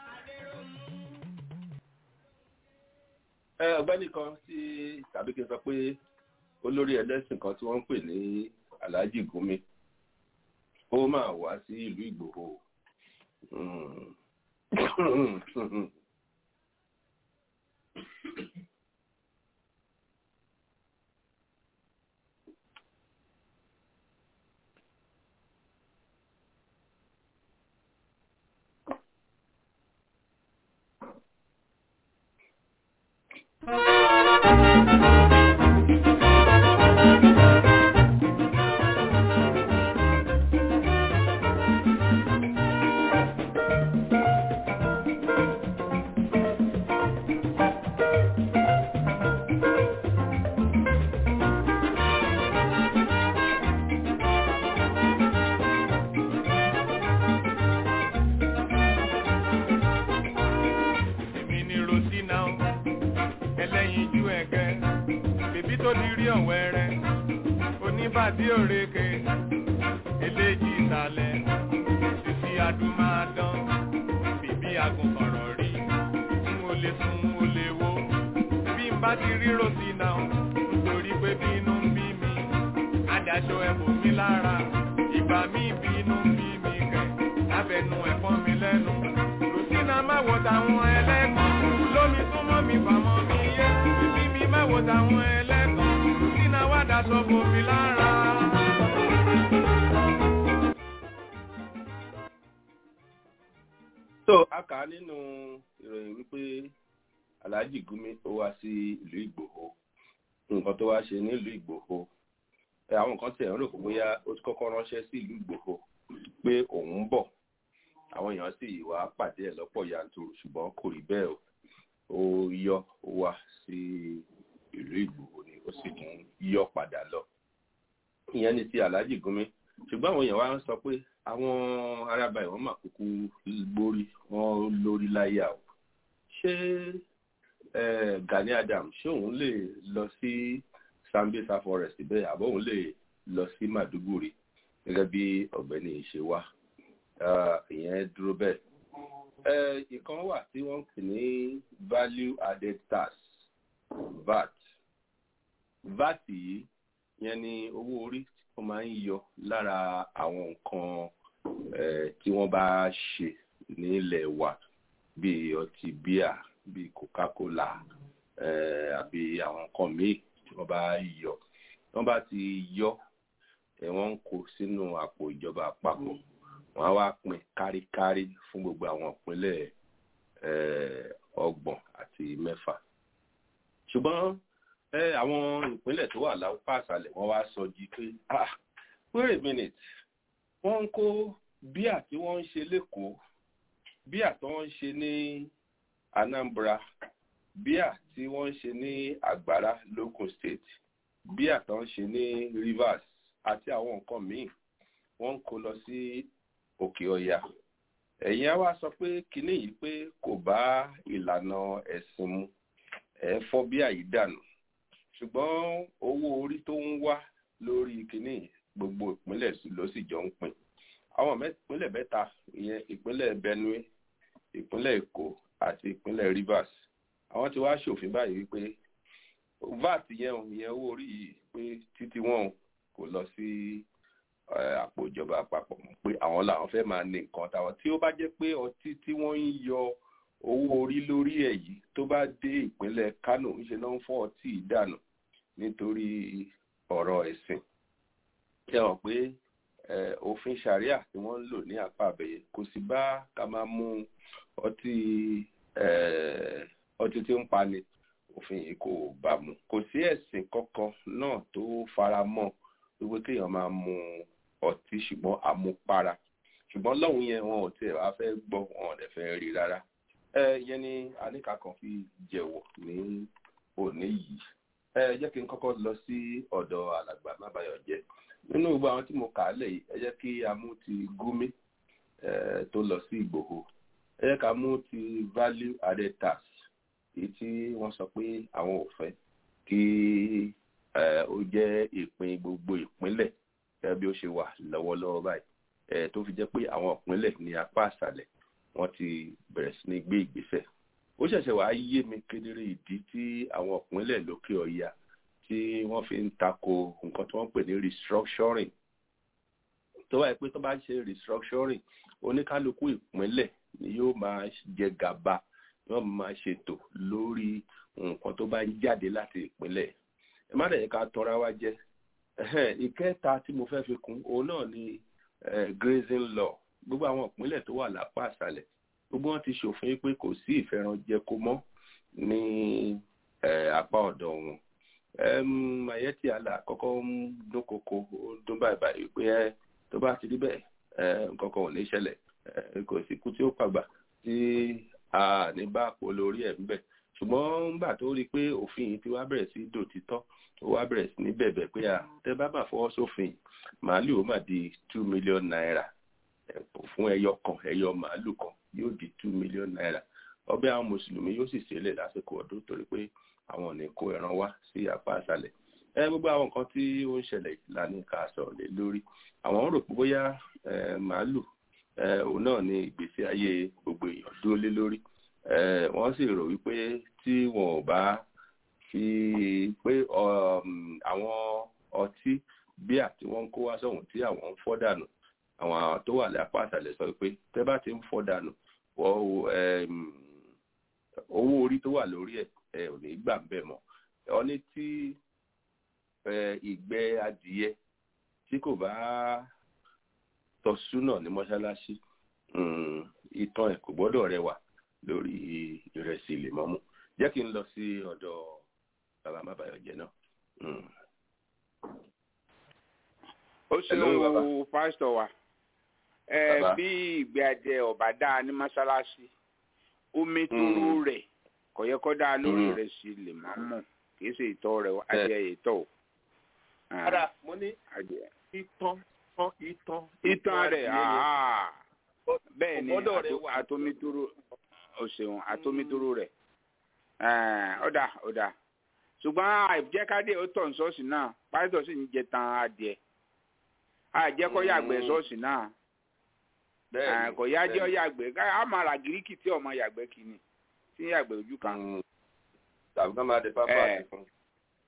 ẹ ọ̀gbẹ́ni kan tí tàbí kí n sọ pé olórí ẹlẹ́sìn kan tí wọ́n ń pè ní Alhaji Gumi ó máa wá sí ìlú Ìgbòho wẹ́rẹ́ oníbàdí òrèké eléjì ìsàlẹ̀ títí adúmáadán bèbí agùnkọ̀rọ̀ rí n ò lè sùn n ò lè wo bí n bá ti rí rosy náà nítorí pé bínú ń bí mi adájọ́ ẹ̀bùn mi lára ìgbà mi bínú ń bí mi kẹ̀ lábẹ́nu ẹ̀fọ́ mi lẹ́nu rosina má wo táwọn ẹlẹ́gàn lómi súnmọ́ mi fàmọ́ mi yé bíbí mi má wo táwọn ẹlẹ́gàn rosina wá daṣọ bò mí lára. so a kà á nínú ìròyìn wípé alhaji gumi ó wá sí ìlú ìgbòho nǹkan tó wá ṣe nílùú ìgbòho ẹ, àwọn nǹkan tí ẹ̀ ń rò pé bóyá ó ti kọ́kọ́ ránṣẹ́ sí ìlú ìgbòho pé òun ń bọ̀ àwọn èèyàn sì wá pàdé ẹ̀ lọ́pọ̀ yanturu ṣùgbọ́n kò rí bẹ́ẹ̀ o ó yọ ó wá sí ìlú ìgbòho ni ó sì tún yọ padà lọ ìyẹn ni ti alhaji gumi ṣùgbọ́n àwọn èèyàn wá ń sọ pé àwọn arábà ìwọ̀n mà kúkú gbórí wọn lórí láyà o ṣé eh, Gani Adams ṣé òun lè lọ sí Sambisa forest bẹ́ẹ̀ àbọ̀ òun lè lọ sí Maduguri gẹ́gẹ́ bí ọ̀gbẹ́ni ṣe wá Ah, ìyẹn dúró bẹ́ẹ̀. Eh, ìkan wà tí wọ́n ń pè ní value added tax VAT VAT yìí yẹn ni owó orí wọ́n máa ń yọ lára àwọn nǹkan eh, tí wọ́n bá ṣe nílẹ̀ wa bíi ọtí bíà bíi coca-cola eh, àbí àwọn nǹkan míì tí wọ́n bá yọ wọ́n bá ti yọ ẹ̀ wọ́n ń kó sínú àpò ìjọba àpapọ̀ wọ́n á wá pín káríkárí fún gbogbo àwọn ìpínlẹ̀ eh, ọgbọ̀n àti mẹ́fà ṣùgbọ́n ẹ àwọn ìpínlẹ̀ tó wà lápá àṣàlẹ̀ wọ́n wá sọ jí pé ah wait a minute wọ́n ń kó bíà tí wọ́n ń ṣe lẹ́kọ̀ọ́ bíà tí wọ́n ń ṣe ní Anambra bíà tí wọ́n ń ṣe ní Àgbàrá local state bíà tí wọ́n ń ṣe ní Rivers àti àwọn nǹkan míì wọ́n ń kó lọ sí Òkè Ọya ẹ̀yin á wá sọ pé kinní yìí pé kò bá ìlànà ẹ̀sìn mu ẹ̀ fọ́ bíà yìí dànù ṣùgbọ́n owó orí tó ń wá lórí kínní gbogbo ìpínlẹ̀ ló sì jọ ń pín àwọn ìpínlẹ̀ mẹ́ta ìyẹn ìpínlẹ̀ Benue ìpínlẹ̀ Èkó àti ìpínlẹ̀ Rivers àwọn ti wá ṣòfin báyìí wípé VAT yẹn ò yẹn owó orí yìí pé títí wọn kò lọ sí àpò ìjọba àpapọ̀ pé àwọn làwọn fẹ́ máa ní nǹkan táwọn tí ó bá jẹ́ pé ọtí tí wọ́n ń yọ owó orí lórí ẹ̀ yìí tó bá dé ìpínlẹ̀ Kano ńṣe náà ń fọ́ ọtí ìdànù nítorí ọ̀rọ̀ ẹ̀sìn ṣe hàn pé òfin sharia tí wọ́n ń lò ní apá àbẹ̀yẹ kò sì bá ká máa mú ọtí ọtí tí ń pani òfin yìí kò bá mu kò sí ẹ̀sìn kankan náà tó fara mọ́ wípé kéèyàn máa mu ọtí ṣùgbọ́n àmupara ṣùgbọ́n lọ́hùn yẹn wọn ò tiẹ̀ wá fẹ́ gbọ́ wọn ò dẹ̀ fẹ́ rí rárá ẹ yẹn ni àníkà kan fi jẹ̀wọ̀ ní òní yìí ẹ jẹ́ kí n kọ́kọ́ lọ sí ọ̀dọ̀ alàgbà mábàyọ̀jẹ́ nínú gbogbo àwọn tí mo kà á lẹ̀ yìí ẹ jẹ́ kí a mú ti Gumi tó lọ sí Ìgbòho ẹ jẹ́ ká mú ti value added tax èyí tí wọ́n sọ pé àwọn ò fẹ́ kí ó jẹ́ ìpín gbogbo ìpínlẹ̀ gẹ́gẹ́ bí ó ṣe wà lọ́wọ́lọ́wọ́ báyìí tó fi jẹ́ pé àwọn ìpínlẹ̀ ní apá àṣàlẹ̀ wọ́n ti bẹ̀rẹ̀ sí ní gbé ìgbésẹ̀ ó ṣẹ̀ṣẹ̀ wá yé mi kedere ìdí tí àwọn ìpínlẹ̀ lókè ọ̀yà tí wọ́n fi ń tako nǹkan tí wọ́n pè ní restructuring tó wáyé pé tó bá ń ṣe restructuring oníkálukú ìpínlẹ̀ ni yóò máa jẹ gàba yóò máa ṣètò lórí nǹkan tó bá ń jáde láti ìpínlẹ̀ ẹ má dẹ̀ ká tọ́ra wá jẹ́ ìkẹta tí mo fẹ́ fi kún òun náà ni grazing law gbogbo àwọn ìpínlẹ̀ tó wà lápá àṣálẹ̀ gbogbo wọn ti ṣòfin pé kò sí ìfẹ́ranjẹko mọ́ ní apá ọ̀dọ̀ wọn mayeti ala kọ́kọ́ ń dúnkokò ó dún báyìí báyìí pé ẹ tó bá ti rí bẹ́ẹ̀ nǹkan kan ò ní ṣẹlẹ̀ kò sí ikú tí ó pàgbà tí a ní bá pò lórí ẹ̀ ńbẹ̀ ṣùgbọ́n nígbà tó rí i pé òfin yìí ti wá bẹ̀rẹ̀ sí dòtítọ́ ó wá bẹ̀rẹ̀ sí ní bẹ̀bẹ̀ pé à tẹ́ bá bà fọwọ́ sófin màálù ó mà di two million naira fún ẹyọ kan ẹyọ màálù kan yóò di two million naira ọbẹ̀ àwọn mùsùlùmí yóò sì ṣẹlẹ̀ lásìkò ọdún torí pé àwọn ò ní kó ẹran wá sí apá àṣálẹ̀ ẹ gbogbo àwọn nǹkan tí ó ń ṣẹlẹ̀ lánìí ká sọ̀rọ̀ lé lórí àwọn rò pé bóyá màálù òun náà ni ìgbésí ayé gbogbo èèyàn dúró lé lórí wọ́n sì rò wípé tí wọn ò bá fi pé àwọn ọtí bíà tí wọ́n ń kó wá sọ̀hún tí àwọn ń fọ́ dànù àwọn tó wà lápá àtàlẹ̀ sọ pé tẹ́ bá ti ń fọ́ dànù owó orí tó wà lórí ẹ̀ ẹ ò ní gbà ń bẹ̀ mọ́ ọ ní tí ìgbẹ́ adìyẹ tí kò bá tọ́súnà ní mọ́ṣáláṣí ìtàn ẹ̀ kò gbọ́dọ̀ rẹwà lórí ìrẹsì lèmọ́mù jẹ́ kí n lọ sí ọ̀dọ̀ bàbá mábàyọ̀jẹ́ náà. ó ṣeun pásítọ̀ wa bí ìgbé adìẹ ọ̀bà dáa ní mọ́ṣáláṣí omi tó rẹ̀ kò yẹ kó dáa lórí ìrẹsì lèmọ́mù kì í ṣe ìtọ́ rẹ̀ adìẹ ìtọ́ o. Ara mo ní ìtàn tán ìtàn. Ìtàn rẹ̀ bẹ́ẹ̀ ni atomitoro o ṣeun atomitoro rẹ̀ ọ̀dà ọ̀dà ṣùgbọ́n àìjẹ́kádé ó tọ̀ ṣọ́ọ̀ṣì náà pásítọ̀ sì ń jẹ tan adìẹ àìjẹ́kọ́ yàgbẹ́ ṣọ́ọ̀ṣì náà kò yájẹ́ ọ yàgbẹ́ á máa ra gíríkì tí ọmọ yàgbẹ́ kìíní tí yàgbẹ́ ojú kan. tàbí ká máa dé pápá àti fún un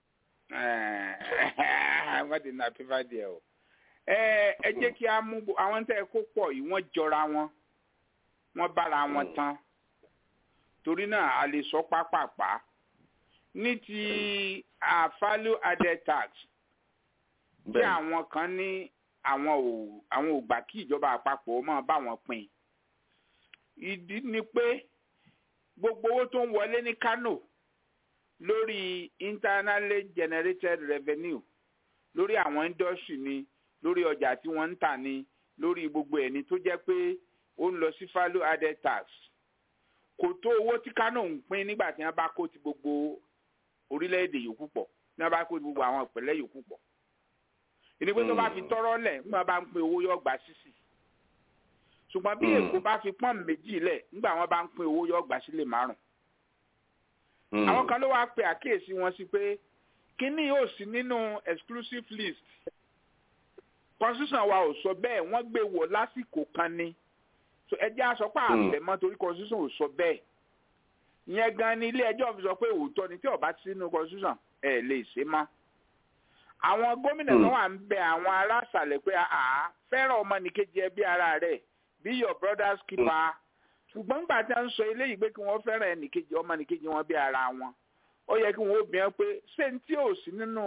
wọ́n ti na pípa díẹ̀ o. ẹ jẹ́ kí a mú àwọn tẹ́ ẹ kó pọ̀ yìí wọ́n jọra wọn wọ́n bára wọn tán torí náà a lè sọ pápápá ní ti value added tax tí àwọn kan ní àwọn ò àwọn ò gbà kí ìjọba àpapọ̀ máa bá wọn pín ìdí ni pé gbogbo owó tó ń wọlé ní Kano lórí internally generated revenue lórí àwọn industry ni lórí ọjà tí wọ́n ń tà ni lórí gbogbo ẹni tó jẹ́ pé ó ń lọ sí value added tax kò tó owó tí Kano ń pín nígbà tí wọ́n bá kó ti gbogbo orílẹ̀-èdè yòókù pọ̀ tí wọ́n bá kó ti gbogbo àwọn ìpínlẹ̀ yòókù pọ̀ ìní pé tó bá fi tọ́rọ́ lẹ̀ nígbà bá ń pín owó yọ gbà sísì ṣùgbọ́n bí Èkó bá fi pọ́n méjì lẹ̀ nígbà wọ́n bá ń pín owó yọ gbà sílẹ̀ márùn-ún àwọn kan ló wáá pe àkíyèsí wọn sí pé kínní yóò sí nínú exclusive list constitution wa ò sọ bẹ́ẹ̀ wọ́n gbé wọ̀ lásìkò kan ni so ẹjẹ́ àsọpá àbẹ̀mọ́ torí constitution ò sọ bẹ́ẹ̀ ìyẹn gan ni ilé ẹjọ́ fi sọ pé òótọ́ ni tí ó bá ti sínú constitution ẹ̀ lè ṣe mọ́ àwọn gómìnà kan wà ń bẹ àwọn ará àṣàlẹ̀ pé àá fẹ́ràn ọmọnìkejì ẹbí ara rẹ̀ be your brother's keeper ṣùgbọ́n gbà tí a ń sọ eléyìí pé kí wọ́n fẹ́ràn ẹnìkejì ọmọnìkejì wọn bí ara wọn ó yẹ kí wọ́n obìnrin pé ṣé n tí ò sí nínú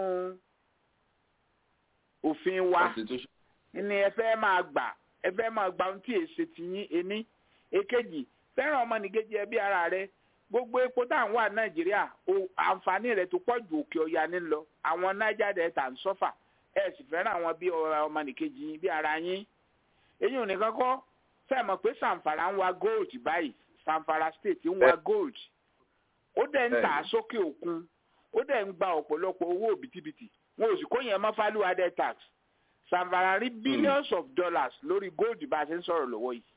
òfin wa ni ẹ fẹ́ máa gbà ẹ fẹ́ máa gbà ohun tí èsì ti yín ení èkejì fẹ́ràn ọmọnìkejì ẹbí ara rẹ gbogbo epo tá à ń wà nàìjíríà àǹfààní rẹ̀ tó pọ̀ ju òkè ọ̀yà ní lọ àwọn niger delta ń sọ́fà ẹ sì fẹ́ràn àwọn bí ọmọnìkejì yín bí ara yín èyí ò nìkan kọ́ fẹ́ mọ̀ pé sanfara ń wa gold báyìí sanfara state ń wa gold ó dẹ̀ ń tà sókè òkun ó dẹ̀ ń gba ọ̀pọ̀lọpọ̀ owó òbítíbitì wọn ò sì kó yẹn mọ́ value added tax sanfara rí billions of dollars lórí gold bá a ṣe ń sọ̀rọ̀ lọ́wọ́ yìí.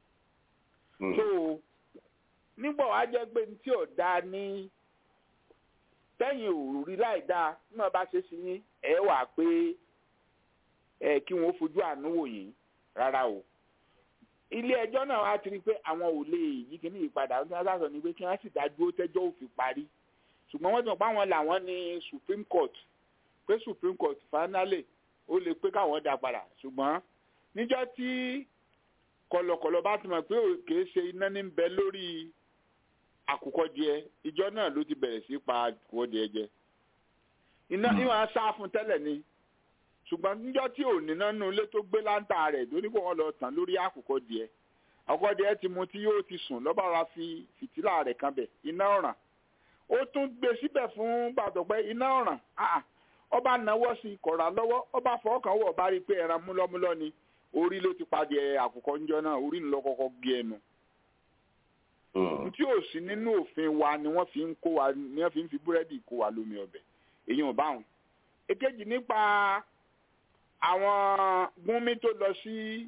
so nígbà wàá jẹ́ pé tí ò dáa ní tẹ́yìn òrùrí láì dáa nígbà bá ṣe sí yín ẹ̀ wà pé ẹ̀ kí wọ́n fojú àánú wò yín rárá o ilé ẹjọ́ náà wá ti rí i pé àwọn ò lè yí kíní ìpadà ọdún aláṣọ ni pé kí wọ́n sì dájú tẹ́jọ́ òfin parí ṣùgbọ́n wọ́n ti mọ̀ pé àwọn làwọn ní supreme court pé supreme court finally ó lè pé káwọn dá padà ṣùgbọ́n níjọ́ tí kọ̀lọ̀kọ̀lọ̀ bá ti mọ̀ pé kìí ṣe iná ní bẹ lórí àkùkọ díẹ̀ ìjọ náà ló ti bẹ̀rẹ̀ sí pa àkùkọ díẹ̀ jẹ iná ìwọ̀n á sá fún tẹ́lẹ̀ ni ṣùgbọ́n níjọ́ tí ò ní nánú ilé tó gbé láńtà rẹ̀ lórí kó wọ́n lọ tàn lórí àkùkọ díẹ̀ àkùkọ díẹ̀ ti mu tí yóò ti sùn lọ́ba ra fi fìtílà rẹ̀ kan bẹ̀ iná ọ̀ràn ó tún gbé síbẹ̀ fún gbàdọ̀pẹ́ iná ọ̀ràn ọba náwó sí kọ̀ra lọ́wọ́ ọba fọ́ọ̀kan wọ̀ bá rí i pé ẹran múlọ́múlọ́ ni orí ló ti padì àkùkọ ńjọ náà orí ńlọ kọ́kọ́ gé ẹnu. tí ò sí nínú òfin wa ni wọ́n fi ń kó wa ni wọ́n fi ń fi búrẹ́dì kó wa lómi ọbẹ̀ èyí ò bá wọn. èkejì nípa àwọn gúnmí tó lọ sí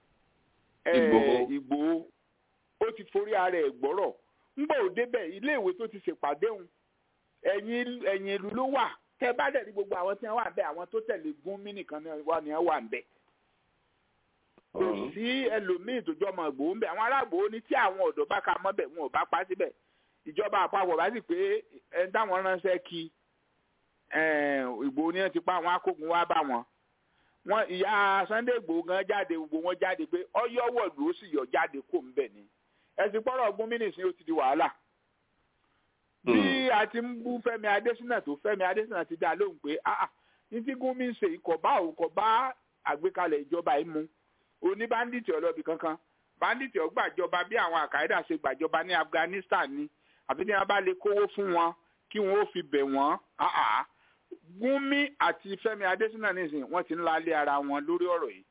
Ìgbòho ó ti forí ara ẹ̀ gbọ́rọ̀ ńgbà ò débẹ̀ iléèwé tó ti ṣèpàdé òun ẹ̀yìn ẹ̀yìn ìlú ló wà tẹ bá dẹ̀ ní gbogbo àwọn tí wọ́n wà ń bẹ̀ àwọn tó tẹ̀lé gúnmí nìkan ni wọ́n ni wọ́n wà ń bẹ̀ kò sí ẹlòmíì tó jọmọ Ìgbòho ń bẹ̀ àwọn ará Ìgbòho ní tí àwọn ọ̀dọ́ bá ka mọ́ bẹ̀ wọn ò bá pa síbẹ̀ ìjọba àpapọ̀ bá sì pé ẹni táwọn ránṣẹ́ kí Ìgbòho ni wọ́n ti pa àwọn akógun wá bá wọn wọn ìyá Sunday Ìgbòho gan jáde gbogbo wọn jáde pé ọyọ́wọ̀lú ó sì yọ jáde kó ń bẹ̀ ni ẹ̀sìn pọ́rọ̀ ọgbọ́n mínísìn ó ti di wàhálà bí a ti ń bú Fẹ́mi Adésínà tó Fẹ́mi Adésínà ti dá lóhùn pé ah ní tí Gúnmi ń ṣe ikọ̀ bá òun kọ̀ bá àgbékalẹ̀ ìjọba yìí mu oní báńdíìtì ọlọ́bì kankan báńdíìtì ọgbàjọba bí àwọn àkàídà ṣe gbàjọba ní Afghanistan ni àbí tí wọ́n bá lè kówó fún wọn kí wọ́n ó fi bẹ̀ wọ́n Gúnmi àti Fẹ́mi Adésínà nìsín wọ́n ti ń lálé ara wọn lórí ọ̀rọ̀ yìí.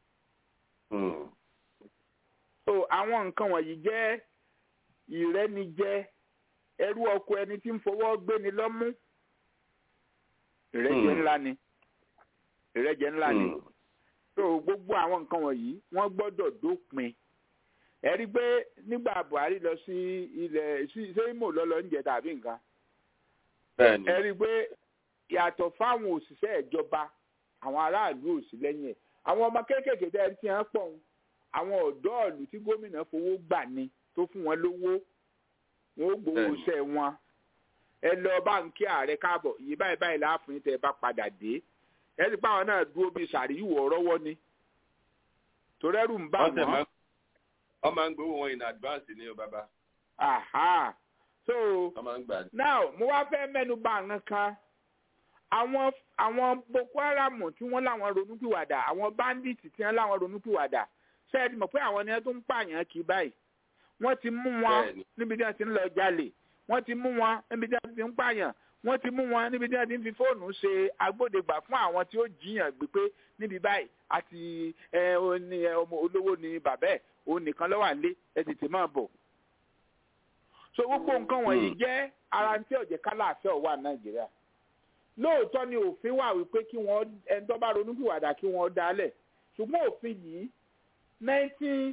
so àwọn nǹkan wọ̀nyí jẹ́ ìrẹ́nijẹ ẹrú ọkọ ẹni tí ń fọwọ́ gbéni lọ́mú ìrẹ́jẹ ńlá ni ìrẹ́jẹ ńlá ni so gbogbo àwọn nǹkan wọ̀nyí wọ́n gbọ́dọ̀ dópin ẹ rí i pé nígbà Buhari lọ sí ilẹ̀ sí sẹ́yìnmó lọ́lọ́ ń jẹ tàbí nǹkan ẹ rí i pé yàtọ̀ fáwọn òṣìṣẹ́ ìjọba àwọn aráàlú ò sí lẹ́yìn ẹ̀ àwọn ọmọ kéékèèké tẹ́ ẹ ti hàn pọ̀ àwọn ọ̀dọ́ ìlú tí gómìnà fowó gbà ni tó fún wọn lówó wọn ó gbowó iṣẹ́ wọn ẹ lọ báńkì ààrẹ káàbọ̀ iye báyìí báyìí láàfin tẹ́ ẹ bá padà dé ẹ sì pa àwọn náà dúró bíi sàríwò rọ́wọ́ ni torẹ́rù ń bá wọn. wọ́n máa ń gbowó wọn in advance ní o bàbá. aha so now mo wá fẹ́ mẹ́nu bà nǹkan kan àwọn àwọn boko haram tí wọ́n láwọn ronúpìwàdà àwọn bandits tí wọ́n láwọn ronúpìwàdà ṣé ẹ ti mọ̀ pé àwọn ni wọ́n tó ń pààyàn kì í báyìí wọ́n ti mú wọn níbi tí wọ́n ti ń lọ jalè wọ́n ti mú wọn níbi tí wọ́n ti ń pààyàn wọ́n ti mú wọn níbi tí wọ́n ti ń fi fóònù ṣe agbódegbà fún àwọn tí ó jiyàn gbé pé níbi báyìí àti ẹ ní ọmọ olówó ni bàbá ẹ̀ òun nìkan ló wà nílé ẹ tètè máa bọ̀. so gbogbo nǹkan wọ̀nyí jẹ́ ara tí ọ̀jẹ̀ kálàáfẹ́ wà nàìjíríà lóòótọ́ ni òfin wà wípé kí wọ́n ẹni tó bá ronúpìwàdà kí wọ́n dálẹ̀ ṣùgbọ́n òfin yìí nineteen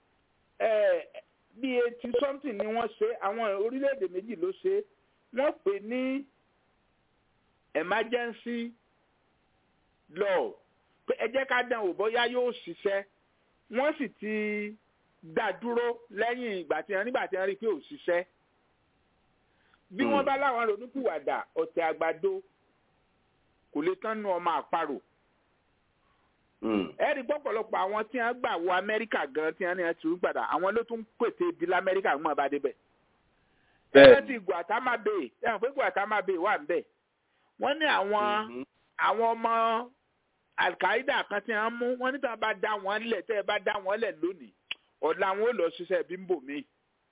bíi eighty something ni wọ́n ṣe àwọn orílẹ̀-èdè méjì ló ṣe wọ́n pè ní emergency law pé ẹ jẹ́ ká dán wò bóyá yóò ṣiṣẹ́ wọ́n sì ti dá dúró lẹ́yìn ìgbà tí wọ́n nígbà tí wọ́n rí i pé ò ṣiṣẹ́ bí wọ́n bá láwọn ronúpìwàdà ọ̀tẹ̀ àgbàdo kò lè tán nu ọmọ àparò ẹ rí pọ̀pọ̀lọpọ̀ àwọn tí wọ́n gbà wọ amẹ́ríkà gan tí wọ́n ní ẹtù gbàdá àwọn ló tún pète ibi lamẹ́ríkà ń mọ̀ bá débẹ̀. bẹ́ẹ̀ ti Guantanamo Bay ẹ̀ hàn pé Guantanamo Bay wà níbẹ̀ wọ́n ní àwọn àwọn ọmọ Al-Qaeda kan tí wọ́n mú wọ́n níta bá dá wọn lẹ̀ tẹ́ ẹ bá dá wọn lẹ̀ lónìí ọ̀la wọn ò lọ ṣiṣẹ́ bímbò míì.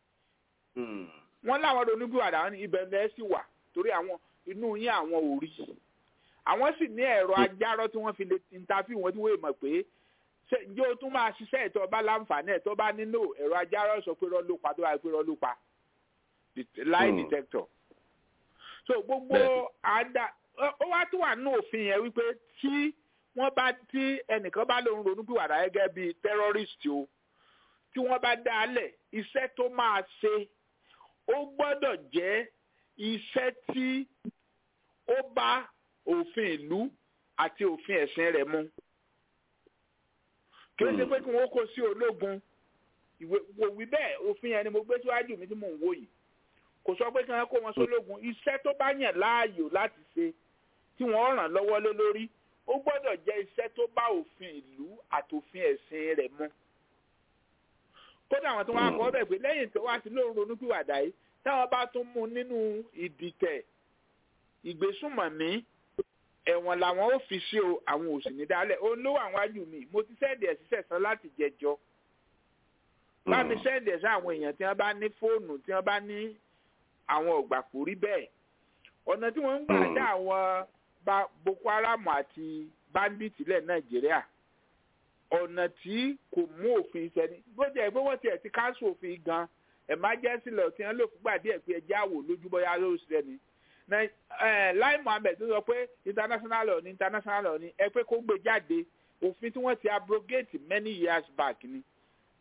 wọ́n láwọn ronúgbìwàdà wọn ní ibẹ̀ lẹ́ sì wà torí àwọn inú yín àwọn ò rí àwọn sì ní ẹ̀rọ ajárọ́ tí wọ́n fi lè interview wọn tí wọ́n mọ̀ pé ǹjẹ́ o tún máa ṣiṣẹ́ ìtọ́ bá láǹfààní ẹ̀ tó bá nílò ẹ̀rọ ajárọ́ sọ pé rọ́ ló pa tó bá pé rọ́ ló pa lie detector. so gbogbo àdá ó wá tó wà nínú òfin yẹn wípé tí wọ́n bá tí ẹnìkan bá lòun ronú pìwàdà gẹ́gẹ́ bíi terrorist o tí wọ́n bá dá a lẹ̀ iṣẹ́ tó máa ṣe ó gbọ́dọ̀ jẹ́ iṣẹ́ tí ó bá òfin ìlú àti òfin ẹ̀sìn rẹ̀ mu. kí ló ṣe pé kí wọ́n kó sí ológun wò wí bẹ́ẹ̀ òfin yẹn ni mo gbé síwájú mi tí mò ń wò yìí kò sọ pé kí wọ́n kó wọn sólógun iṣẹ́ tó bá yàn láàyò láti ṣe tí wọ́n ràn lọ́wọ́ lé lórí ó gbọ́dọ̀ jẹ́ iṣẹ́ tó bá òfin ìlú àti òfin ẹ̀sìn rẹ̀ mu. kódà àwọn tí wọ́n á kọ́ bẹ̀ pé lẹ́yìn tó wá sí lóun ronúpìwàdà yìí táwọn bá tún mú nínú ìdìtẹ̀ ìgbésùnmọ̀mí ẹ̀wọ̀n làwọn ò fi sí o àwọn ò sì ní dálẹ̀ ó ló wà wájú mi mo ti sẹ́ẹ̀dì ẹ̀ sísẹ̀ sán láti jẹjọ́ bá mi sẹ́ẹ̀dì ẹ̀ sí àwọn èèyàn tí wọ́n bá ní fóònù tí wọ́n bá ní àwọn ògbàpò rí bẹ́ẹ̀ ọ̀nà tí wọ́n ń gbà dá àwọn Boko Haram àti bandits lẹ̀ Nàìjíríà ọ̀nà tí kò mú òfin sẹ́ni bó jẹ́ pé wọ́n ti ẹ̀ ti káńsù òfin gan emergency law tí wọ́n lò fúgbà díẹ̀ pé ẹjẹ́ àwò lójúbọ́yá ló ṣiṣẹ́ ni lai muhammed tó sọ pé international law ni international law ni ẹ pé kó gbé jáde òfin tí wọ́n ti abrogate many years back ni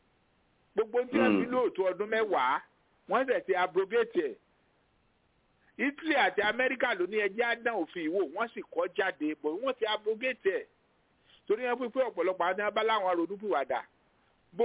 gbogbo tí wọ́n fi lóòótọ́ ọdún mẹ́wàá wọ́n sì ti abrogate ẹ̀ italy àti amẹ́ríkà ló ní ẹjẹ́ àdán òfin ìwò wọ́n sì kọ́ jáde bọ̀ wọ́n ti abrogate ẹ̀ torí wọn pípé ọ̀pọ̀lọpọ̀ àwọn abá láwọn ronúpìwàdà bó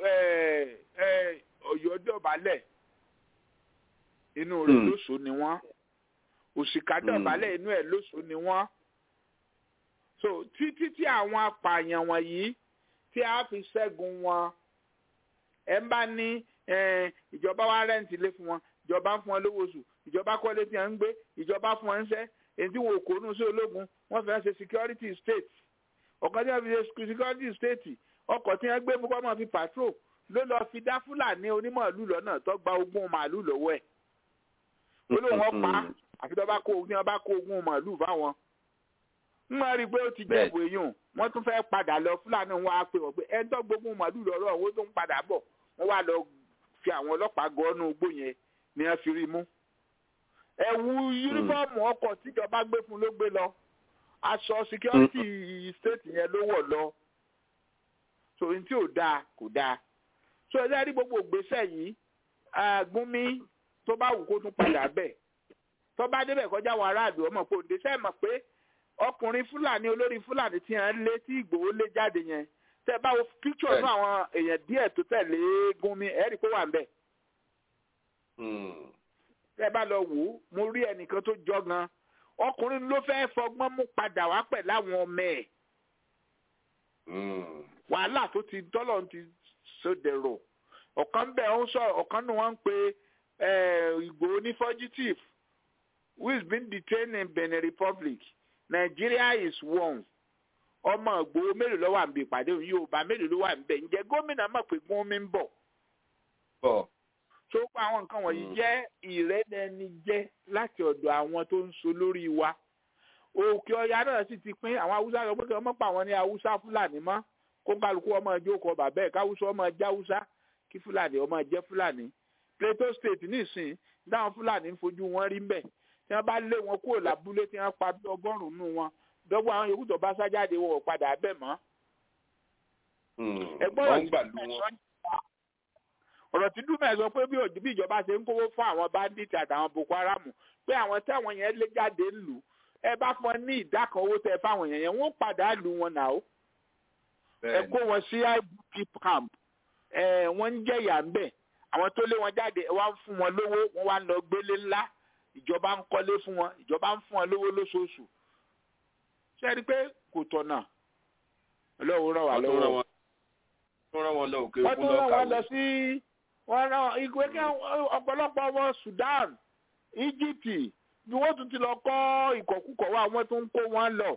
ọ̀yọ́ dọ̀bálẹ̀ inú rẹ̀ lóṣù ni wọ́n òṣìkà dọ̀bálẹ̀ inú ẹ̀ lóṣù ni wọ́n so títí tí àwọn apààyàn wọ̀nyí tí a fi ṣẹ́gun wọn ẹ̀ ń bá ní ìjọba wa rẹ́ǹtì lé fún wọn ìjọba ń fún wọn lówó oṣù ìjọba kọ́lé tí wọ́n ń gbé ìjọba fún wọn ń ṣẹ́ èyí tí wọn ò kónú sí ológun wọ́n fẹ́ ṣe security state ọ̀kan tí wọ́n fi ṣe security state ọkọ̀ tí wọ́n gbé fún kọ́mọ̀ fi patrol ló lọ fi dá fúlàní onímọ̀ọ́lù lọ́nà tó gba ogún màálù lọ́wọ́ ẹ̀ olóhùn ọ̀pá àfi tó bá kó ogún bá kó ogún màálù fáwọn ń wọ́n rí i pé ó ti jẹ́ ìwé yùn wọ́n tún fẹ́ padà lọ fúlàní wọn á pè wọ́n pé ẹ̀ ń tọ́ gbógun màálù lọ́rọ̀ owó tó ń padà bọ̀ wọ́n wá lọ fi àwọn ọlọ́pàá gọ́ọ́nù igbó yẹn ni wọ́n fi rí mú ẹ̀wù yúnífọ́ọ̀mù ọkọ̀ tíjọba gbé fún ló gbé lọ aṣọ security state yẹn ló wọ̀ lọ so n tí ò dáa kò dáa so ẹ lẹ́rìí gbogbo ìgbésẹ̀ yìí Gúnmi tó bá wù kó tún padà bẹ̀ tó bá débẹ̀ kọjá àwọn aráàlú ọmọ pé òde sẹ́ẹ̀ mọ̀ pé ọkùnrin fúlàní olórí fúlàní tí wọ́n lé tí ìgbòho lé jáde yẹn tẹ́ bá wo picture náà àwọn èèyàn díẹ̀ tó tẹ̀lé Gúnmi ẹ̀rí kó wà ń bẹ̀ tẹ́ bá lọ wò ó mo rí ẹnìkan tó jọ gan ọkùnrin ló fẹ́ fọgbọ́n mú padà wá pẹ̀ láwọn ọmọ ẹ̀ wàhálà tó ti dọ́lọ̀ ti sódèrò ọ̀kan bẹ̀ ń sọ ọ̀kan nù wọ́n ń pe Ìgbòho ní fugitive who is being detained in Benin Republic Nigeria is one ọmọ Ìgbòho mélòó ló wà níbi ìpàdé òun Yorùbá mélòó ló wà níbẹ̀ ǹjẹ́ gómìnà mọ̀ pé Gúnmi ń bọ̀ tó pa àwọn nǹkan wọ̀nyí jẹ́ ìrẹ́lẹ́ni jẹ́ láti ọ̀dọ̀ àwọn tó ń so lórí wa òkè ọya náà sì ti pín àwọn haúsá lọ pé kí wọ́n mọ̀ pa àwọn ní haúsá fúlàní mọ́ kó kálukú ọmọ ẹjọ́ kọ bàbá ẹ̀ káwúsá ọmọ ẹjẹ́ haúsá kí fúlàní ọmọ ẹjẹ́ fúlàní Plateau State nísìn dáhùn fúlàní ń fojú wọn rí mbẹ̀ tí wọ́n bá lé wọn kúrò lábúlé tí wọ́n pa bí ọgọ́rùn-ún nù wọn dọ́gbọ́n àwọn yòókù tó bá sájáde wọn ò padà bẹ̀ mọ́. ẹgbọ́n ọ̀rọ̀ tí dúmẹ̀ sọ pé bí bí ìjọba ṣe ń kówó fún àwọn bandit àtàwọn Boko Haram pé àwọn táwọn yẹn lé jáde ń lù ẹ bá fún ọ ní ìdá kan owó tẹ fáwọn yẹn yẹn wọ́n padà lù wọn nà ó ẹ kó wọn sí IDP camp ẹ wọ́n ń jẹ̀yà ń bẹ̀ àwọn tó lé wọn jáde ẹ wá ń fún wọn lówó wọ́n wá ń lọ gbélé ńlá ìjọba ń kọ́lé fún wọn ìjọba ń fún wọn lówó lóṣooṣù ṣé ẹ rí i pé kò tọ̀nà ọlọ́run ràn wá lọ́wọ́ wọ́n rán wọn lọ òkè wọ́n òkun tún rán wọn lọ lọ́kàwé. sí wọ́n rán ìgbé kí ọ̀pọ̀lọpọ̀ ọmọ Sudan Egypt bí wọ́n tún ti lọ kọ́ ìkọ̀kúkọ̀ wá wọ́n tún ń kó wọn lọ.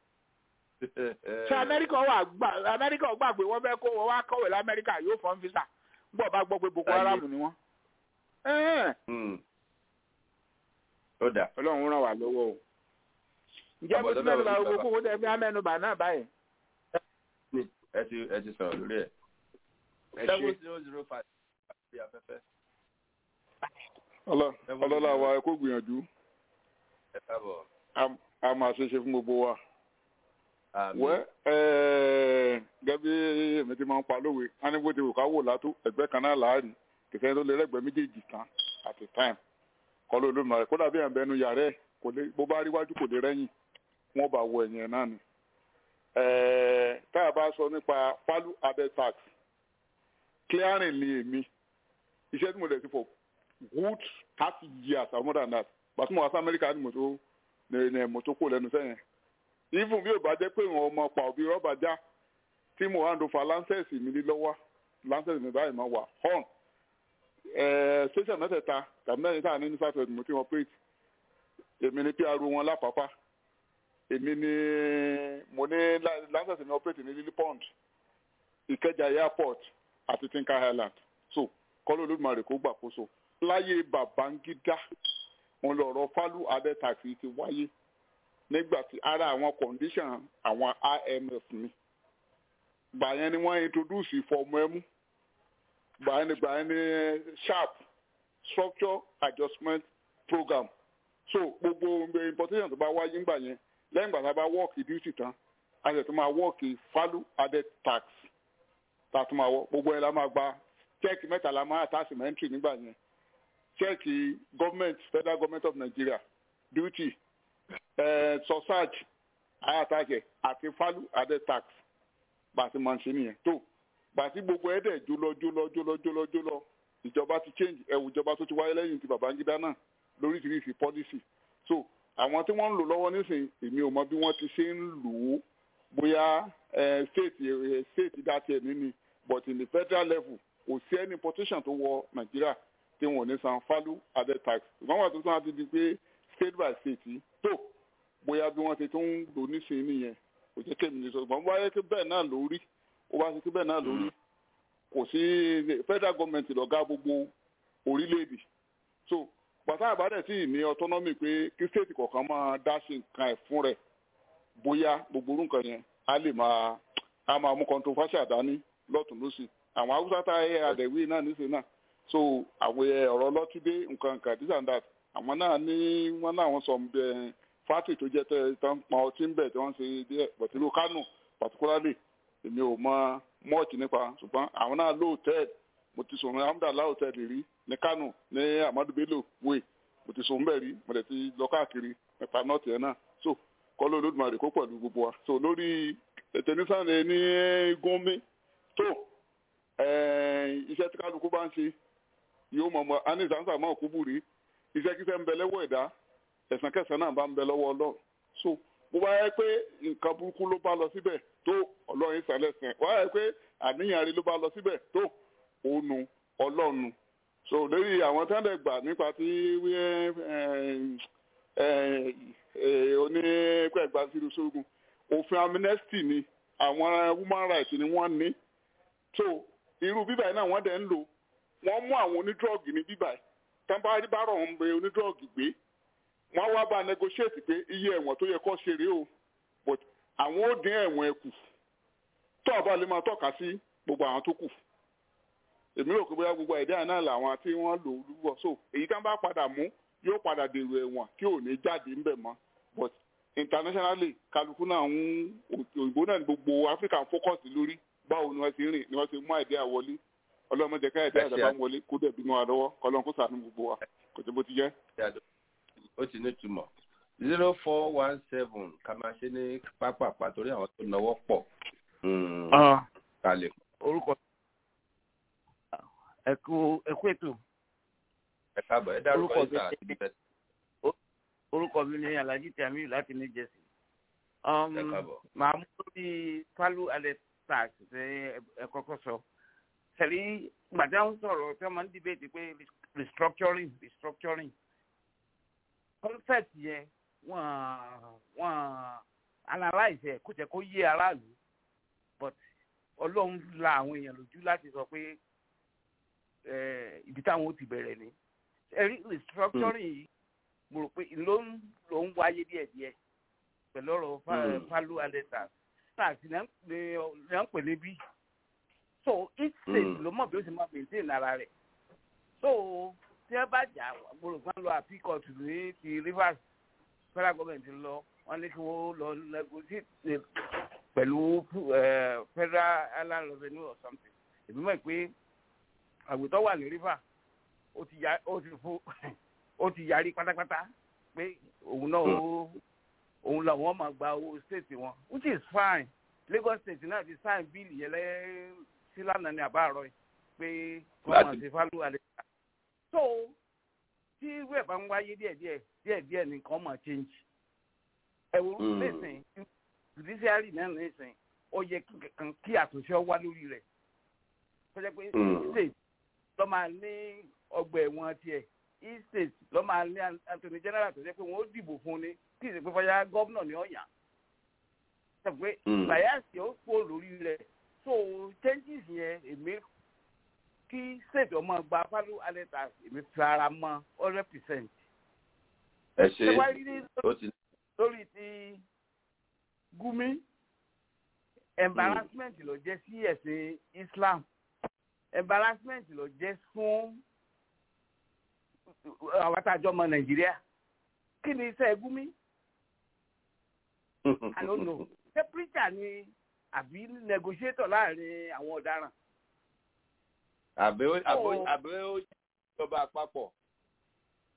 ṣé Amẹ́ríkà wà gbà Amẹ́ríkà gbà pé wọ́n fẹ́ kó wọn wá kọ̀wé lamẹ́ríkà yóò fọ́n fisa gbọ́ bá gbọ́ pé Boko Haram ni wọ́n. Ẹ̀ẹ́n, ó dà. Ọlọ́run ràn wá lọ́wọ́ o. ǹjẹ́ mo ti Àbọ̀dọ́dọ̀ mẹ́nu bá òní gbogbo bàbá. kókó tẹ̀ fi mẹ́nu bà náà báyìí. ẹ ti ẹ ti sọ̀rọ̀ lórí ẹ̀. Ẹ ṣé. seven zero zero five àti afẹ́fẹ́. Ọlọ́- ọlọ́lá wa ẹ kó gbìyànjú ẹ káàbọ̀. a- a máa ṣe é ṣe fún gbogbo wa. Àmín. wẹ́ ẹ́ẹ́ gẹ́gẹ́ bí èmi ti máa ń pa lówe á ní bó ti wù ká wò látó ẹgbẹ́ kan náà láàárín kìsẹ́ tó lé lẹ́gbẹ̀ẹ́ méjèèjì tán at a time kọ́ ló lónìí rẹ̀ kódà bí ẹ̀ ń bẹnu yàrá ẹ̀ kò lè bó bá rí wájú kò lè rẹ́yìn wọ́n bá wọ ẹ̀yìn ẹ̀ náà ni. ẹ̀ẹ́ tá a bá sọ nípa value added tax clearing ni èmi iṣẹ́ tí mo lè ti for good thirty years or more than that gbàtí mo wá sí Amẹ́ríkà ni mo tó ní ní mo tó kó lẹ́nu sẹ́yìn even bí o bá jẹ́ pé ìwọ̀n ọmọ pa òbí rọ́bà já tí mo hand over lancers mi ní lọ́wọ́ lancers mi báyìí máa wà horn ẹ̀ẹ́ station mẹ́tẹ̀ẹ̀ta tàbí mẹ́rin tá à ní ní south west mo ti operate èmi ni pr wọn lápapá èmi ni mo ní la- lancers mi operate ní lily pond ìkẹjà airport àti tinker island so kọ́lọ́ olódùmarè kó gbàkóso láyé babangida wọn lọ̀rọ̀ fálù added tax yìí ti wáyé nígbà tí ara àwọn condition àwọn imf ni gbà yẹn ni wọ́n introduce ìfọ̀mù ẹmú gbà yẹn ni gbà yẹn ni sharp structure adjustment program so gbogbo importation tó bá wáyé ńgbà yẹn lẹ́yìn ìgbà tá a bá work duty tán a sì tún máa work value added tax tá a tún máa wọ gbogbo yẹn la máa gba check mẹ́ta la máa attach mentary nígbà yẹn chẹ́ẹ̀kì government federal government of nigeria duty eh, sosaj ayatage àti falu adé tax bàtí máa ń ṣe nìyẹn tó bàtí gbogbo ẹ̀ dẹ̀ jólọ jólọ jólọ jólọ jólọ ìjọba ti change ẹ̀wù ìjọba tó ti wáyé lẹ́yìn ti babangida náà lóríṣiríṣi policy so àwọn tí wọ́n ń lò lọ́wọ́ nísìnyí èmi ò mọ bí wọ́n ti ṣe ń lò ó bóyá eh, state eh, state dátì ẹ̀ níní but in the federal level kò sí any importation tó wọ nàìjíríà tí wọn ò ní san falu added tax ìgbọ́n wà tó tún á ti di pé state by state yìí tó bóyá bí wọ́n ti tún ń lò nísìnyí nìyẹn kò jẹ́ kémi ní sọ ìgbọ́n bá yẹ kí bẹ́ẹ̀ náà lórí ó bá ṣe kí bẹ́ẹ̀ náà lórí kò sí federal government lọ́gá gbogbo orílẹ̀-èdè so pàtàkì àbádẹ́ sì ní autonomy pé kí state kọ̀ọ̀kan máa dá sí nǹkan ẹ̀ fún rẹ̀ bóyá gbogbo orú nǹkan yẹn á lè máa á máa mú controversial dání lọ́tún lọ́sì àwọn haúsá tá ẹ àdẹ̀wé náà níṣẹ́ náà so àwọn ọ̀rọ̀ lọ́túndé nǹkan nǹkan this and that àwọn náà ní wọ́n náà wọ́n sọ ẹ̀ fátì tó jẹ́ tẹ́ tán pa ọtí ń bẹ̀ tí wọ́n ṣe díẹ̀ bọ̀tìlú kánò particularly èmi ò mọ mọ́ọ̀tì nípa ṣùgbọ́n àwọn náà lóòtẹ́ẹ̀lì mo ti sọ̀rọ̀ amúdàlá hòtẹ́ẹ̀lì rí ní kánò ní amadu bello way mo ti sọ̀rọ̀ mbẹ̀ rí mo dẹ̀ ti lọ káàkiri nípa nọ́ọ̀tì ẹ̀ náà so kọ́ ló lódùmarè kó pẹ̀lú gbogbo wa so lórí tẹ̀nísàn ní gómìn tó iṣẹ́ tí kálukú bá ń ṣe yóò mọ̀ mọ́ anisansa mọ́ òkúbù rí iṣẹ́ kíṣẹ́ ń bẹ lẹ́wọ́ ẹ̀dá ẹ̀sán kẹsàn-án náà bá ń bẹ lọ́wọ́ ọlọ́run so bó bá yẹ pé nǹkan burúkú ló bá lọ síbẹ̀ tó ọlọ́run ìsàlẹ̀ sẹ̀ wá yẹ pé àníyàn rí ló bá lọ síbẹ̀ tó ònu ọlọ́run so lórí àwọn tí wọ́n dẹ̀ gbà nípa tí onípẹ̀gbà sínú sógun òfin amnesty ni àwọn human rights ni wọ́n ní so irú bíbá yìí náà wọ́n dẹ̀ ń lò wọ́n mú àwọn onídrọ́ọ̀gì ní bíbá yìí tẹ́ńbà bá rọ̀ ń bẹ onídrọ́ọ̀gì gbé wọ́n wá bá negotiate pé iye ẹ̀wọ̀n tó yẹ kó ṣe rèé o but àwọn ó dín ẹ̀wọ̀n ẹ̀ kù tó ọba lè máa tọ́ka sí gbogbo àwọn tó kù èmi rò pé bóyá gbogbo ẹ̀dá náà làwọn tí wọ́n lò lúwọ̀ so èyí tá bá padà mú yóò padà dèrò ẹ̀wọ̀n tí ò ní jáde ńbẹ̀ mọ́ but internationally kálukú náà ń òyìnbó náà ní gbogbo Africa ń focus lórí báwo ni wọ́n ti rìn ni wọ́n ti mú àìdíà wọlé ọlọ́mọdé ká ẹ̀dá ẹ̀dá bá ń wọlé kó dẹ̀ bínú wa lọ́wọ́ kọ́lọ́n kó sàánú gbogbo wa kò tó bó ti jẹ́. ó ti ní túmọ̀ zero four one seven ká máa ṣe ní pápápá torí àwọn tó náwó pọ̀ kalẹ̀. orúkọ ẹkú ẹkú ètò. ẹ káàbọ̀ ẹ dárúkọ ìta àti bẹ́ẹ̀. orúkọ mi ni alhaji tamiu láti ní jẹ́sì. ẹ káàbọ̀. màá mú lórí palu alẹ́ tax ṣe ẹ kọ́kọ́ sọ. sẹ̀rí gbàdá ń sọ̀rọ̀ tí wọ́n máa ń dìbètì pé restructuring restructuring. concept yẹn wọ́n wọ́n analyze ẹ̀ kó jẹ́ kó yé aráàlú but ọlọ́run la àwọn èèyàn lójú láti sọ pé ibi táwọn ó ti bẹ̀rẹ̀ ni ẹ̀rí restructuring yìí mo rò pé ló ń ló ń wáyé díẹ̀díẹ̀ pẹ̀lú ọ̀rọ̀ falu alẹ́ta tax ní à ń pè níbí so each state ló mọ̀ bí ó ti máa maintain ara rẹ̀ so tí ẹ bá jà mo rò pé wọ́n lọ àpí court ní ti rivers federal government lọ wọ́n ní kí wọ́n lọ negotiate pẹ̀lú federal island revenue or something èmi mọ̀ pé àgùntàn wà ní river ó ti ya ó ti fún ó ti yarí pátápátá pé òun náà ó òun làwọn máa gba owó state wọn which is fine Lagos state náà ti sign bill yẹn lẹ́ sílànà ní àbáàrọ̀ yìí pé wọ́n máa ṣe fálù àlẹ́ so tí ìwé ẹ̀fà ń wáyé díẹ̀díẹ̀ díẹ̀díẹ̀ nìkan máa change ẹ̀wọ̀n lẹ́sìn judiciary náà nísìn ó yẹ kankan kí àtúnṣe wá lórí rẹ̀ kọjá pé state ló máa ní ọgbà ẹ̀wọ̀n tiẹ̀ east state ló máa ní attorney general tó jẹ́ pé wọ́n ó dìbò fún ni kí ìsìnkú fọyà gómìnà ní ọ̀yà sọ pé bias ó pò lórí rẹ̀ so changes yẹn èmi kí state ọmọ gba fálú alẹ́ta èmi fi ara mọ́ hundred percent. ẹ ṣe ó ti. lórí ti gumi embarrassment ló jẹ́ sí ẹ̀sìn islam embarrassment ló jẹ́ fún àwọn àtàjọ ọmọ nàìjíríà kí ni iṣẹ́ gumi i don't know ṣé preacher ni àbí negotiator láàrin àwọn ọ̀daràn. àbẹ̀ ó àbẹ̀ ó ìjọba àpapọ̀.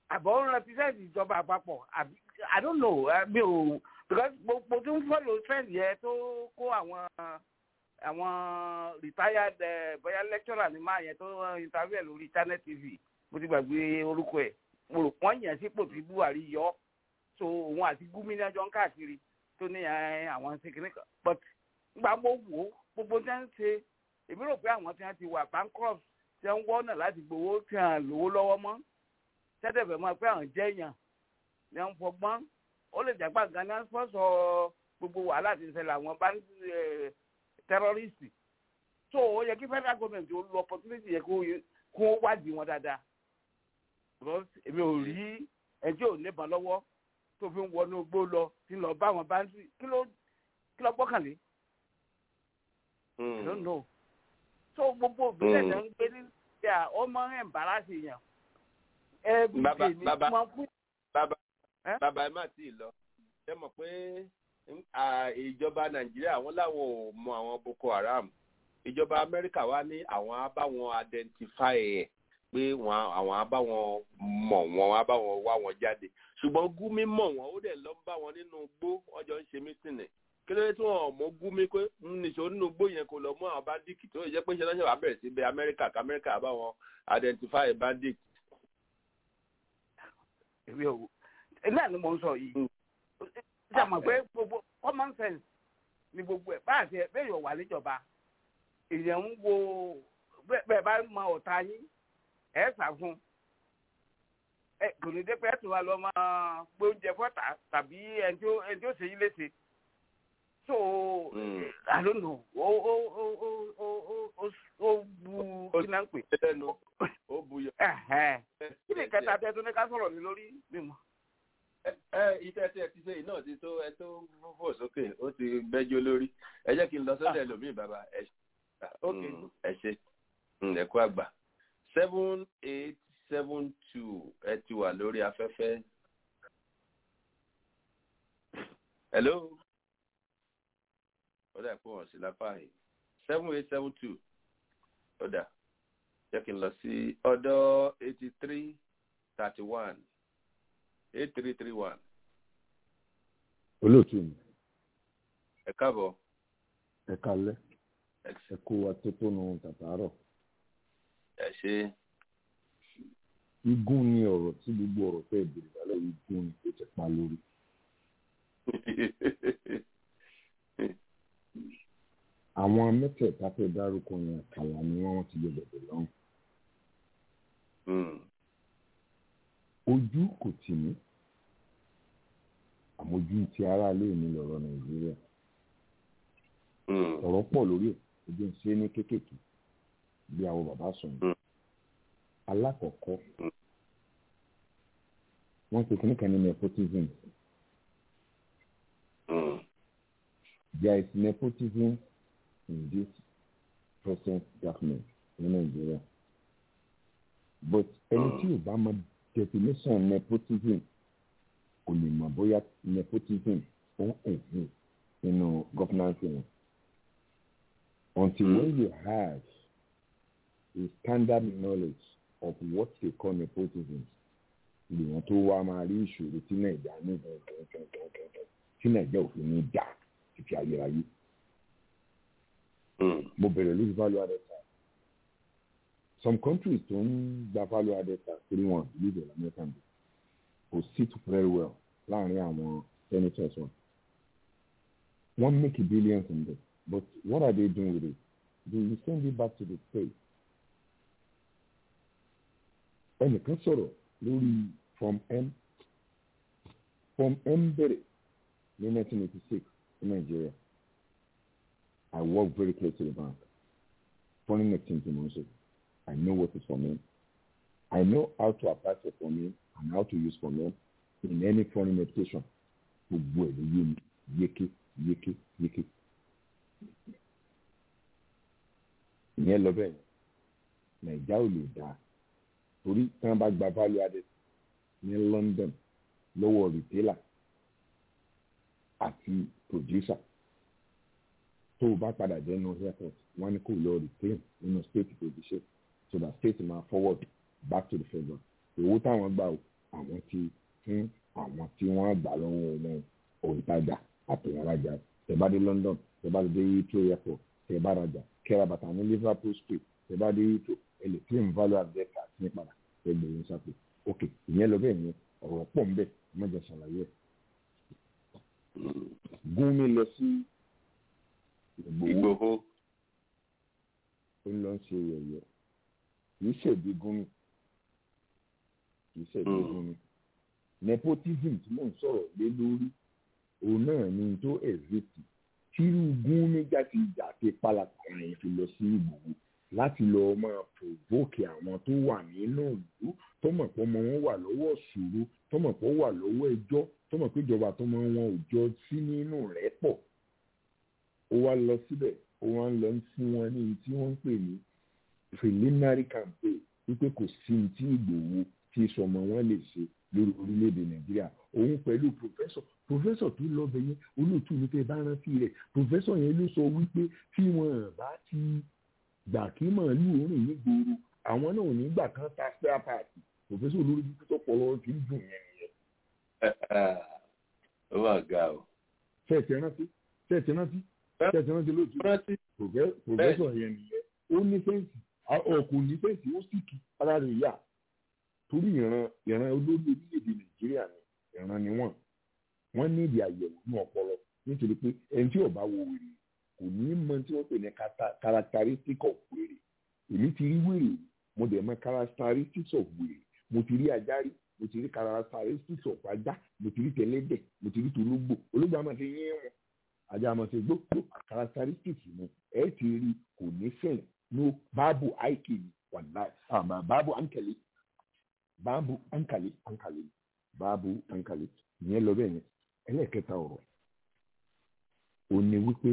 àbọ̀ ń represent ìjọba àpapọ̀ àbí i don't know mi ò because mo tún follow trend yẹn tó kó àwọn àwọn retired bóyá lecturer ní máa yẹn tó interview lórí channel tv mo ti gbàgbé orúkọ ẹ̀ mo rò pọ́n yẹn sípò tí buhari yọ so òun àti gómìnà jọ ń káàkiri tó ní àwọn ṣèkìní kan but nígbà mo wò ó gbogbo tí wọ́n ń ṣe èmi rò pé àwọn tí wọ́n ti wà bankrupt tí wọ́n ń wọ́nà láti gbowó tí wọ́n lówó lọ́wọ́ mọ́ tẹ́tẹ̀fẹ̀ mọ́ pé àwọn jẹ́ èèyàn ni wọ́n fọgbọ́n ó lè jàgbá ganan sponsor gbogbo wàhálà tí ń ṣẹlẹ̀ àwọn bá ń tẹ́rọ́rìsì so ó yẹ kí federal government ó lo opportunity yẹ kó wádìí wọn dáadáa because èmi ò rí ẹjọ́ ò níbọn lọ́wọ́ tó fi ń wọnú gbó lọ tí ń lọ bá àwọn báńkì kí ló kí ló gbọ́kànlé. I don't know. so gbogbo òbílẹ̀ náà ń gbé ní ìyá ọmọ ẹ̀ǹbáràsì yàn. bàbá bàbá bàbá bàbá ẹ má tí ì lọ ṣé mọ̀ pé ìjọba nàìjíríà wọn làwọn ò mọ àwọn boko haram ìjọba amẹ́ríkà wá ní àwọn á bá wọn identify ẹ̀ pé àwọn á bá wọn mọ̀ wọn á bá wọn wá wọn jáde ṣùgbọ́n gúmi mọ̀ wọn ó dẹ̀ lọ bá wọn nínú igbó ọjọ́ ń ṣe mítìnì kí ló dé tí wọn mọ gúmi pé nìṣó nínú igbó yẹn kò lọ mú àwọn bandit tó yẹ pé ṣẹlẹ́ṣẹ̀ wàá bẹ̀rẹ̀ sí bẹ amẹ́ríkà k'amẹ́ríkà bá wọn identify bandit. èmi ò náà ni mo ń sọ yìí ṣe mọ̀ pé gbogbo common sense ni gbogbo ẹ̀ bá àti ẹ̀ bẹ́ẹ̀ yóò wà níjọba èèyàn ń wo bẹ́ẹ̀ bá mọ ọ̀tá yín ẹ̀ sà fún ẹ kò ní dé pé ẹ tún wá lọ máa gbé oúnjẹ fọ́tà tàbí ẹni tí ó ṣe yín léṣe so i don't know ó ó ó ó ó ó ó bu kí náà ń pè. ó bu yọ. kí ni kẹta tẹ tó ní ká sọ̀rọ̀ ní lórí mímọ́ ẹ iṣẹ́ tí ẹ ti ṣe náà ti tó ẹ tó fò sókè ó ti bẹ́jọ́ lórí ẹ jẹ́ kí n lọ sọ́dọ̀ ẹlòmíì bàbá ẹ ẹ ṣe ẹ kú àgbà seven eight seven two ẹ ti wà lórí afẹ́fẹ́. hello ó dà pé wọ́n sí lápá yìí seven eight seven two ó dà jẹ́ kí n lọ sí ọ̀dọ̀ eighty three thirty one eight three three one. olóòtú mi. ẹ káàbọ̀. ẹ kalẹ́ ẹ kó wa tó tó nu tàtàárọ̀. ẹ ṣe. igun ni ọ̀rọ̀ tí gbogbo ọ̀rọ̀ tẹ́ ìbèrè lálẹ́ igun ni ó ti pa lórí. àwọn mẹ́tẹ̀ẹ̀ta fẹ́ dárúkọ yẹn àkàlà ni wọ́n ti yọ bẹ̀bẹ̀ lọ́hùn. ojú kò tì mí àmójú ti aráalé mi lọ̀rọ̀ nàìjíríà ọ̀rọ̀ pọ̀ lórí ẹ̀ ojú ń ṣe ní kéékèèké bí àwọn bàbá sùn alákọ̀ọ́kọ́ wọ́n pe kíní kan ní nepotism there is nepotism in this present government ní nàìjíríà but ẹni tí ò bá mọ definition nepotism kò lè mọ̀ bóyá nepotism ó ń exist nínú governance wọn until mm. when you have a standard knowledge of what they call nepotism lèèyàn tó wá máa rí ìṣòro tí nàìjà ní gẹ̀ẹ́gẹ̀ẹ́gẹ̀ẹ́gẹ̀ẹ́ tí nàìjà òfin ní dà títí ayérayé. mo bẹ̀rẹ̀ lórí value added tax some countries tó ń gba value added tax three one believe it american bill kò sit very well láàrin àwọn senators wọn. wọ́n make billions in this but what are they doing with it? they will send it back to the state. ẹnìkan sọ̀rọ̀ lórí form m form m bẹ̀rẹ̀ ní 1986 in Nigeria I work very close to the bank foreign exchange in Moshe I know what is form m I know how to apply for form m and how to use form m in any foreign education gbogbo ẹ̀ ló yé mi yéké yéké yéké ìyẹn lọ bẹ́ẹ̀ nàìjà ò lè dáa torí tí wọ́n bá gba value added ní London lọ́wọ́ retailer àti producer tó o bá padà jẹ́ nínú airport wọ́n ní kó lọ retain nínú state producer so that state máa forward back to the federal owó táwọn gbà o àwọn ti fún àwọn tí wọ́n gbà lọ́wọ́ wọn òǹtajà àtòwọ́nrajà tẹ́ bá dé London tẹ́ bá dé Heathrow airport tẹ́ bá rajà kẹ́ra bàtà ní Liverpool street tẹ́ bá dé Heathrow ẹ lè claim value added tax ní padà ẹ gbé yín sápò ok ìyẹn lọ bẹ́ẹ̀ yẹn ọ̀rọ̀ pọ̀ ń bẹ̀ mọ́jà ṣàlàyé ẹ̀. Gúnmi lọ sí Ìgbòho ó ń lọ ṣe yẹ̀yẹ́ kìí ṣèdí Gúnmi kìí ṣèdí Gúnmi nepotism tí mò ń sọ̀rọ̀ lé lórí òun náà ni tó ẹ̀zẹ̀tì tírú Gúnmi jáde ìjà ti pálapàla yẹn fi lọ sí Ìgbòho láti lọ máa provoke àwọn tó wà nínú ìlú tó mọ̀ pé ọmọ wọn wà lọ́wọ́ ṣòro tó mọ̀ pé ó wà lọ́wọ́ ẹjọ́ tó mọ̀ pé ìjọba tó mọ̀ wọn ò jọ sí nínú rẹ̀ pọ̀ ó wá lọ síbẹ̀ ó wá ń lọ fún wọn ní tí wọ́n ń pè ní preliminary campaign wípé kò sí ní tí Ìgbòho tí sọmọ wọn lè ṣe lórí orílẹ̀-èdè Nàìjíríà òun pẹ̀lú professor professor tó lọ bẹ̀ yẹn olóòtú ní tẹ́ bá rántí rẹ̀ professor yẹn ló sọ wípé tí wọn bá ti gbà kí màálù rìn nígboro àwọn náà ò ní gbà kan ta spare part professor olórí bíbí tó pọ̀ lọ́wọ́ ti ń dùn yẹn nìyẹn. ó mà ga o. ṣé ẹ ti rántí ṣé ẹ ti rántí ṣé ẹ ti rántí lóòtú professor yẹn nìyẹn ó ní fẹ́ǹsì ọkọ̀ ní fẹ́ǹsì ó sì kí ara rẹ̀ yá torí ìran ìran olórí orílẹ̀-èdè nàìjíríà ni ìran ni wọ́n wọ́n ní ìdí àyẹ̀wò ní ọpọlọ nítorí pé ẹni tí ó bá wo wèrè kò ní mọ tí wọ́n pè ní characteristic of wèrè èmi ti rí wèrè mo dẹ̀ mọ characteristics of wèrè mo ti rí ajá rí mo ti rí characteristics of ajá mo ti rí tẹlẹ́dẹ̀ mo ti rí tológbò ológbò àmọ́ ti yín wọn ajá àmọ́ ti gbó characteristics ni ẹ ti rí kò ní fẹ́ẹ̀ no báàbù àìkè ni wàlá báàbù àǹkẹ̀lẹ̀ báàbù àǹkàlẹ̀ àǹkàlẹ̀ báàbù àǹkàlẹ̀ ìyẹn lọ bẹ́ẹ̀ yẹn ẹlẹ́ẹ̀kẹta ọ̀rọ̀ ò ní wípé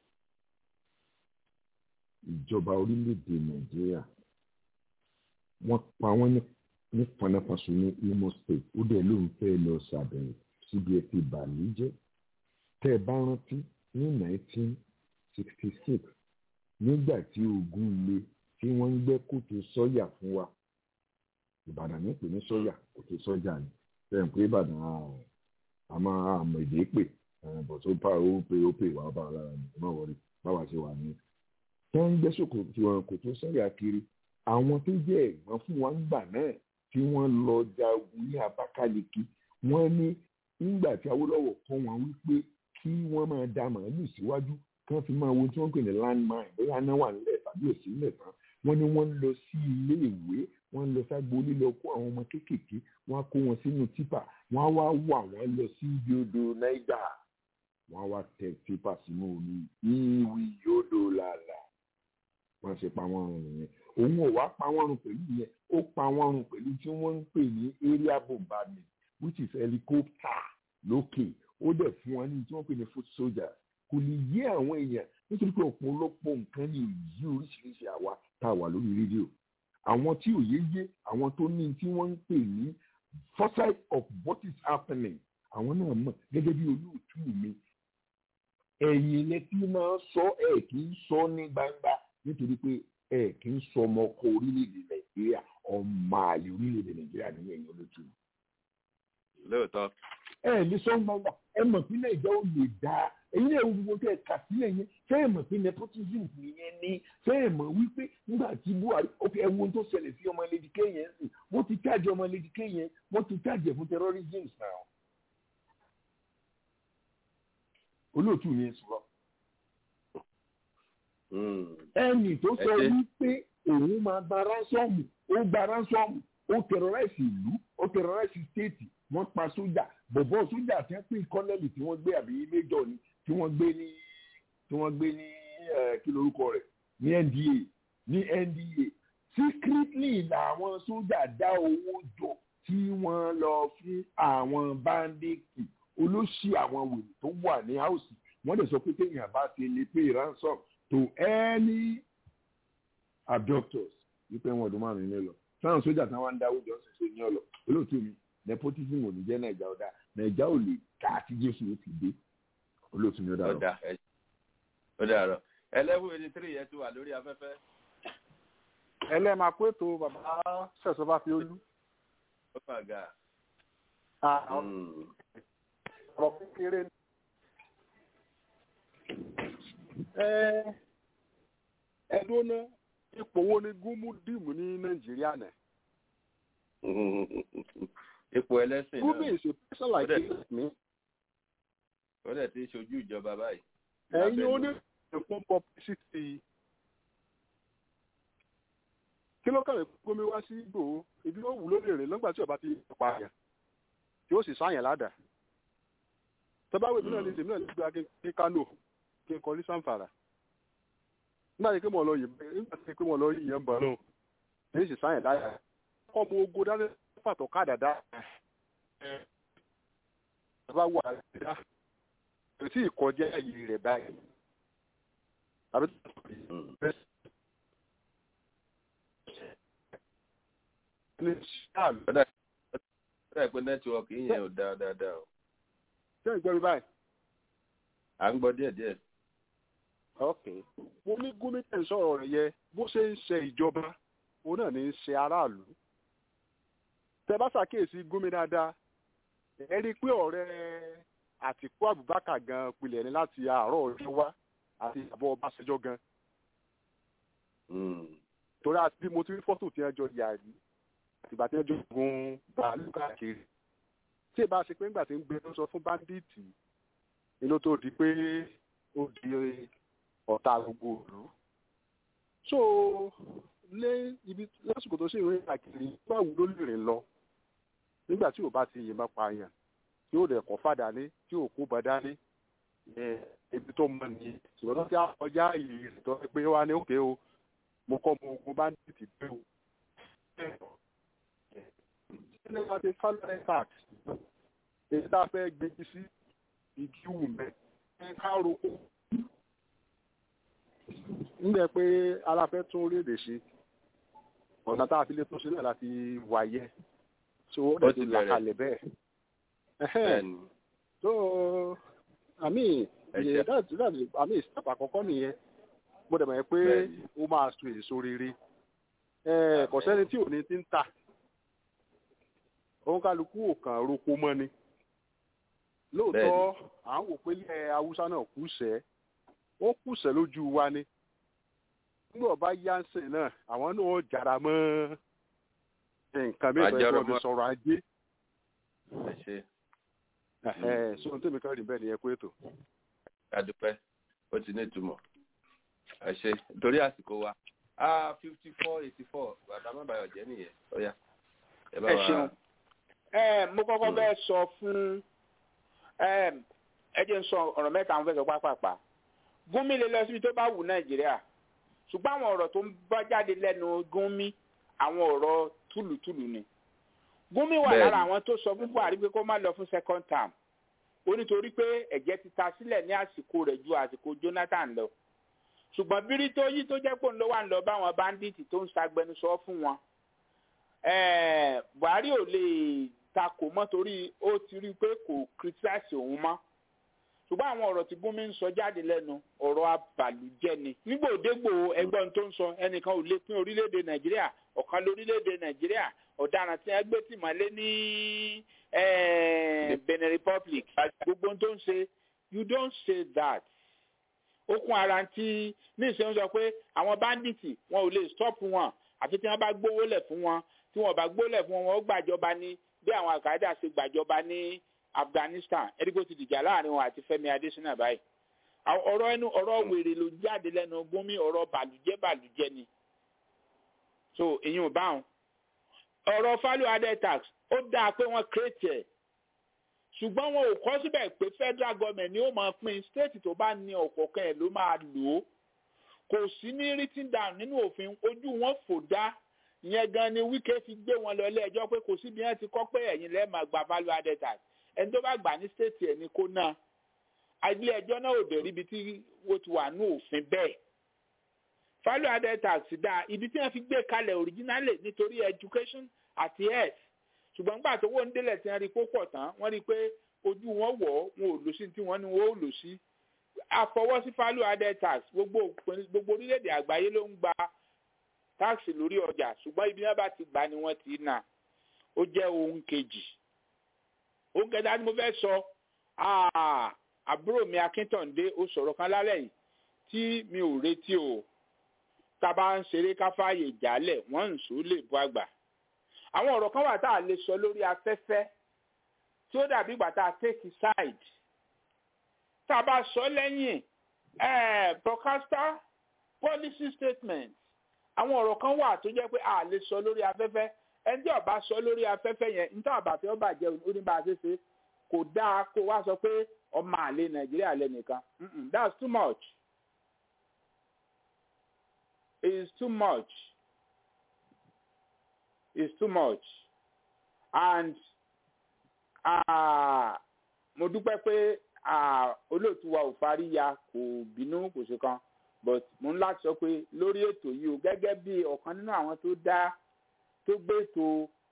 ìjọba orílẹ̀-èdè nàìjíríà wọ́n pa wọ́n ní panápaṣọ ní Imo State ó dẹ̀ ló ń fẹ́ lọ ṣàbẹ̀wò síbi ẹ̀ ti bàálù jẹ́ tẹ́ ẹ bá rántí ní 1966 nígbà tí ogun le tí wọ́n ń gbẹ́ kòtò sọ́yà fún wa ìbàdàn ní pè ní sọ́yà kòtò sọ́jà ni bẹ́ẹ̀ pé ìbàdàn a máa àmọ̀ èdè pè bọ̀ tó pa ó pé ó pè wá bá wa lára ní ìmọ̀ wọlé báwa ṣe wà ní tó ń gbé sòkòtò wọn kò tó sẹ́yà kiri àwọn tó jẹ́ ẹ̀gbọ́n fún wa ńgbà náà tí wọ́n lọ jagun ní Abakaliki wọ́n ní nígbà tí Awólọ́wọ̀ kọ́ wọn wípé kí wọ́n máa da màálù síwájú kí wọ́n fi máa wo tí wọ́n pè ní landmine bóyá náà wà nílẹ̀ tàbí òsì nílẹ̀ tán wọ́n ní wọ́n lọ sí ilé ìwé wọ́n lọ ságbo lílọ kó àwọn ọmọ kéékèèké wọ́n á kó wọn sínú tipa wọ́n á wá wà wọ́n lọ sí ibi odò Niger wọ́n á wá tẹ tipa sínú omi ìwì yóò làlà wọ́n ṣe pa wọ́n run nìyẹn òun ò wá pa wọ́n run pẹ̀lú yẹn ó pa wọ́n run pẹ̀lú tí wọ́n ń pè ní area bombardment which is helicopter lókè ó dẹ̀ fún wọn ní tí wọ́n pè ní foot soldiers kò lè yé àwọn èèyàn nítorí pé ọ̀pọ̀lọpọ̀ nǹkan ní òyí oríṣiríṣi àwa tá a wà lórí rédíò àwọn tí òye yé àwọn tó ní tí wọ́n ń pè ní foresight of what is happening àwọn náà mọ̀ gẹ́gẹ́ bí olóòtú mi ẹ̀yìn lẹ́tí máa sọ ẹ̀ kì í sọ ní gbangba nítorí pé ẹ kì í sọ ọmọ ọkọ orílẹ̀-èdè nàìjíríà ọmọ àlè orílẹ̀-èdè nàìjíríà ní ẹ̀yìn olóòtú. lóòótọ́. ẹ lè sọ gbangba ẹ mọ̀ pé nàìjíríà ò lè dáa èyí náà wo gbogbo tẹ kà sílẹ̀ yẹn ṣé ẹ mọ̀ pé nepotism nìyẹn ni ṣé ẹ mọ̀ wípé nígbà tí buhari ok ẹ wo tó ṣẹlẹ̀ sí ọmọ lédìké yẹn sí wọ́n ti chájì ọmọ lédìké yẹn wọ́n ti chájì fún terrorism náà. olóòtú yẹn sọ̀rọ̀ ẹnì tó sọ wípé òun máa gba ránsọ́ọ̀mù ó gba ránsọ́ọ̀mù ó tẹ̀rọ̀ráìsì ìlú ó tẹ̀rọ̀ráìsì stéètì wọ́n pa sójà bọ̀bọ̀ sójà tí wọ́n pè kọ́nẹ́lì tí wọ́n gbé àbí méjọ ni tí wọ́n gbé ní tí wọ́n gbé ní kí lorúkọ rẹ̀ ní NDA ní NDA secretly làwọn sójà dá owó jọ tí wọ́n lọ fún àwọn báńdíìkì olóṣì àwọn wèrè tó wà ní áùsì wọ́n dẹ̀ sọ pé téèyàn bá ti lè pay ransom to any abductors wípé wọn ọdún márùn-ún nílò sáwọn sójà tí wọn ń dáwọ́ jọ ṣe ṣe ní ọlọ olóòtú mi nepotism ò ní jẹ́ nàìjà ọ̀dà nàìjà ò lè ká àti jésù ó ti dé olóòtú mi ó dàrọ. ó dàrọ ẹlẹ́wọ̀n eighty three yẹn ti wà lórí afẹ́fẹ́. ẹlẹ́màá pé tó bàbá ṣẹ̀sọ́ bá fi olú. ó mà ga. ọ̀rọ̀ kékeré ni. ẹ̀ẹ́dún náà ipò wo ni gúnmú dìmú ní nàìjíríà náà. ipò ẹlẹ́sìn náà gúnmú is a person like me. ó dẹ̀ ti ṣojú ìjọba báyìí. ẹ̀yin ó ní ìfún publicity. kí ló kàwé gómi wá sí ìgbòho ibi ó wù ló lè rìn lọ́gbà tí ọba ti pa àyàn tí ó sì sáyàn ládàá. tọ́báwé mi náà ní tèmi náà ní gbé kí kánò kí n kọ ní sanfara nígbà tí pé mo lọ yìí nígbà tí pé mo lọ yìí yẹn bọ̀ náà èyí sì sáyẹn dáyà kọ́ mo ogo dání pàtó káàdà dá ẹ bá wà á kò tí ì kọjá yìí rẹ̀ báyìí àbí ní sáàlù. ọ̀dà pé nẹ́tíwọ́ọ̀kì yẹn ò dáa dáadáa o. ṣé ìgbọ́ mi báyìí. à ń gbọ́ díẹ̀díẹ̀ ok mo ní gómìnà sọ̀rọ̀ rẹ̀ yẹ bó ṣe ń ṣe ìjọba òun náà ní í ṣe aráàlú tẹ bá ṣàkíyèsí gómìnà dáadáa ẹ rí i pé ọ̀rẹ́ àtìkú abubakar gan pilẹ̀ ní láti àárọ̀ ọjọ́ wá àti àbọ̀ ọbaṣẹjọ́ gan torí àti bí mo ti rí fọ́tò tí wọ́n jọ yà rí àtìgbà tí wọ́n jọ gun bàálù káàkiri tí ì bá ṣe pé ńgbà tí ń gbé ló sọ fún báńdíìtì inú tó di pé ó di ọ̀tá gbogbo ìlú. so lé ibi lásìkò tó sì ń rìn àkìrí báwo ló lè rìn lọ nígbà tí ò bá ti yìnbọn pààyàn tí ò dẹ̀ kọ́ fàdà ní tí ò kó bàdá ní ibi tó mọ nìyí ṣùgbọ́n tó ti àkọjá yìí rẹ̀ tó pé wá ní òkè o mo kọ́ mo ogun bá ń tètè dé o. ṣé wàá ti fálẹ̀ tax èyí tá a fẹ́ gbégi sí igi wù mẹ́ ká roko nígbà pé aláfẹ́ tún orílẹ̀-èdè ṣe ọ̀nà tá a fi lè tún ṣe náà láti wáyé so ó dẹ̀ ti là kalẹ̀ bẹ́ẹ̀. so àmì ìyẹn dáàtì dáàtì àmì ìsìtàpà àkọ́kọ́ nìyẹn mo dẹ̀ mọ̀ pé ó máa so èso rere kò sẹ́ni tí ò ní ti ń tà òun kálukú ò kàn roko mọ́ ni lóòótọ́ à ń wò pé ilẹ̀ haúsá náà kù sẹ́ẹ́ ó kùsẹ̀ lójú wa ni nígbà ọba yánsẹ̀ náà àwọn náà jára mọ́ nǹkan bí ìfẹ́ ìfẹ́ sọ̀rọ̀ ajé. sọ ohun tó mi kọ́ rí bẹ́ẹ̀ ni ẹ kú ètò. adúpẹ́ ó ti ní ìtumọ̀ ẹ ṣe torí àsìkò wa fifty four eighty four bàbá má bàyọ̀ jẹ́ nìyẹn ọ̀ya. ẹ ṣeun mo kọ́kọ́ bẹ́ẹ̀ sọ fún ẹ jẹ́ n sọ ọ̀rọ̀ mẹ́ta àwọn fẹ́ sọ pápápá gúnmi lè lọ síbi tó bá wù nàìjíríà ṣùgbọ́n àwọn ọ̀rọ̀ tó ń bá jáde lẹ́nu gúnmi àwọn ọ̀rọ̀ túlùtúlù ni gúnmi wà lára àwọn tó sọ fún buhari pé kó má lọ fún second term ó nítorí pé ẹ̀jẹ̀ ti ta sílẹ̀ ní àsìkò rẹ̀ ju àsìkò jonathan lọ ṣùgbọ́n bírí tó yí tó jẹ́ pé òun ló wà ń lọ báwọn báńdíìtì tó ń ṣagbẹnusọ fún wọn buhari ò lè takò mọ́ torí ó ti rí i pé kò criticize òun mọ́ ṣùgbọ́n àwọn ọ̀rọ̀ tí gúnmi ń sọ jáde lẹ́nu ọ̀rọ̀ abàlújẹ́ ni nígbà òdégbò ẹgbọ́n tó ń sọ ẹnìkan ò lè pín orílẹ̀-èdè nàìjíríà ọ̀kan lórílẹ̀-èdè nàìjíríà ọ̀daràn tí wọ́n gbé tìmọ́lé ní benin republic gbogbo tó ń ṣe you don't say that okun ara ti ní ìṣẹ́yìn sọ pé àwọn báńdíìtì wọn ò lè stop wọn àfi tí wọ́n bá gbówó lẹ̀ fún wọn tí wọ́n bá gbówó lẹ̀ fún wọn wọ́n gbàjọba ní bí àwọn àkàdá ṣe gbàjọba ní afghanistan ẹdígbò ti dìjà láàrin wọn àti fẹmi adésínà báyìí ọ̀rọ̀ ẹnu ọ̀rọ̀ wèrè ló jáde lẹ́nu gómi ọ̀rọ̀ bàlùjẹ́ bàlùjẹ́ ni so èyí ò bá wọn ọ̀rọ̀ value added tax ó dáa pé wọ́n kírètì ẹ̀ ṣùgbọ́n wọn ò kọ́ síbẹ̀ pé federal government ni ó máa pín state tó bá ní ọ̀kọ̀ọ̀kan ẹ̀ ló máa lò ó kò sí ní written down nínú òfin ojú wọn fò dá ìyẹn gan ni wíkẹ́ fi gbé wọn lọ ilé ẹjọ́ pé kò sí bí wọ́n ti kọ́ pé ẹ̀yin lẹ́ẹ̀ máa gba value added tax ẹni tó bá gbà ní state ẹ̀ ní kó náà ilé ẹjọ́ náà ò dẹ̀ ríbi tí ó ti wà ní òfin bẹ́ẹ̀ value added tax dá ibi tí wọ́n fi gbé kalẹ̀ originally nítorí education àti health ṣùgbọ́n nígbà tó wọ́n ń délẹ̀ tí wọ́n rí kó pọ̀ tán wọ́n rí i pé ojú wọn wọ̀ wọn ò lò sí tí wọ́n ní wọ́n ò lò sí àfọwọ́sí value added tax gbogbo gbogbo orílẹ̀-èdè àgbáyé ló ń gba táàsì lórí ọjà ṣùgbọ́n ibi wọn bá ti gbà ni wọ́n ti nà ó jẹ́ ohun kejì ó kẹta ni mo fẹ́ sọ àbúrò mi akíntàndé ó sọ̀rọ̀ kan lálẹ́ yìí tí mi ò retí o tá a bá ń ṣeré ká fààyè jálẹ̀ wọ́n ń sùn lè bọ́ àgbà àwọn ọ̀rọ̀ kan wà tá a lè sọ lórí afẹ́fẹ́ tí ó dàbí ìgbà tá a take side tá a bá sọ lẹ́yìn broadcaster policy statement àwọn ọ̀rọ̀ kan wà tó jẹ́ pé a lè sọ lórí afẹ́fẹ́ ẹni tí ọba sọ lórí afẹ́fẹ́ yẹn níta àbàfẹ́ ọba jẹ́ oníbàṣẹ́ṣe kò dáa kó wá sọ pé ọmọ àlè nàìjíríà lẹ́nìkan that's too much it's too much it's too much and mo dúpẹ́ pé olóòtú wa ò farí ya kò bínú kò ṣe kan but mo ń láti sọ pé lórí ètò yìí o gẹ́gẹ́ bí ọ̀kan nínú àwọn tó dá tó gbé ètò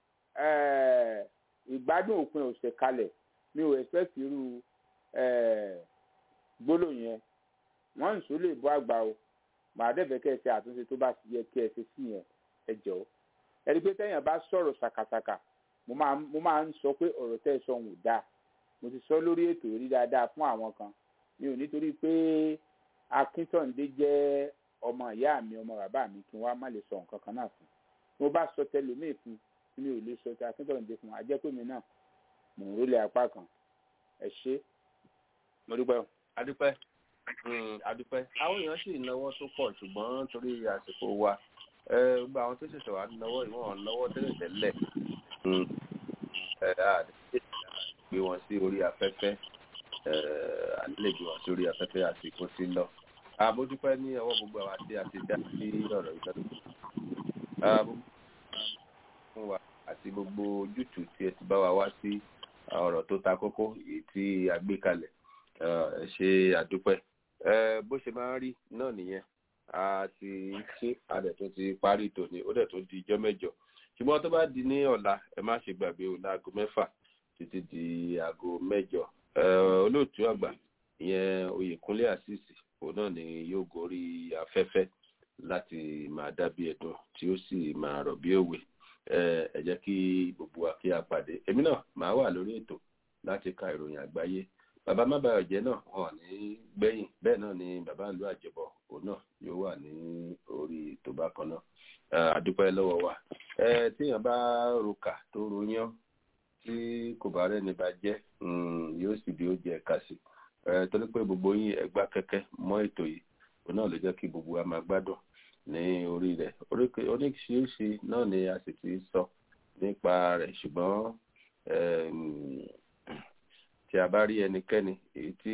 ìgbádùn òpin ọ̀sẹ̀ kalẹ̀ mi ò expect irú gbólóhùn yẹn wọ́n ń sọ lè bọ́ àgbà o màá dẹ̀bẹ̀ kẹ́ ẹ ṣe àtúnṣe tó bá yẹ kí ẹ ṣe sí yẹn ẹ jọ̀ọ́ ẹni pé tẹ́yìn bá sọ̀rọ̀ ṣàkàṣàkà mo máa ń sọ pé ọ̀rọ̀ tẹ́ ẹ sọ ń dá mo ti sọ lórí ètò rí dáadáa fún àwọn kan mi ò nítorí pé akíntọ̀ǹdé jẹ́ ọmọ ìyá mi ọmọ bàbá mi kí wọ́n á má lè sọ nǹkan kan náà fún mo bá sọ tẹlómìn fún tí mi ò lè sọ tẹ akíntọ̀ǹdé fún ajẹ́pẹ̀mí náà mò ń rólé apá kan ẹ ṣe mo dúpẹ́ o. adúpẹ́ adúpẹ́ àwọn èèyàn sì náwó tó pọ̀ ṣùgbọ́n torí àsìkò wa gbogbo àwọn tó ṣẹ̀ṣẹ̀ wà náwó ìwọ̀n náwó tẹ́lẹ̀ tẹ́lẹ̀ gbé wọn sí orí afẹ́fẹ́ ànílè gbé wọn sí orí afẹ́fẹ́ àsìkò sí lọ. àbójúpẹ́ ní ọwọ́ gbogbo àwọn àti àti dá sí ọ̀rọ̀ ìtọ́jú. fún wa àti gbogbo ojútùú tí ẹ ti bá wa wá sí ọ̀rọ̀ tó ta kókó èyí tí a gbé kalẹ̀ ẹ ṣe àdúpẹ́. bó ṣe máa ń rí náà nìyẹn a ti ṣe adẹ̀ tó ti parí tòní ó dẹ̀ tó di ijọ́ mẹ́jọ ṣùgbọ́n tó bá di ní ọ̀la ẹ má ṣe gbàgbé o láago mẹ́fà títí di aago mẹ́jọ olóòtú àgbà ìyẹn oyèkúnlé àṣìṣì òun náà ni yóò gorí afẹ́fẹ́ láti máa dábí ẹ̀dùn tí ó sì máa rọ̀ bí òwe ẹ jẹ́ kí gbogbo wa kí a pàdé èmi náà máa wà lórí ètò láti ka ìròyìn àgbáyé bàbá mábàyọ̀jẹ́ náà wọn ní gbẹ̀yìn bẹ́ẹ̀ náà ni bàbá ìlú àjẹbọ òun náà yóò wà ní orí ètò bákan náà àdúpẹ́ lọ́wọ́ wa téèyàn bá roka tó royán tí kò bá rẹ́ni bá jẹ́ yóò sì bí ó jẹ ẹ̀ka sí torí pé gbogbo yín ẹgbá kẹ́kẹ́ mọ́ ètò yìí òun náà ló jẹ́ kí gbogbo wa máa gbádùn ní orí rẹ̀ oríṣiríṣi náà ni a sì ti sọ nípa rẹ̀ ṣùgbọ́n tí a bá rí ẹnikẹ́ni èyí tí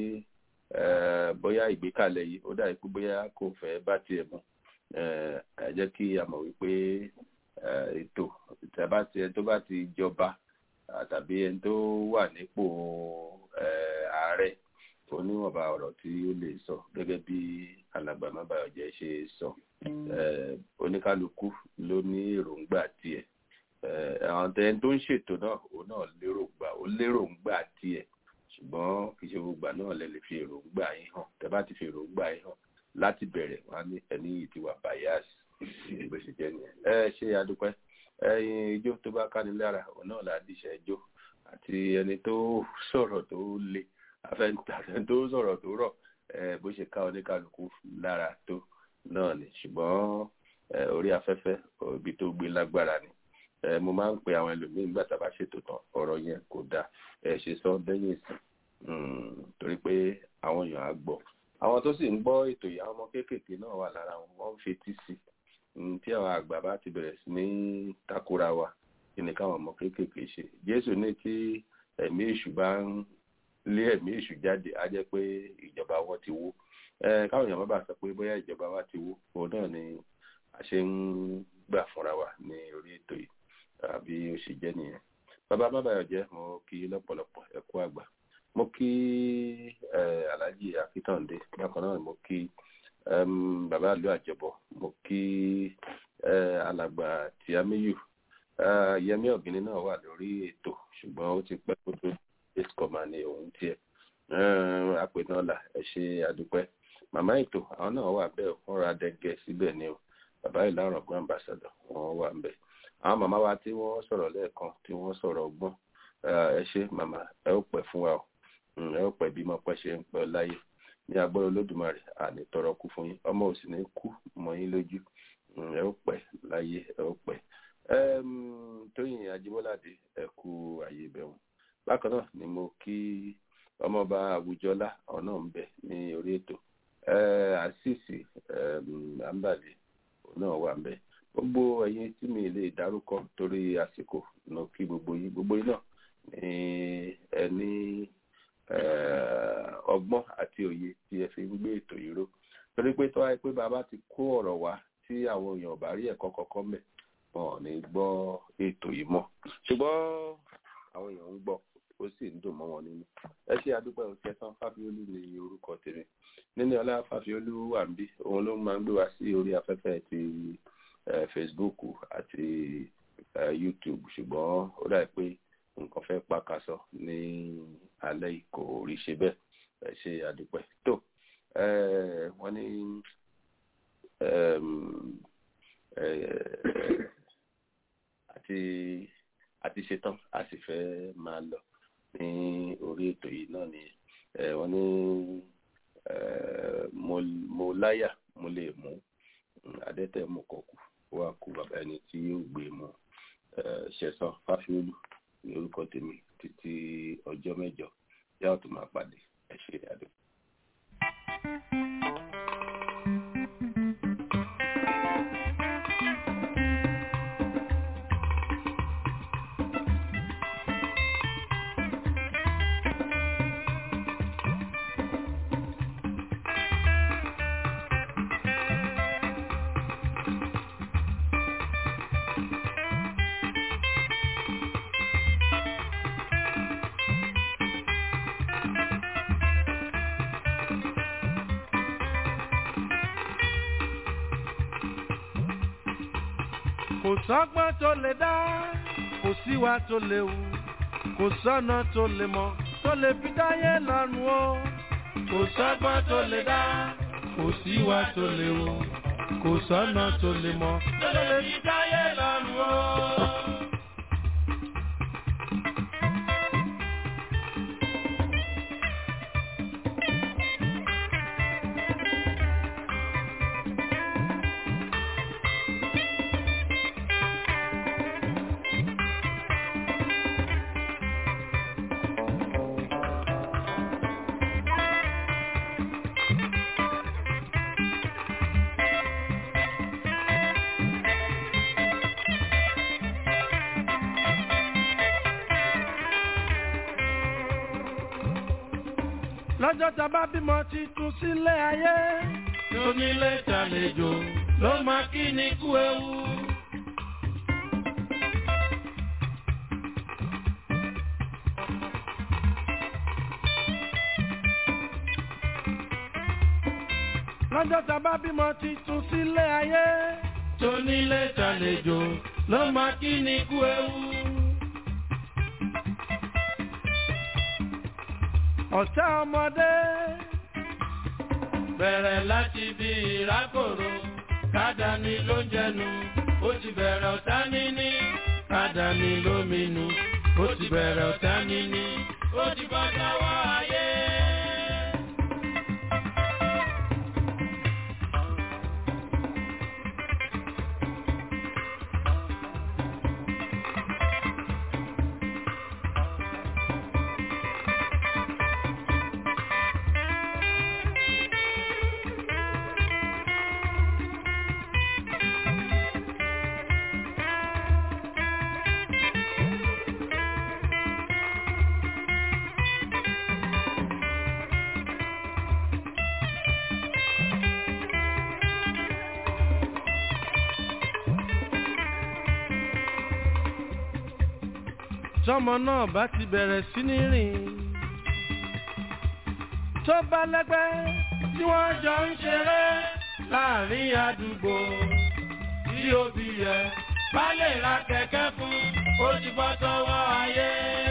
bóyá ìgbékalẹ̀ yìí ó dà pé bóyá kò fẹ́ bá tiẹ̀ mu ẹ jẹ́ kí a mọ̀ wípé ètò ìtàbátì tó bá ti jọba tàbí ẹni tó wà nípò ààrẹ oníwọ̀nba ọ̀rọ̀ tí ó lè sọ gẹ́gẹ́ bí alàgbà mábàyọ̀jẹ́ ṣe sọ oníkálukú ló ní èròǹgbà tiẹ̀ àwọn tẹ́ni tó ń ṣètò náà òun náà lérògbà ó léròǹgbà tiẹ̀ ṣùgbọ́n kì í ṣe gbogbo náà lè lè fi èròǹgbà yín hàn tẹ́ bá ti fi èròǹgbà yín hàn láti bẹ̀rẹ̀ wọn ní ẹni yìí ti wà bias bó ṣe jẹ́ nìyẹn ẹ ṣe adúpẹ́ ẹyin ijó tó bá káni lára òun náà là á díṣẹ́ ijó àti ẹni tó sọ̀rọ̀ tó le afẹ́ntàfẹ́ tó sọ̀rọ̀ tó rọ̀ bó ṣe ká oníkàlùkù lára tó náà ni ṣùgbọ́n orí afẹ́fẹ́ ibi tó gbé lágbára ni mo máa ń pe àwọn ẹlòmíín nígbà tá a bá ṣètò tán ọ̀rọ̀ yẹn kò dáa ẹ ṣe sọ lẹ́yìn ìsìn torí pé àwọn èèyàn á gbọ́ àwọn tó sì ń gbọ́ ètò yìí àwọn ọmọ kéékèèké náà wà lára wọn wọ́n ń fetí sí tí àwọn àgbà bá ti bẹ̀rẹ̀ sí ní takora wa kí ni káwọn ọmọ kéékèèké ṣe jésù ní tí ẹ̀mí èṣù bá ń lé ẹ̀mí èṣù jáde á jẹ́ pé ìjọba wọn ti wó káwọn èèyàn má bàa sọ pé bóyá ìjọba wa ti wó òun náà ni a ṣe ń gbà fúnra wa ní orí ètò yìí àbí ó ṣe jẹ́ nìyẹn bàbá má bàyọ̀ jẹ́ mo kí lọ́pọ̀lọpọ̀ ẹ kú àgbà mo kí alhaji akitande bákan náà mo kí bàbá àlú àjẹbọ mo kí alàgbà tìámíyù yẹmí ọ̀gbìnì náà wà lórí ètò ṣùgbọ́n ó ti pẹ́ kó tó escoma ní òun tiẹ̀ àpènàlà ẹ ṣe àdúpẹ́ màmá ètò àwọn náà wà bẹ́ẹ̀ wọ́n ra dẹ́gẹ́ síbẹ̀ ni o bàbá ìlànà ọgbọ́n ambassador wọ́n wà ń bẹ̀ àwọn màmá wa tí wọ́n sọ̀rọ̀ lẹ́ẹ̀kan tí wọ́n sọ̀rọ̀ ọgbọ́n ẹ ṣe màmá ẹ ó pẹ́ fún wa o ẹ ó pẹ́ bí mo pẹ́ ṣe ń pẹ́ láyé ní agbára olódùmarè àní tọrọ kú fún yín ọmọ òsì ní kú mọ́ yín lójú ẹ ó pẹ́ láyé ẹ ó pẹ́ tóyìn ajíbọ́ládé ẹ kú àyè ìbẹ̀wọ̀n bákan náà ni mo kí ọmọọba àwùjọlá ọ̀nà ń bẹ ní orí ètò àṣìṣì àǹbàlẹ náà wà ń bẹ gbogbo ẹ̀yin tí mi lè dárúkọ torí àsìkò náà kí gbogbo yín gbogbo yín náà ní ẹ ní ọgbọ́n àti òye tí ẹ fi ń gbé ètò yìí ró torí pé tó wáyé pé bàbá ti kó ọ̀rọ̀ wá tí àwọn èèyàn ò bá rí ẹ̀kọ́ kọ̀ọ̀kan mẹ́ wọn ò ní gbọ́ ètò yìí mọ́ ṣùgbọ́n àwọn èèyàn ń gbọ́ ó sì ń dùn mọ́ wọn nínú ẹ ṣe àdúpẹ́ òkẹsàn fáfiolú ní orúkọ tèmi níní ọlá fáfiolú wà ń bí òun ló máa ń gbé wá sí orí afẹ́fẹ́ ti facebook àti youtube ṣùgbọ́n ó dà pé nǹkan fẹ́ pàkàṣọ ní alẹ́ yìí kò rí ṣe bẹ́ẹ̀ ẹ ṣe àdúpẹ́ tó wọ́n ní àti àti ṣetán a sì fẹ́ máa lọ ní orí ètò yìí náà ni wọ́n ní mo láyà mo lè mú adẹ́tẹ̀ mú kọ̀kù wà kú bàbá ẹni tí yóò gbé mu ṣẹ̀sán fáfiolú ní orúkọ tèmi títí ọjọ́ mẹ́jọ yá ò tó máa pàdé ẹ ṣe àdó. kò sọ́gbọ́n tó lè dá kò síwá tó lè wù kò sọ́nà tó lè mọ̀ tó lè fi dáyé lọ́rùn o kò sọ́gbọ́n tó lè dá kò síwá tó lè wù kò sọ́nà tó lè mọ̀ tó lè fi dáyé lọ́rùn o. lọ́jọ́ tá a bá bímọ titun sílé ayé. tónílé tàlejò ló máa kí ni kú ewu. lọ́jọ́ tá a bá bímọ titun sílé ayé. tónílé tàlejò ló máa kí ni kú ewu. ọ̀tá ọmọdé. bẹ̀rẹ̀ láti bí ìrákòrò kádàní ló ń jẹnu ó ti bẹ̀rẹ̀ ọ̀tá níní kádàní ló minú ó ti bẹ̀rẹ̀ ọ̀tá níní ó ti bọ́ sọ́wọ́ ayé. tọmọ náà bá ti bẹ̀rẹ̀ sí ní rìn tó bá lẹ́gbẹ́ tí wọ́n jọ ń ṣeré láàrin àdúgbò tí òbí yẹ bá lè ra kẹ̀kẹ́ fún ó ti bọ́ sọ́wọ́ ayé.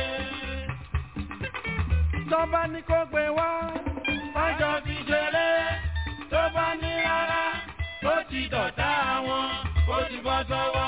tó bá ní kó gbé wá wọ́n jọ fi ṣeré tó bá ní rárá ó ti dọ̀tá wọn ó ti bọ́ sọ́wọ́